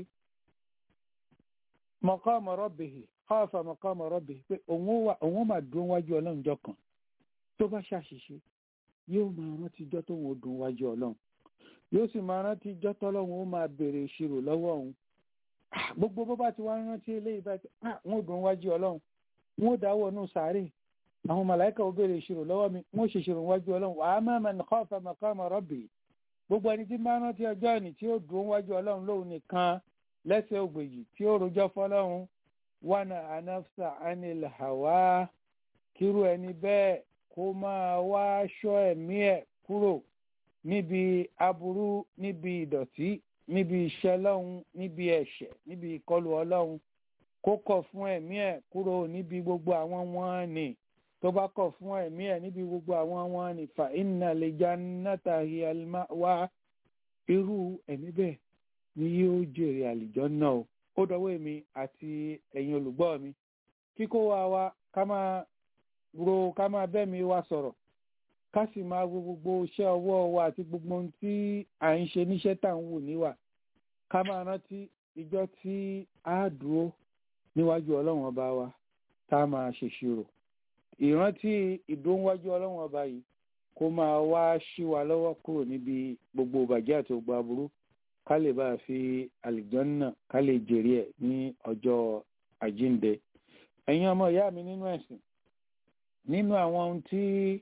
maqama rabbihi khafa maqama rabbihi pé òun ó máa dúró wájú ọlọ́run jọ kan tó bá ṣàṣìṣe yóò máa rántí ijọ́ tó ń dùn wájú ọlọ́run yóò sì máa rántí ijọ́ tọ́lọ́run ó máa béèrè ìṣirò lọ́wọ́ òun gbogbo bó bá ti wá rántí eléyìí bá ti wọn ò dùn wájú ọlọ́run wọn ò dáwọ́ nù sáré àwọn màláìka ó béèrè ìṣirò lọ́wọ́ mi wọn ò ṣèṣirò wájú ọlọ́run wa amma man khafa maqama rabbihi gbogbo ẹni tí máa rántí ọjọ́ ìní tí ó dùn wájú ọlọ́run lóhun nìkan lẹ́sẹ̀ ògbèjì tí ó rojọ́ fọlọ́run wánà anafsa anil hawa kírú ẹni bẹ́ẹ̀ kó máa wá ṣọ́ ẹ̀mí ẹ̀ kúrò níbi aburú níbi ìdọ̀tí níbi iṣẹ́ lọ́hun níbi ẹ̀ṣẹ̀ níbi ìkọlù ọlọ́run kó kọ̀ fún ẹ̀mí ẹ̀ kúrò níbi gbogbo àwọn wọn ni tó bá kọ̀ fún ẹ̀mí ẹ̀ níbi gbogbo àwọn wọn ni fa inna li jannata hiya al-ma'wa irú ẹ̀mí bẹ́ẹ̀ ni yóò jèrè àlìjánnà o ó dọwọ́ èmi àti ẹ̀yin olùgbọ́ mi kíkó wa wa ká máa ro ká máa bẹ́ mi wa sọ̀rọ̀ ká sì máa wo gbogbo iṣẹ́ ọwọ́ wa àti gbogbo ohun tí à ń ṣe níṣẹ́ tá à ń wù níwà ká máa rántí ìjọ tí a dúró níwájú ọlọ́run ọba wa tá a máa ṣèṣirò ìrántí ìdóńwájú ọlọ́run ọba yìí kó máa wá ṣí wa lọ́wọ́ kúrò níbi gbogbo ìbàjẹ́ àti gbogbo aburú ká lè bá a fi àlìjọ́nà ká lè jèrè ẹ̀ ní ọjọ́ àjínde ẹ̀yin ọmọ ìyá mi nínú ẹ̀sìn nínú àwọn ohun tí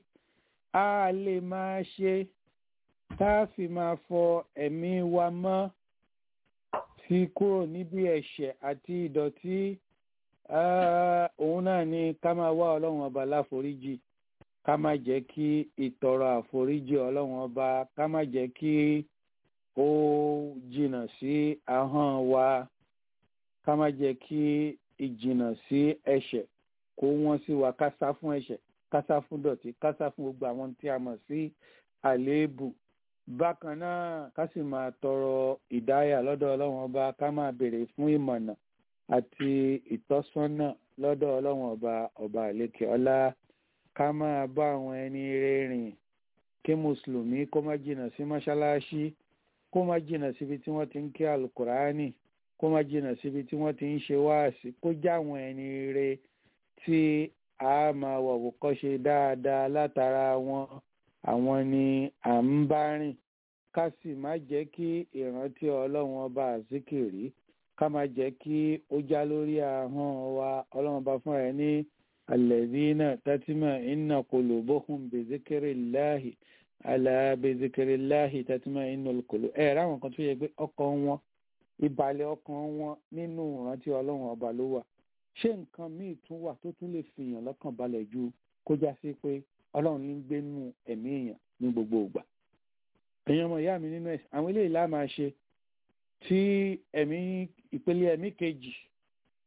a lè máa ṣe tá a fi máa fọ ẹ̀mí wa mọ́ fi kúrò níbi ẹ̀ṣẹ̀ àti ìdọ̀tí òun náà ni ká máa wá ọlọ́run ọba láforíjì ká má jẹ́ kí ìtọrọ àforíjì ọlọ́run ọba ká má jẹ́ kí ó jìnnà sí ahọ́n wa ká má jẹ́ kí ìjìnnà sí ẹ̀ṣẹ̀ kó wọ́n sí wa ká sá fún ẹ̀ṣẹ̀ ká sá fún dọ̀tí ká sá fún gbogbo àwọn tí a mọ̀ sí àléébù bákan náà ká sì máa tọrọ ìdáyà lọ́dọ̀ ọlọ́run ọba ká máa béèrè fún ìmọ̀nà àti ìtọ́sọ́nà lọ́dọ̀ ọlọ́run ọba ọba àlékè ọlá ká máa bá àwọn ẹni rìn kí mùsùlùmí kó má jìnnà sí mọ́ṣáláṣí kó má jìnnà síbi tí wọ́n ti ń kí alukùránì kó má jìnnà síbi tí wọ́n ti ń ṣe wáàsí kó já àwọn ẹni rè tí a máa wọ̀wọ̀ kọ́ ṣe dáadáa látara wọn àwọn ni à ń bá rìn ká sì má jẹ́ kí ìrántí ọlọ́run ọba àzíkìrí ká má jẹ́ kí ó já lórí ahọ́n wa ọlọ́run bá fún ẹ ní alladhina tatma'innu qulubuhum bi dhikrillahi ala bi dhikrillahi tatma'innul qulub ẹ̀ ráwọn kan tó yẹ pé ọkàn wọn ìbàlẹ̀ ọkàn wọn nínú ìrántí ọlọ́run ọba ló wà ṣé nǹkan míì tún wà tó tún lè fìyàn lọ́kàn balẹ̀ ju kó já sí pé ọlọ́run ní gbénú ẹ̀mí èèyàn ní gbogbo ìgbà èèyàn ọmọ ìyá mi nínú ẹ̀sìn àwọn eléyìí lá máa ṣe tí ẹ̀mí ìpele ẹ̀mí kejì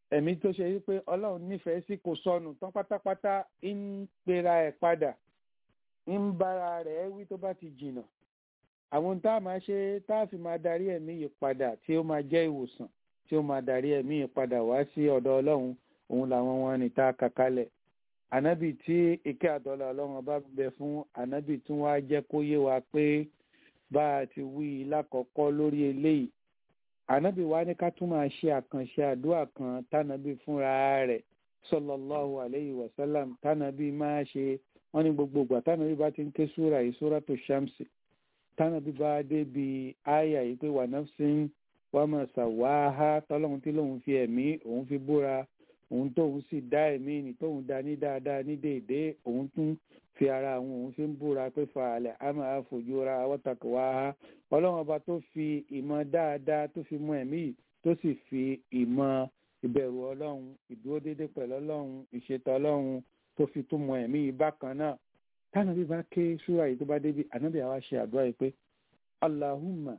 ẹ̀mí tó ṣe wípé ọlọ́run nífẹ̀ẹ́ sí kò sọnù tán pátápátá ń pera ẹ̀ padà ń bára rẹ̀ wí tó bá ti jìnnà àwọn tá a máa ṣe tá a fi máa darí ẹ̀mí yìí padà tí ó máa jẹ́ ìwòsàn tí ó máa darí ẹ̀mí yìí padà wá sí ọ̀dọ̀ ọlọ́run òun làwọn wọn ní tá a kà kalẹ̀ ànábì tí ike àtọ́lá ọlọ́run bá bẹ fún ànábì tún wá jẹ́ kó yé wa pé bá a ti wí lákọ̀ọ́kọ́ lórí eléyìí ànábì wa ní ká tún máa ṣe àkànṣe àdúrà kan tánàbì fúnra rẹ̀ sallallahu alayhi wa sallam tánàbì máa ṣe wọ́n ní gbogbo ìgbà tánàbì bá ti ń ké súra yìí súra tó ṣàmsì tánàbì bá débi àyà yìí pé wà nafsin wa ma sawaha tọ́lọ́run tí lòun fi ẹ̀mí òun fi búra òun tóun sì dá ẹ̀mí ni tóun dá ní dáadáa ní déédéé òun tún fi ara àwọn òun fi ń búra pé fàálẹ̀ a máa fojú ra wọ́tàkì wá ha ọlọ́run ọba tó fi ìmọ̀ dáadáa tó fi mọ ẹ̀mí yìí tó sì fi ìmọ̀ ìbẹ̀rù ọlọ́run ìdúró déédéé pẹ̀lú ọlọ́run ìṣètò ọlọ́run tó fi tún mọ ẹ̀mí yìí bákan náà táwọn bí bá ké súra yìí tó bá débi ànábì àwa ṣe àdúrà yìí pé allahumma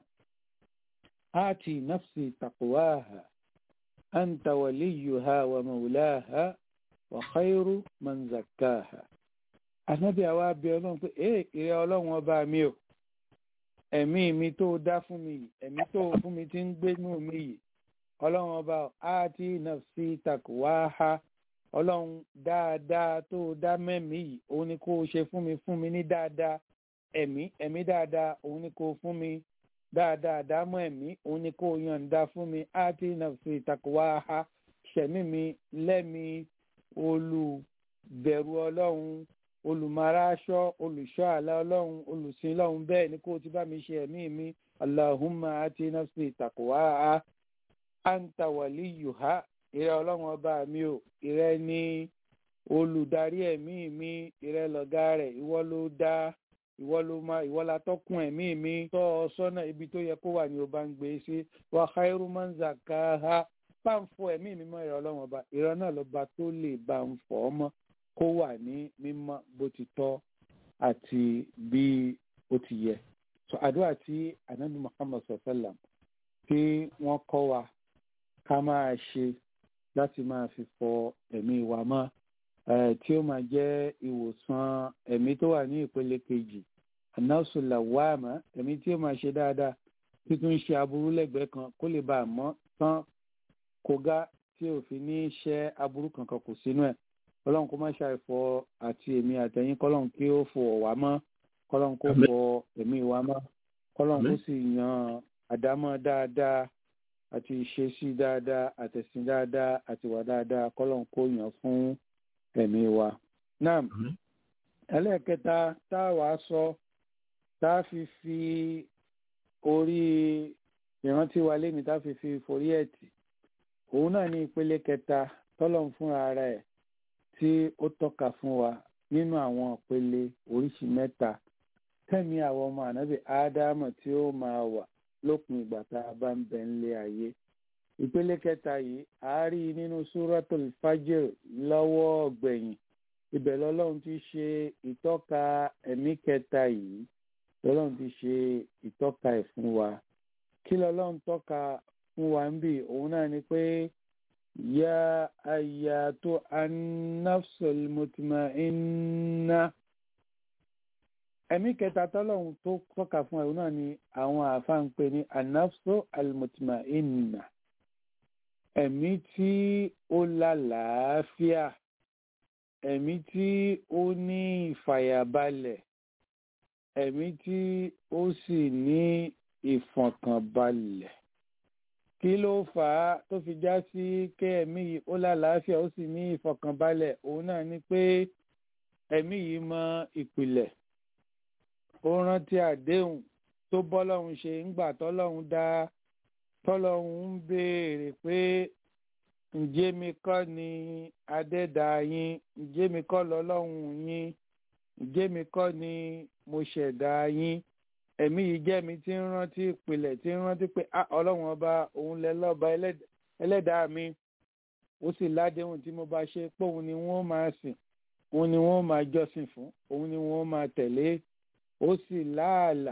ati nafsi taqwaha anta waliyuha wa maulaha wa khairu man zakkaha ànábì àwa bẹ ọlọ́run pé ee ìrẹ ọlọ́run ọba mi o ẹ̀mí mi tó dá fún mi yìí ẹ̀mí tó fún mi ti ń gbénú mi yìí ọlọ́run ọba àti nafsi takwaha ọlọ́run dáadáa tó dá mẹ́mí yìí òun ni kó o ṣe fún mi fún mi ní dáadáa ẹ̀mí ẹ̀mí dáadáa òun ni kó o fún mi dáadáa dámọ̀ ẹ̀mí òun ni kó o yọ̀ǹda fún mi àti nafsi takwaha ṣẹ̀mí mi lẹ́mi olùbẹ̀rù ọlọ́run olùmọ̀ráṣọ́ olùṣọ́ àlá ọlọ́run olùsìn lọ́run bẹ́ẹ̀ ni kó o ti bá mi ṣe ẹ̀mí mi allahumma ati nafsi taqwaha anta waliyuha ìrẹ ọlọ́run ọba mi ò ìrẹ ni olùdarí ẹ̀mí mi ìrẹ lọ̀gá rẹ̀ ìwọ ló dá ìwọ ló máa ìwọ la tọ́kùn ẹ̀mí mi tọ́ ọ sọ́nà ibi tó yẹ kó wà ní o bá ń gbé sí wa khairu man zakkaha bá ń fọ ẹ̀mí mi mọ́ ìrẹ ọlọ́run ọba ìrẹ náà lọ́ba tó lè bá ń fọ ọ mọ́ kó wà ní mímọ́ bó ti tọ́ àti bí ó ti yẹ. so àdúrà tí anabi muhammad sallam tí wọ́n kọ́ wa ká máa ṣe láti máa fi fọ ẹ̀mí wa mọ́ tí ó máa jẹ́ ìwòsàn ẹ̀mí tó wà ní ìpele kejì anásùlà wàmà ẹ̀mí tí ó máa ṣe dáadáa títún ṣe aburú lẹ́gbẹ̀ẹ́ kan kó lè bá a mọ́ tán kógá tí òfin ní ṣẹ́ aburú kankan kò sínú ẹ̀ kọlọ́n kó má ṣàìfọ àti èmi àtẹ̀yìn kọlọ́n kí ó fọ wá mọ́ kọlọ́n kó fọ ẹ̀mí wa mọ́ kọlọ́n kó sì yan àdámọ́ dáadáa àti ìṣesí dáadáa àtẹ̀sìn dáadáa àti wà dáadáa kọlọ́n kó yàn fún ẹ̀mí wa. náà ẹlẹ́ẹ̀kẹta tá a wàá sọ tá a fi fi orí ìrántí wa lémi tá a fi fi forí ẹ̀ tì òun náà ní ìpele kẹta tọ́lọ́n fúnra ara ẹ̀ tí ó tọ́ka fún wa nínú àwọn ìpele oríṣi mẹ́ta tẹ́mi àwọn ọmọ ànábì ádámọ̀ tí ó máa wà lópin ìgbà tá a bá ń bẹ nílé ayé ìpele kẹta yìí a rí nínú suratul fajr lọ́wọ́ gbẹ̀yìn ibẹ̀ lọ́lọ́run ti ṣe ìtọ́ka ẹ̀mí kẹta yìí lọ́lọ́run ti ṣe ìtọ́ka ẹ̀ fún wa kí lọ́lọ́run tọ́ka fún wa ń bì òun náà ni pé يا أياتها النفس المطمئنة ẹ̀mí kẹta tọ́lọ́hún tó tọ́ka fún ẹ̀rù náà ni àwọn àáfàá ń pè ní anafso almutma'inna ẹ̀mí tí ó lálàáfíà ẹ̀mí tí ó ní ìfàyàbalẹ̀ ẹ̀mí tí ó sì ní ìfọ̀kànbalẹ̀ kí ló fà á tó fi já sí kí ẹ̀mí yìí ó lálàáfíà ó sì ní ìfọ̀kànbalẹ̀ òun náà ni pé ẹ̀mí yìí mọ ìpìlẹ̀ ó rántí àdéhùn tó bọ́lọ́hún ṣe ńgbà tọ́lọ́hún dá tọ́lọ́hún ń béèrè pé ǹjẹ́ mi kọ́ ni adẹ́dà yín ǹjẹ́ mi kọ́ lọ́lọ́hún yín ǹjẹ́ mi kọ́ ni mo ṣẹ̀dá yín ẹ̀mí yìí jẹ́ mi tí ń rántí ìpìlẹ̀ tí ń rántí pé ọlọ́run ọba òun lẹ lọ́ba ẹlẹ́dàá mi ó sì ládéhùn tí mo bá ṣe pé òun ni wọ́n máa sìn òun ni wọ́n máa jọ́sìn fún òun ni wọ́n máa tẹ̀lé ó sì láàlà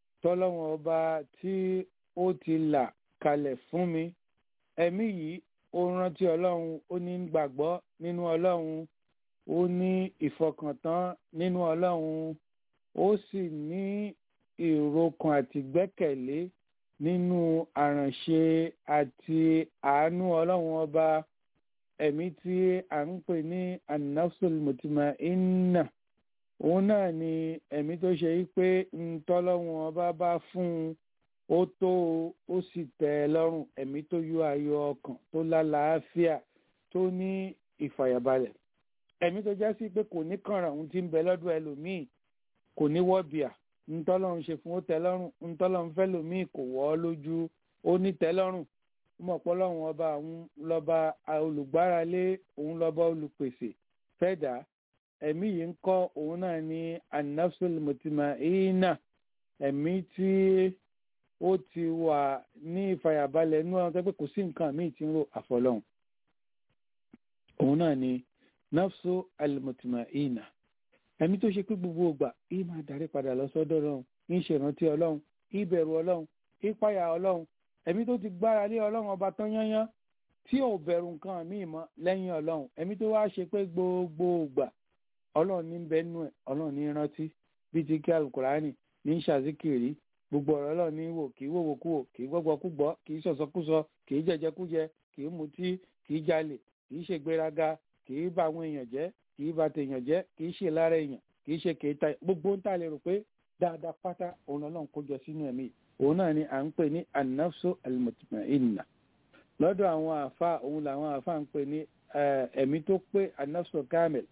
tọ́lọ́run ọba tí ó ti là kalẹ̀ fún mi ẹ̀mí yìí ó rántí ọlọ́run ó ní gbàgbọ́ nínú ọlọ́run ó ní ìfọkàntán nínú ọlọ́run ó sì ní ìrokàn àti gbẹ́kẹ̀lé nínú àránṣe àti àánú ọlọ́run ọba ẹ̀mí tí à ń pè ní an-nafsul mutma'inna òun náà ni ẹ̀mí tó ṣe yí pé ntọ́lọ́run ọba bá fún un ó tó o ó sì tẹ́ ẹ lọ́rùn ẹ̀mí tó yọ ayọ̀ ọkàn tó lálàáfíà tó ní ìfàyàbalẹ̀ ẹ̀mí tó já sí pé kò ní kànràn ohun tí ń bẹ lọ́dọ̀ ẹlòmíì kò ní wọ́bìà ntọ́lọ́run ṣe fún ó tẹ́ lọ́rùn ntọ́lọ́run fẹ́ lòmíì kò wọ́ ọ lójú ó ní tẹ́ lọ́rùn mọ̀ pé ọlọ́run ọba òun lọ́ba olùgbáralé òun lọ́ba olùpèsè fẹ́dà ẹ̀mí yìí ń kọ́ òun náà ní an-nafsul mutma'inna ẹ̀mí tí ó ti wà ní ìfàyàbalẹ̀ inú ọ̀run tó pé kò sí nǹkan míì tí ń rò àfọlọ́hún òun náà ni nafsu al-mutma'inna ẹ̀mí tó ṣe pé gbogbo ìgbà yìí máa darí padà lọ sọ́dọ̀ ọlọ́run ń ṣèrántí ọlọ́run ìbẹ̀rù ọlọ́run ìpáyà ọlọ́run ẹ̀mí tó ti gbára lé ọlọ́run ọba tán yányán tí ò bẹ̀rù nǹkan míì mọ́ lẹ́yìn ọlọ́run ẹ̀mí tó wá ṣe pé gbogbo ìgbà ọlọ́run ní bẹ́ẹ̀ nù ẹ̀ ọlọ́run ní rántí bíi ti kí alukurani ní ṣàzíkìrì gbogbo ọ̀rọ̀ ọlọ́run ní wò kì í wòwò kú wò kì í gbọ́gbọ́ kú gbọ́ kì í sọ̀sọ́kúsọ kì í jẹjẹkújẹ kì í mutí kì í jalè kì í ṣègbéraga kì í bà àwọn èèyàn jẹ́ kì í bà tèèyàn jẹ́ kì í ṣe lára èèyàn kì í ṣe kèéta gbogbo ń tà lè rò pé dáadáa pátá òun ọlọ́run kó jọ sínú ẹ̀mí òun náà ni à ń pè ní an-nafsu al-mutma'inna lọ́dọ̀ àwọn àfa òun làwọn àfa ń pè ní ẹ̀mí tó pé an-nafsu kamil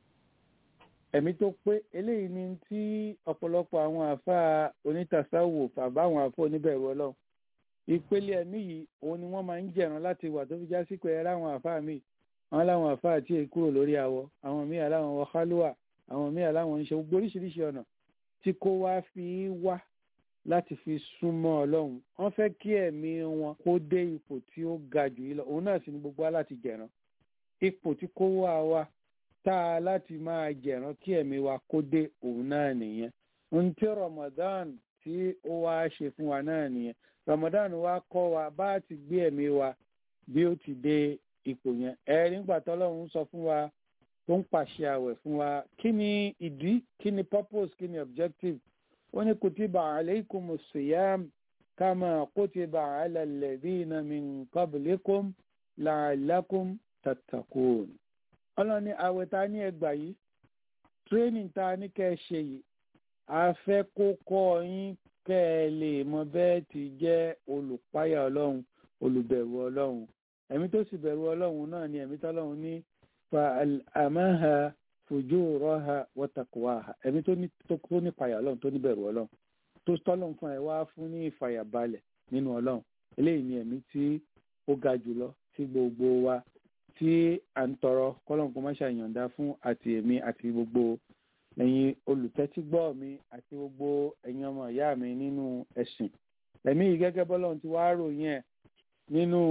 ẹ̀mí tó pé eléyìí ni tí ọ̀pọ̀lọpọ̀ àwọn àfa onítàsáwò fàbá àwọn àfa oníbẹ̀rù ọlọ́run ìpele ẹ̀mí yìí òun ni wọ́n máa ń jẹ̀ràn láti wà tó fi já sí pé ẹ̀rọ àwọn àfa mi àwọn láwọn àfa àti èkúrò lórí àwọ̀ àwọn míì aláwọn wọ kálúwà àwọn míì aláwọn ń ṣe gbogbo oríṣiríṣi ọ̀nà tí kò wá fi wá láti fi súnmọ́ ọlọ́run wọ́n fẹ́ kí ẹ̀mí wọn kó dé ipò tí ó ga jù yìí lọ òun náà sì ni gbogbo wa láti jẹ̀ràn ipò tí kò wá wa tá a láti máa jẹ̀ràn kí ẹ̀mí wa kó dé òun náà nìyẹn ohun tí Ramadan tí ó wá ṣe fún wa náà nìyẹn Ramadan wa kọ́ wa bá ti gbé ẹ̀mí wa bí ó ti dé ipò yẹn ẹ nígbà tọ́lọ́run sọ fún wa tó ń pàṣẹ àwẹ̀ fún wa kí ni ìdí kí ni purpose kí ni objective ó ní kutiba alaykumu siyam kama kutiba ala alladhina min qablikum la'allakum tattaqun ọlọ́run ní àwẹ̀ ta ní ẹgbà yìí training ta ní kẹ́ ẹ ṣe yìí a fẹ́ kó kọ́ yín kẹ́ ẹ lè mọ bẹ́ẹ̀ ti jẹ́ olùpáyà ọlọ́run olùbẹ̀rù ọlọ́run ẹ̀mí tó sì bẹ̀rù ọlọ́run náà ni ẹ̀mí tọ́lọ́run ní fa àmàhà fujuraha wa taqwaha ẹ̀mí tó ní tó ní payà ọlọ́run tó ní bẹ̀rù ọlọ́run tó tọ́lọ́run fún ẹ wá fún ní ìfàyàbalẹ̀ nínú ọlọ́run eléyìí ni ẹ̀mí tí ó ga jùlọ tí gbogbo wa tí à ń tọrọ kọ́lọ́n kó má ṣàyànda fún àti èmi àti gbogbo ẹ̀yin olùtẹ́tígbọ́ mi àti gbogbo ẹ̀yin ọmọ ìyá mi nínú ẹ̀sìn ẹ̀mí yìí gẹ́gẹ́ bọ́lọ́run ti wá ròyìn ẹ̀ nínú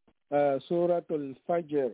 suratul fajr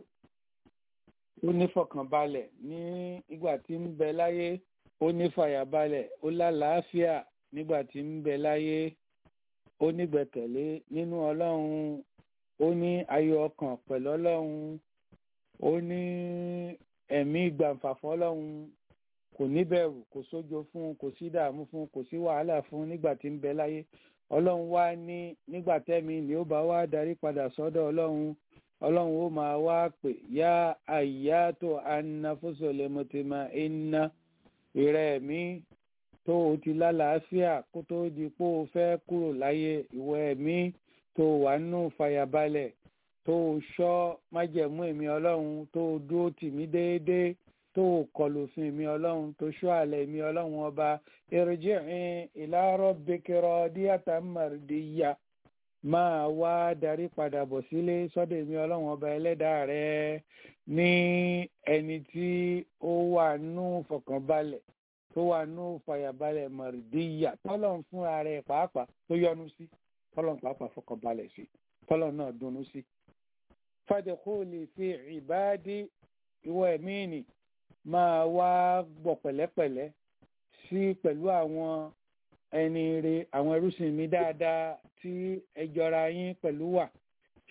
ó ní fọkànbalẹ̀ ní ìgbà tí ń bẹ láyé ó ní fàyàbalẹ̀ ó lálàáfíà nígbà tí ń bẹ láyé ó ní gbẹ̀kẹ̀lé nínú ọlọ́run ó ní ayọ̀ ọkàn pẹ̀lú ọlọ́run ó ní ẹ̀mí gbàǹfàfọ́ ọlọ́run kò ní bẹ̀rù kò sójo fún kò sí dààmú fún kò sí wàhálà fún nígbà tí ń bẹ láyé ọlọ́run wá ní nígbà tẹ́mi ni ó bá wá darí padà sọ́dọ̀ ọlọ́run ọlọ́run ó máa wá pè yá àyà tó anáfóṣọlẹ̀ mọ̀tẹ́mà iná ìrẹ́ mi tó o ti lálàáfíà kó tó di pé o fẹ́ kúrò láyé ìwọ ẹ̀mí tó wà nù fàyàbalẹ̀ tó o ṣọ́ májẹ̀mú èmi ọlọ́run tó o dúró tì mí déédéé tó o kọlù fún èmi ọlọ́run tó ṣọ́ àlẹ́ èmi ọlọ́run ọba irji'i ila rabbiki radiyatan mardiyya máa wá darí padà bọ̀ sílé sọ́dọ̀ èmi ọlọ́run ọba ẹlẹ́dàá rẹ ní ẹni tí ó wà nù fọkànbalẹ̀ tó wà nù fàyàbalẹ̀ mardiyya tọ́lọ̀ fúnra rẹ̀ pàápàá tó yọ́nú sí tọ́lọ̀ pàápàá fọkànbalẹ̀ sí tọ́lọ̀ náà dunnú sí. fadkhuli fi ibadi ìwọ ẹ̀mí nì máa wá gbọ̀ pẹ̀lẹ́pẹ̀lẹ́ sí pẹ̀lú àwọn ẹni re àwọn ẹrúsìn mi dáadáa tí ẹ jọra yín pẹ̀lú wà tí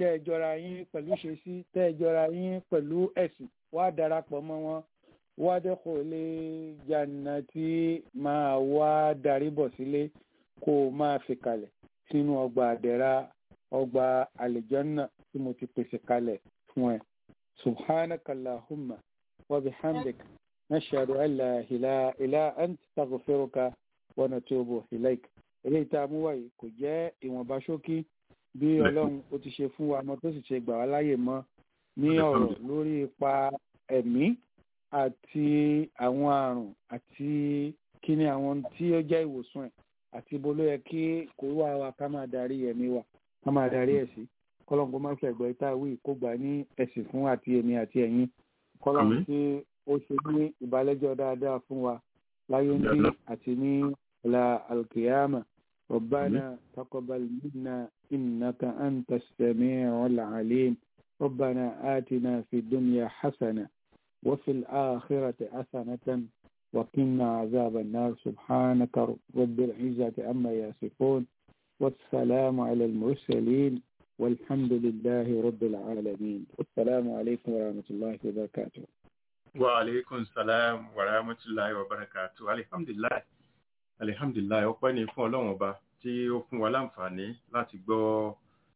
tẹ́ ẹ jọra yín pẹ̀lú ìṣesí tẹ́ ẹ jọra yín pẹ̀lú ẹ̀sìn wá darapọ̀ mọ́ wọn wá dẹ́kọ̀ lé jàǹnà tí máa wá darí bọ̀ sílé kó o máa fi kalẹ̀ sínú ọgbà àdẹ̀ra ọgbà àlìjọ́nà tí mo ti pèsè kalẹ̀ fún ẹ. subhanaka allahumma wa bihamdik nashhadu an la ilaha illa anta astaghfiruka wa natubu ilaik. eléyìí tá a mú wáyé kò jẹ́ ìwọ̀nba ṣókí bí ọlọ́run ó ti ṣe fún wa mọ́ tó sì ṣe gbà wá láyè mọ́ ní ọ̀rọ̀ lórí ipa ẹ̀mí àti àwọn àrùn àti kí ni àwọn tí ó jẹ́ ìwòsàn ẹ̀ àti ibo ló yẹ kí kó wá wa ká máa darí ẹ̀mí wa ká máa darí ẹ̀ sí kọ́lọ́n kó má fi ẹ̀gbọ́n ìta wí kó gbà ní ẹ̀sìn fún àti èmi àti ẹ̀yin kọ́lọ́n tí ó ṣe ní ìbálẹ́jọ́ dáadáa fún wa láyé ń bí àti ní ọ̀la alkiyama ربنا تقبل منا إنك أنت السميع العليم ربنا آتنا في الدنيا حسنة وفي الآخرة حسنة وقنا عذاب النار سبحانك رب العزة عما يصفون والسلام على المرسلين والحمد لله رب العالمين والسلام عليكم ورحمة الله وبركاته وعليكم السلام ورحمة الله وبركاته الحمد لله alihamdulilayi ọpẹ́ ni fún Ọlọ́run ọba tí ó fún wa láǹfààní láti gbọ́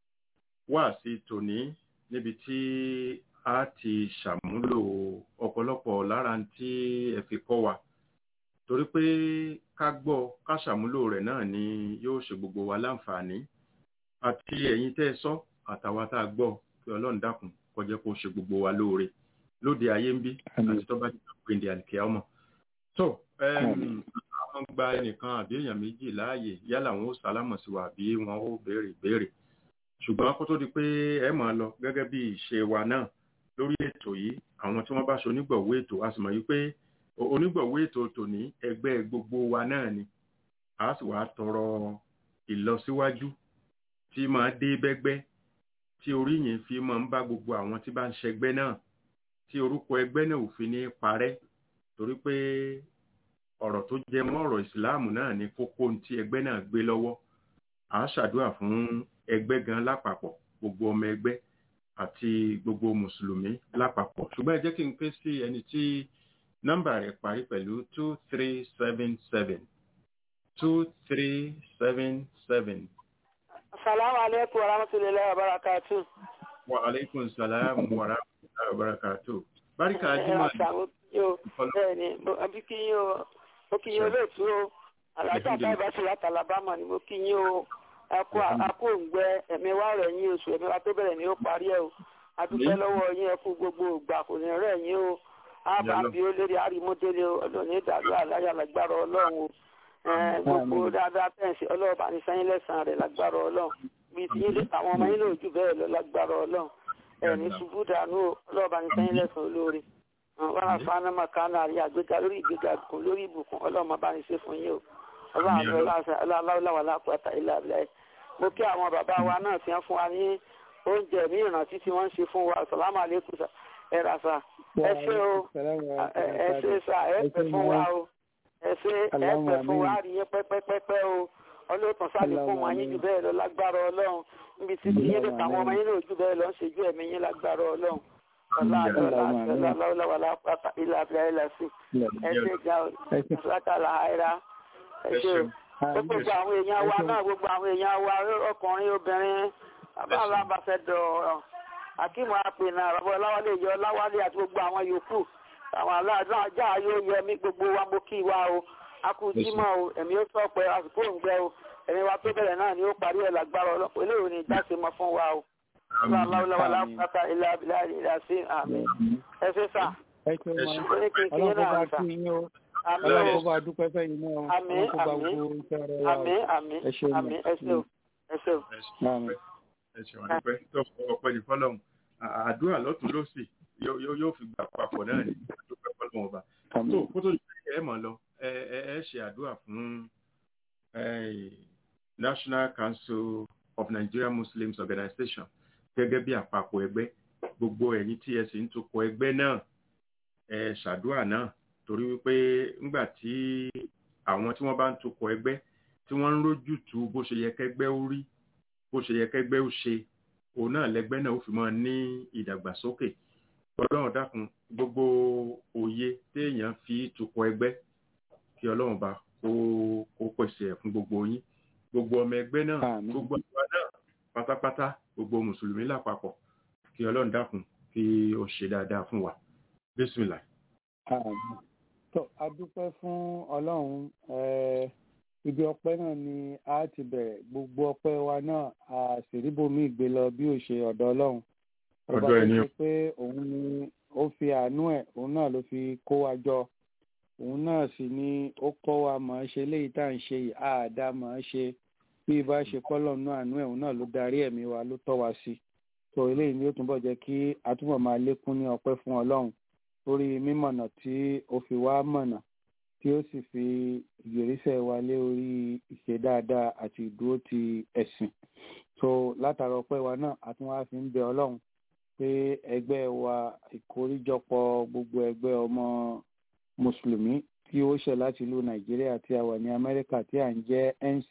wáàsí tòní níbi tí a ti ṣàmúlò ọ̀pọ̀lọpọ̀ lára tí ẹ fi kọ́ wa torí pé ká gbọ́ ká ṣàmúlò rẹ̀ náà ni yóò ṣe gbogbo wa láǹfààní àti ẹ̀yin tẹ́ ẹ sọ àtàwa tá a gbọ́ kí Ọlọ́run dákun kó jẹ́ kó ṣe gbogbo wa lóore lóde ayé ń bí àti tó bá ti gbé ndí àlìkẹ́ ọmọ. tó àwọn gba ẹnìkan àbí èèyàn méjì láàyè yálà wọn ó sálámọ̀ sí wa àbí wọn ó béèrè béèrè ṣùgbọ́n kó tó di pé ẹ máa lọ gẹ́gẹ́ bí ìṣe wa náà lórí ètò yìí àwọn tí wọ́n bá ṣe onígbọ̀wọ́ ètò a sì mọ̀ wípé onígbọ̀wọ́ ètò tòní ẹgbẹ́ gbogbo wa náà ni a sì wá tọrọ ìlọsíwájú tí máa dé bẹ́gbẹ́ tí oríyìn fi máa ń bá gbogbo àwọn tí bá ń ṣẹgbẹ́ náà tí orúkọ ẹgbẹ́ náà ò fi ní parẹ́ torí pé ọ̀rọ̀ tó jẹ mọ́ ọ̀rọ̀ ìsìláàmù náà ní kókó tí ẹgbẹ́ náà gbé lọ́wọ́ à á ṣàdúrà fún ẹgbẹ́ gan lápapọ̀ gbogbo ọmọ ẹgbẹ́ àti gbogbo mùsùlùmí lápapọ̀ ṣùgbọ́n ẹ jẹ́ kí n pè sí ẹni tí nọ́mbà rẹ̀ parí pẹ̀lú two three seven seven two three seven seven. Assalamu alaikum wa rahmatullahi wa barakatuh. Wa alaikum salam wa rahmatullahi wa barakatuh. Báríkà Jímọ̀ bẹ́ẹ̀ni àbí kí yín o mo kí yín olóòtú o alájà báyìí sí láti alabama ni mo kí yín o akó akó òǹgbẹ ẹ̀mí wa rẹ̀ yín oṣù ẹ̀mí wa tó bẹ̀rẹ̀ ní ó parí ẹ̀ o adúpẹ́ lọ́wọ́ yín ẹ kú gbogbo ìgbà kò ní rẹ̀ yín o ábàbí ó lérí àrímọ́délé ọlọ́ọ̀ni ìdàlú àláyà lágbára ọlọ́run o gbogbo dáadáa tẹ̀sí ọlọ́ọ̀bà ní sẹ́yìn lẹ́sàn-án rẹ̀ lágbára ọlọ́run bíi tí àwọn ọmọ yín lòójú bẹ́ẹ̀ lọ lágbára ọlọ́run ẹ̀ní ṣubú dànù ọlọ́ọ̀bà ní sẹ́yìn lẹ́sàn-án olóore wọn àfáàná makana àrí àgbéga lórí ìgbéga kò lórí ìbùkún ọlọ́run bá ní ṣe fún yín o ọlọ́run aláwọ̀ lápáta ilé abilẹ̀ mo kí àwọn bàbá wa náà fi hàn fún wa ní oúnjẹ ní ìrántí tí wọ́n ń ṣe fún wa sàlámù àlékún ẹ rà sà ẹ ṣe o ẹ ṣe sà ẹ pẹ fún wa o ẹ ṣe ẹ pẹ fún wa rí yín pẹ́pẹ́pẹ́pẹ́ o ọlọ́tàn sáré fún wọn yín jù bẹ́ẹ̀ lọ lágbára ọlọ́run níbi tí yín lè tàwọn ọmọ yín lè jù bẹ́ẹ̀ lọ ń ṣe ju ẹ̀mí yín lágbára ọlọ́run gbogbo àwọn èèyàn wa náà gbogbo àwọn èèyàn wa ọkùnrin obìnrin bàbá alábàfẹ́dọ̀ akíìmù àpènà bàbá ọláwálé yọ ọláwálé àti gbogbo àwọn yòókù àwọn aláàdúrà ajá yóò yẹ mí gbogbo wa mo kí wa o akújímọ̀ o ẹ̀mí ó sọ pé àsìkò ń gbẹ o ẹ̀mí wa tó bẹ̀rẹ̀ náà ni ó parí ẹ̀ lágbára ọlọ́pàá eléyìí ni ìjáse mọ́ fún wa o láwùláwàlá pátá ilé abilá ilé àti àmì ẹsẹ sà ní kékeré náà sà àmì ọlọ́run bá dúpẹ́ fẹ́yìn náà àmì àmì àmì àmì àmì ẹsẹ o ẹsẹ o. ẹ ṣeun àdúpẹ́ tó ọpẹ́ ní fọ́lọ́run àdúrà lọ́tún lọ́sì yóò fi gbà papọ̀ náà ní àdúpẹ́ fọ́lọ́run ọba tó kó tó ẹ mọ̀ lọ ẹ ẹ ṣe àdúrà fún National Council of Nigeria Muslims Organization gẹ́gẹ́ bí àpapọ̀ ẹgbẹ́ gbogbo ẹ̀yin tí ẹ sì ń tukọ̀ ẹgbẹ́ náà ẹ ṣàdúrà náà torí wípé ńgbà tí àwọn tí wọ́n bá ń tukọ̀ ẹgbẹ́ tí wọ́n ń rójútu bó ṣe yẹ kẹ́gbẹ́ ó rí bó ṣe yẹ kẹ́gbẹ́ ó ṣe òun náà lẹgbẹ́ náà ó fi máa ní ìdàgbàsókè ọlọ́run dákun gbogbo òye téèyàn fi tukọ̀ ẹgbẹ́ kí ọlọ́run bá kó kó pèsè ẹ̀ fún gbogbo yín gbogbo ọmọ ẹgbẹ́ náà Àmín. gbogbo àwa náà pátápátá gbogbo mùsùlùmí lápapọ̀ kí ọlọ́run dákun kí ó ṣe dáadáa fún wa bísímìlà. Àmín. tó a dúpẹ́ fún ọlọ́run eh, ibi ọpẹ́ náà ni a ti bẹ̀rẹ̀ gbogbo ọpẹ́ wa náà a sì rí bomi ìgbé lọ bí ó ṣe ọ̀dọ̀ ọlọ́run ọba Ọ̀dọ̀ tó ẹ̀ ni ṣe pé òun ni ó fi àánú ẹ̀ òun náà ló fi kó wa jọ òun náà sì ni ó kọ́ wa mọ̀ ọ́n ṣe léyìí tá à ń ṣe yìí àádá mọ̀ ọ́n ṣe bí ibà ṣe kọ́lọ̀ nú àánú ẹ̀ òun náà ló darí ẹ̀mí wa ló tọ́ wa sí tó eléyìí ni ó túnbọ̀ jẹ́ kí a túbọ̀ máa lékún ní ọpẹ́ fún ọlọ́run lórí mímọ̀nà tí ó fi wá mọ̀nà tí ó sì fi ìgbèrísẹ̀ wa lé orí ìṣe dáadáa àti ìdúró ti ẹ̀sìn so látara ọpẹ́ wa náà a tún wá fi ń bẹ ọlọ́run pé ẹgbẹ́ wa ìkóríjọpọ̀ gbogbo ẹgbẹ́ ọmọ mùsùlùmí tí ó ṣẹ̀ láti ìlú nàìjíríà tí a wà ní amẹ́ríkà tí à ń jẹ́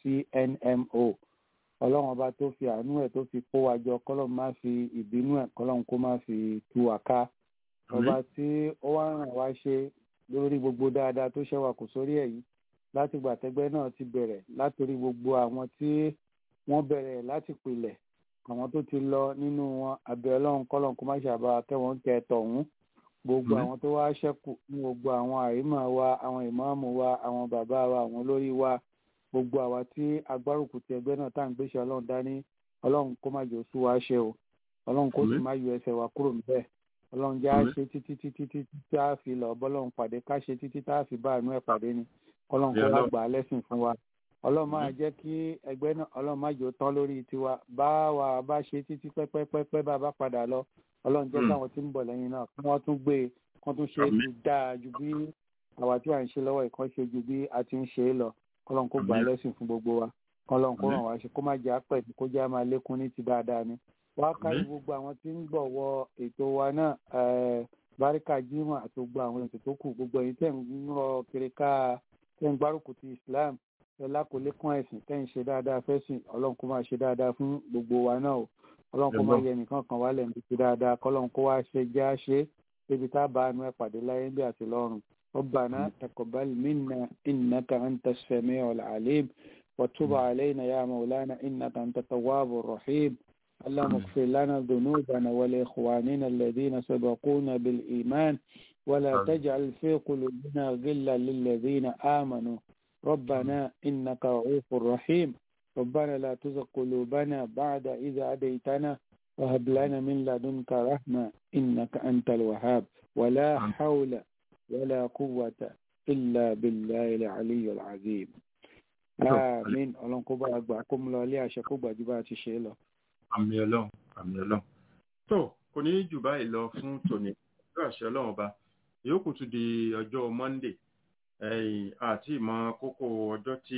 ncnmo ọlọ́run ọba tó fi àánú ẹ̀ tó fi kó wa jọ kọ́lọ́n má fi ìbínú ẹ̀ kọ́lọ́n kó má fi tú wa ká ọba tí ó wá ràn wá ṣe lórí gbogbo dáadáa tó ṣẹ́wà kò sórí ẹ̀ yìí láti gbà tẹ́gbẹ́ náà ti bẹ̀rẹ̀ látòrí gbogbo àwọn tí wọ́n bẹ̀rẹ̀ láti pilẹ̀ àwọn tó ti lọ nínú wọn abẹ́ ọlọ́run kọ́lọ́n kó má ṣàbá kẹ́wọ́n tẹ tọ̀hún gbogbo Mhm. àwọn tó wá ṣẹ́kù ní gbogbo àwọn àrímọ̀ wa àwọn ìmáàmù wa àwọn bàbá wa àwọn olórí wa gbogbo àwa tí agbárùkù ti ẹgbẹ́ náà tá à ń gbéṣẹ́ ọlọ́run dání ọlọ́run kó má jẹ́ oṣù wa ṣe o ọlọ́run kó sì Àmín. má yọ ẹsẹ̀ wa kúrò níbẹ̀ ọlọ́run já Àmín. ṣe títí títí títí tá a fi lọ bọ́lọ́run pàdé ká ṣe títí tá a fi bá àánú ẹ̀ pàdé ni ọlọ́run kó Àmín wá Ọlọ́run. gbà á lẹ́sìn fún wa ọlọ́run máa Àmín. jẹ́ kí ẹgbẹ́ náà ọlọ́run má jò tán lórí tiwa bá wa bá ṣe títí pẹ́pẹ́pẹ́pẹ́ bá a bá padà lọ ọlọ́run jẹ́ Mm. káwọn tí ń bọ̀ lẹ́yìn náà kí wọ́n tún gbé e kí wọ́n tún ṣe é Àmín. ju dáa ju bí àwa tí à ń ṣe lọ́wọ́ ìkan ṣe ju bí a ti ń ṣe é lọ kọ́lọ́n kó gbà á Àmín. lẹ́sìn fún gbogbo wa kọ́lọ́n kó Àmín. ràn wá ṣe kó má jẹ́ àpẹ̀jù kó jẹ́ àmà lékún ní ti dáadáa ni wá kárí Àmín. gbogbo àwọn tí ń bọ̀ wọ ètò wa náà eh, báríkà jimoh àti gbogbo àwọn ètò tó kù gbogbo ẹ̀yin tẹ̀ ń rọ kiri ká tẹ̀ ń gbárùkù ti islam ẹ lákòólé kún ẹ̀sìn tẹ̀ ń ṣe dáadáa fẹ́sìn ọlọ́run kó máa ṣe dáadáa fún gbogbo wa náà o ọlọ́run kó máa Ẹ̀gbọ́n. yẹ nìkan kan wálẹ̀ níbi ti dáadáa kọ́lọ́run kó wá ṣe já ṣe débi tá a bá àánú ẹ̀ pàdé láyé bí àti lọ́run ربنا تقبل منا إنك أنت السميع العليم وتب علينا يا مولانا إنك أنت التواب الرحيم اللهم اغفر لنا ذنوبنا ولإخواننا الذين سبقونا بالإيمان ولا آمين. تجعل في قلوبنا غلا للذين آمنوا ربنا إنك رؤوف رحيم ربنا لا تزغ قلوبنا بعد إذا هديتنا وهب لنا من لدنك رحمة إنك أنت الوهاب ولا آمين. حول ولا قوة إلا بالله العلي العظيم آمين ọlọ́run kó bá gbà kó mú lọ ilé àṣẹ kó gbà ju bá a ti ṣe é lọ. àmì ọlọ́run àmì ọlọ́run. tó kò ní jù báyìí lọ fún tòní pẹ̀lú àṣẹ ọlọ́run ọba ìyókù tún di ọjọ́ monday ẹ̀yìn àti ìmọ̀ kókó ọjọ́ tí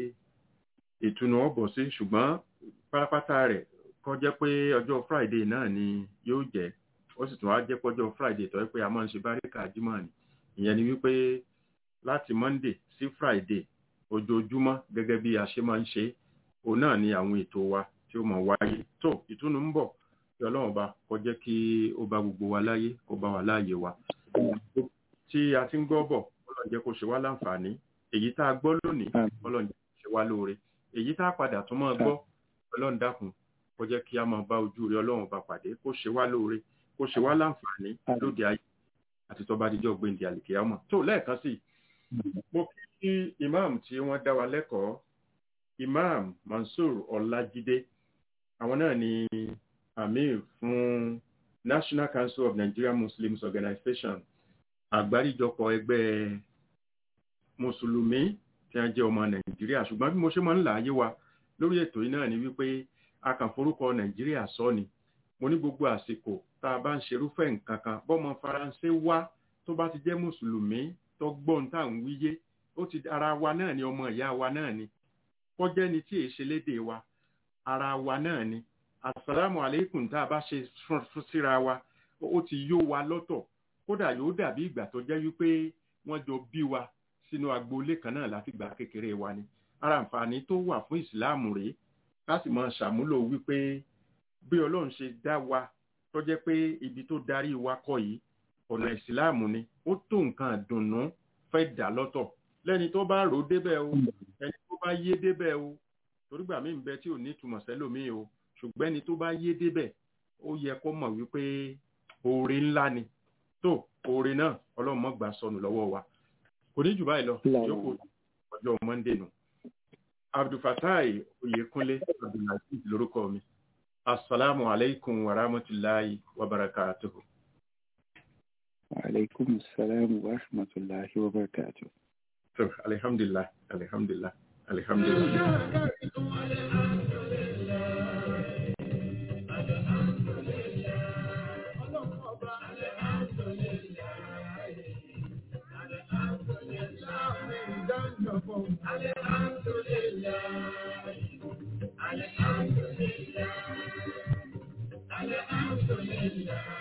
ìtùnú ọ̀bọ̀ sí ṣùgbọ́n pátápátá rẹ̀ kọ́ jẹ́ pé ọjọ́ friday náà ni yóò jẹ́ ó sì tún wá jẹ́ pọ́jọ́ friday tó yẹ pé a máa ń ṣe báríkà jímọ̀ ni ìyẹn ni wípé láti monday sí friday ojoojúmọ́ gẹ́gẹ́ bí a ṣe máa ń ṣe òun náà ni àwọn ètò wa tí ó máa wáyé tó ìtùnú ń bọ̀ kí ọlọ́run bá kó jẹ́ kí ó bá gbogbo wa láyé kó bá wa láàyè wa tí a ti ń gbọ́ bọ̀ ọlọ́run jẹ́ kó ṣe wá láǹfààní èyí tá a gbọ́ lónìí Àmín. ọlọ́run jẹ́ kó ṣe wá lóore èyí tá a padà tún máa gbọ́ ọlọ́run dákun kó jẹ́ kí a máa bá ojú rẹ ọlọ́run bá pàdé kó ṣe wá lóore kó ṣe wá láǹfààní Àmín. lóde ayé àti tó bá dijọ́ gbèǹdé àlìkèyàmọ̀ tó lẹ́ẹ̀kan sí i mo kí imam tí wọ́n dá wa lẹ́kọ̀ọ́ imam mansour ọlájídé àwọn náà ni amir fún national council of nigerian muslims organization àgbáríjọpọ̀ ẹgbẹ́ mùsùlùmí tí wọ́n jẹ́ ọmọ nàìjíríà ṣùgbọ́n bí mo ṣe máa ń là á yé wa lórí ètò yìí náà ni wípé a kàn forúkọ nàìjíríà sọ ni mo ní gbogbo àsìkò tá a bá ń ṣerúfẹ́ nǹkan kan bọ́mọ faransé wá tó bá ti jẹ́ mùsùlùmí tó gbọ́n tá à ń wíyé ó ti ara wa náà ni ọmọ ìyá wa náà ni kọjẹ́ ni tí èé ṣe léde wa ara wa náà ni àsàlámù àlékún tá a bá ṣe fún fún síra wa ó ti yó wa lọ́tọ̀ kódà yóò dàbí ìgbà tó jẹ́ wípé wọ́n jọ bí wa sínú agboolé kan náà láti gbà kékeré wa ni ara àǹfààní tó wà fún ìsìláàmù rèé ká sì máa ṣàmúlò wípé bí ọlọ́run ṣe dá wa tó jẹ́ pé ibi tó darí wa kọ́ yìí ọ̀nà ìsìláàmù ni ó tó nǹkan àdùnnú fẹ́ dà lọ́tọ̀ lẹ́ni tó bá rò ó débẹ̀ o ẹni tó bá yé débẹ̀ o torí gbà mí ń bẹ tí ò ní ìtumọ̀ sẹ́lòmíì o ṣùgbọ́n ẹni tó bá yé débẹ̀ ó yẹ kó mọ̀ wípé oore ńlá ni tó oore náà ọlọ́run mọ́ gbà sọnù lọ́wọ́ wa kò ní jù báyìí lọ yòókù ọjọ́ monday nù abdulfatai oyekunle abdulaziz lórúkọ mi asalaamu alaykum wa rahmatulahi wa barakatuhu. wa alaikum salam wa rahmatulahi wa barakatuhu. so alhamdulilah alhamdulilah alhamdulilah. Alhamdulillah.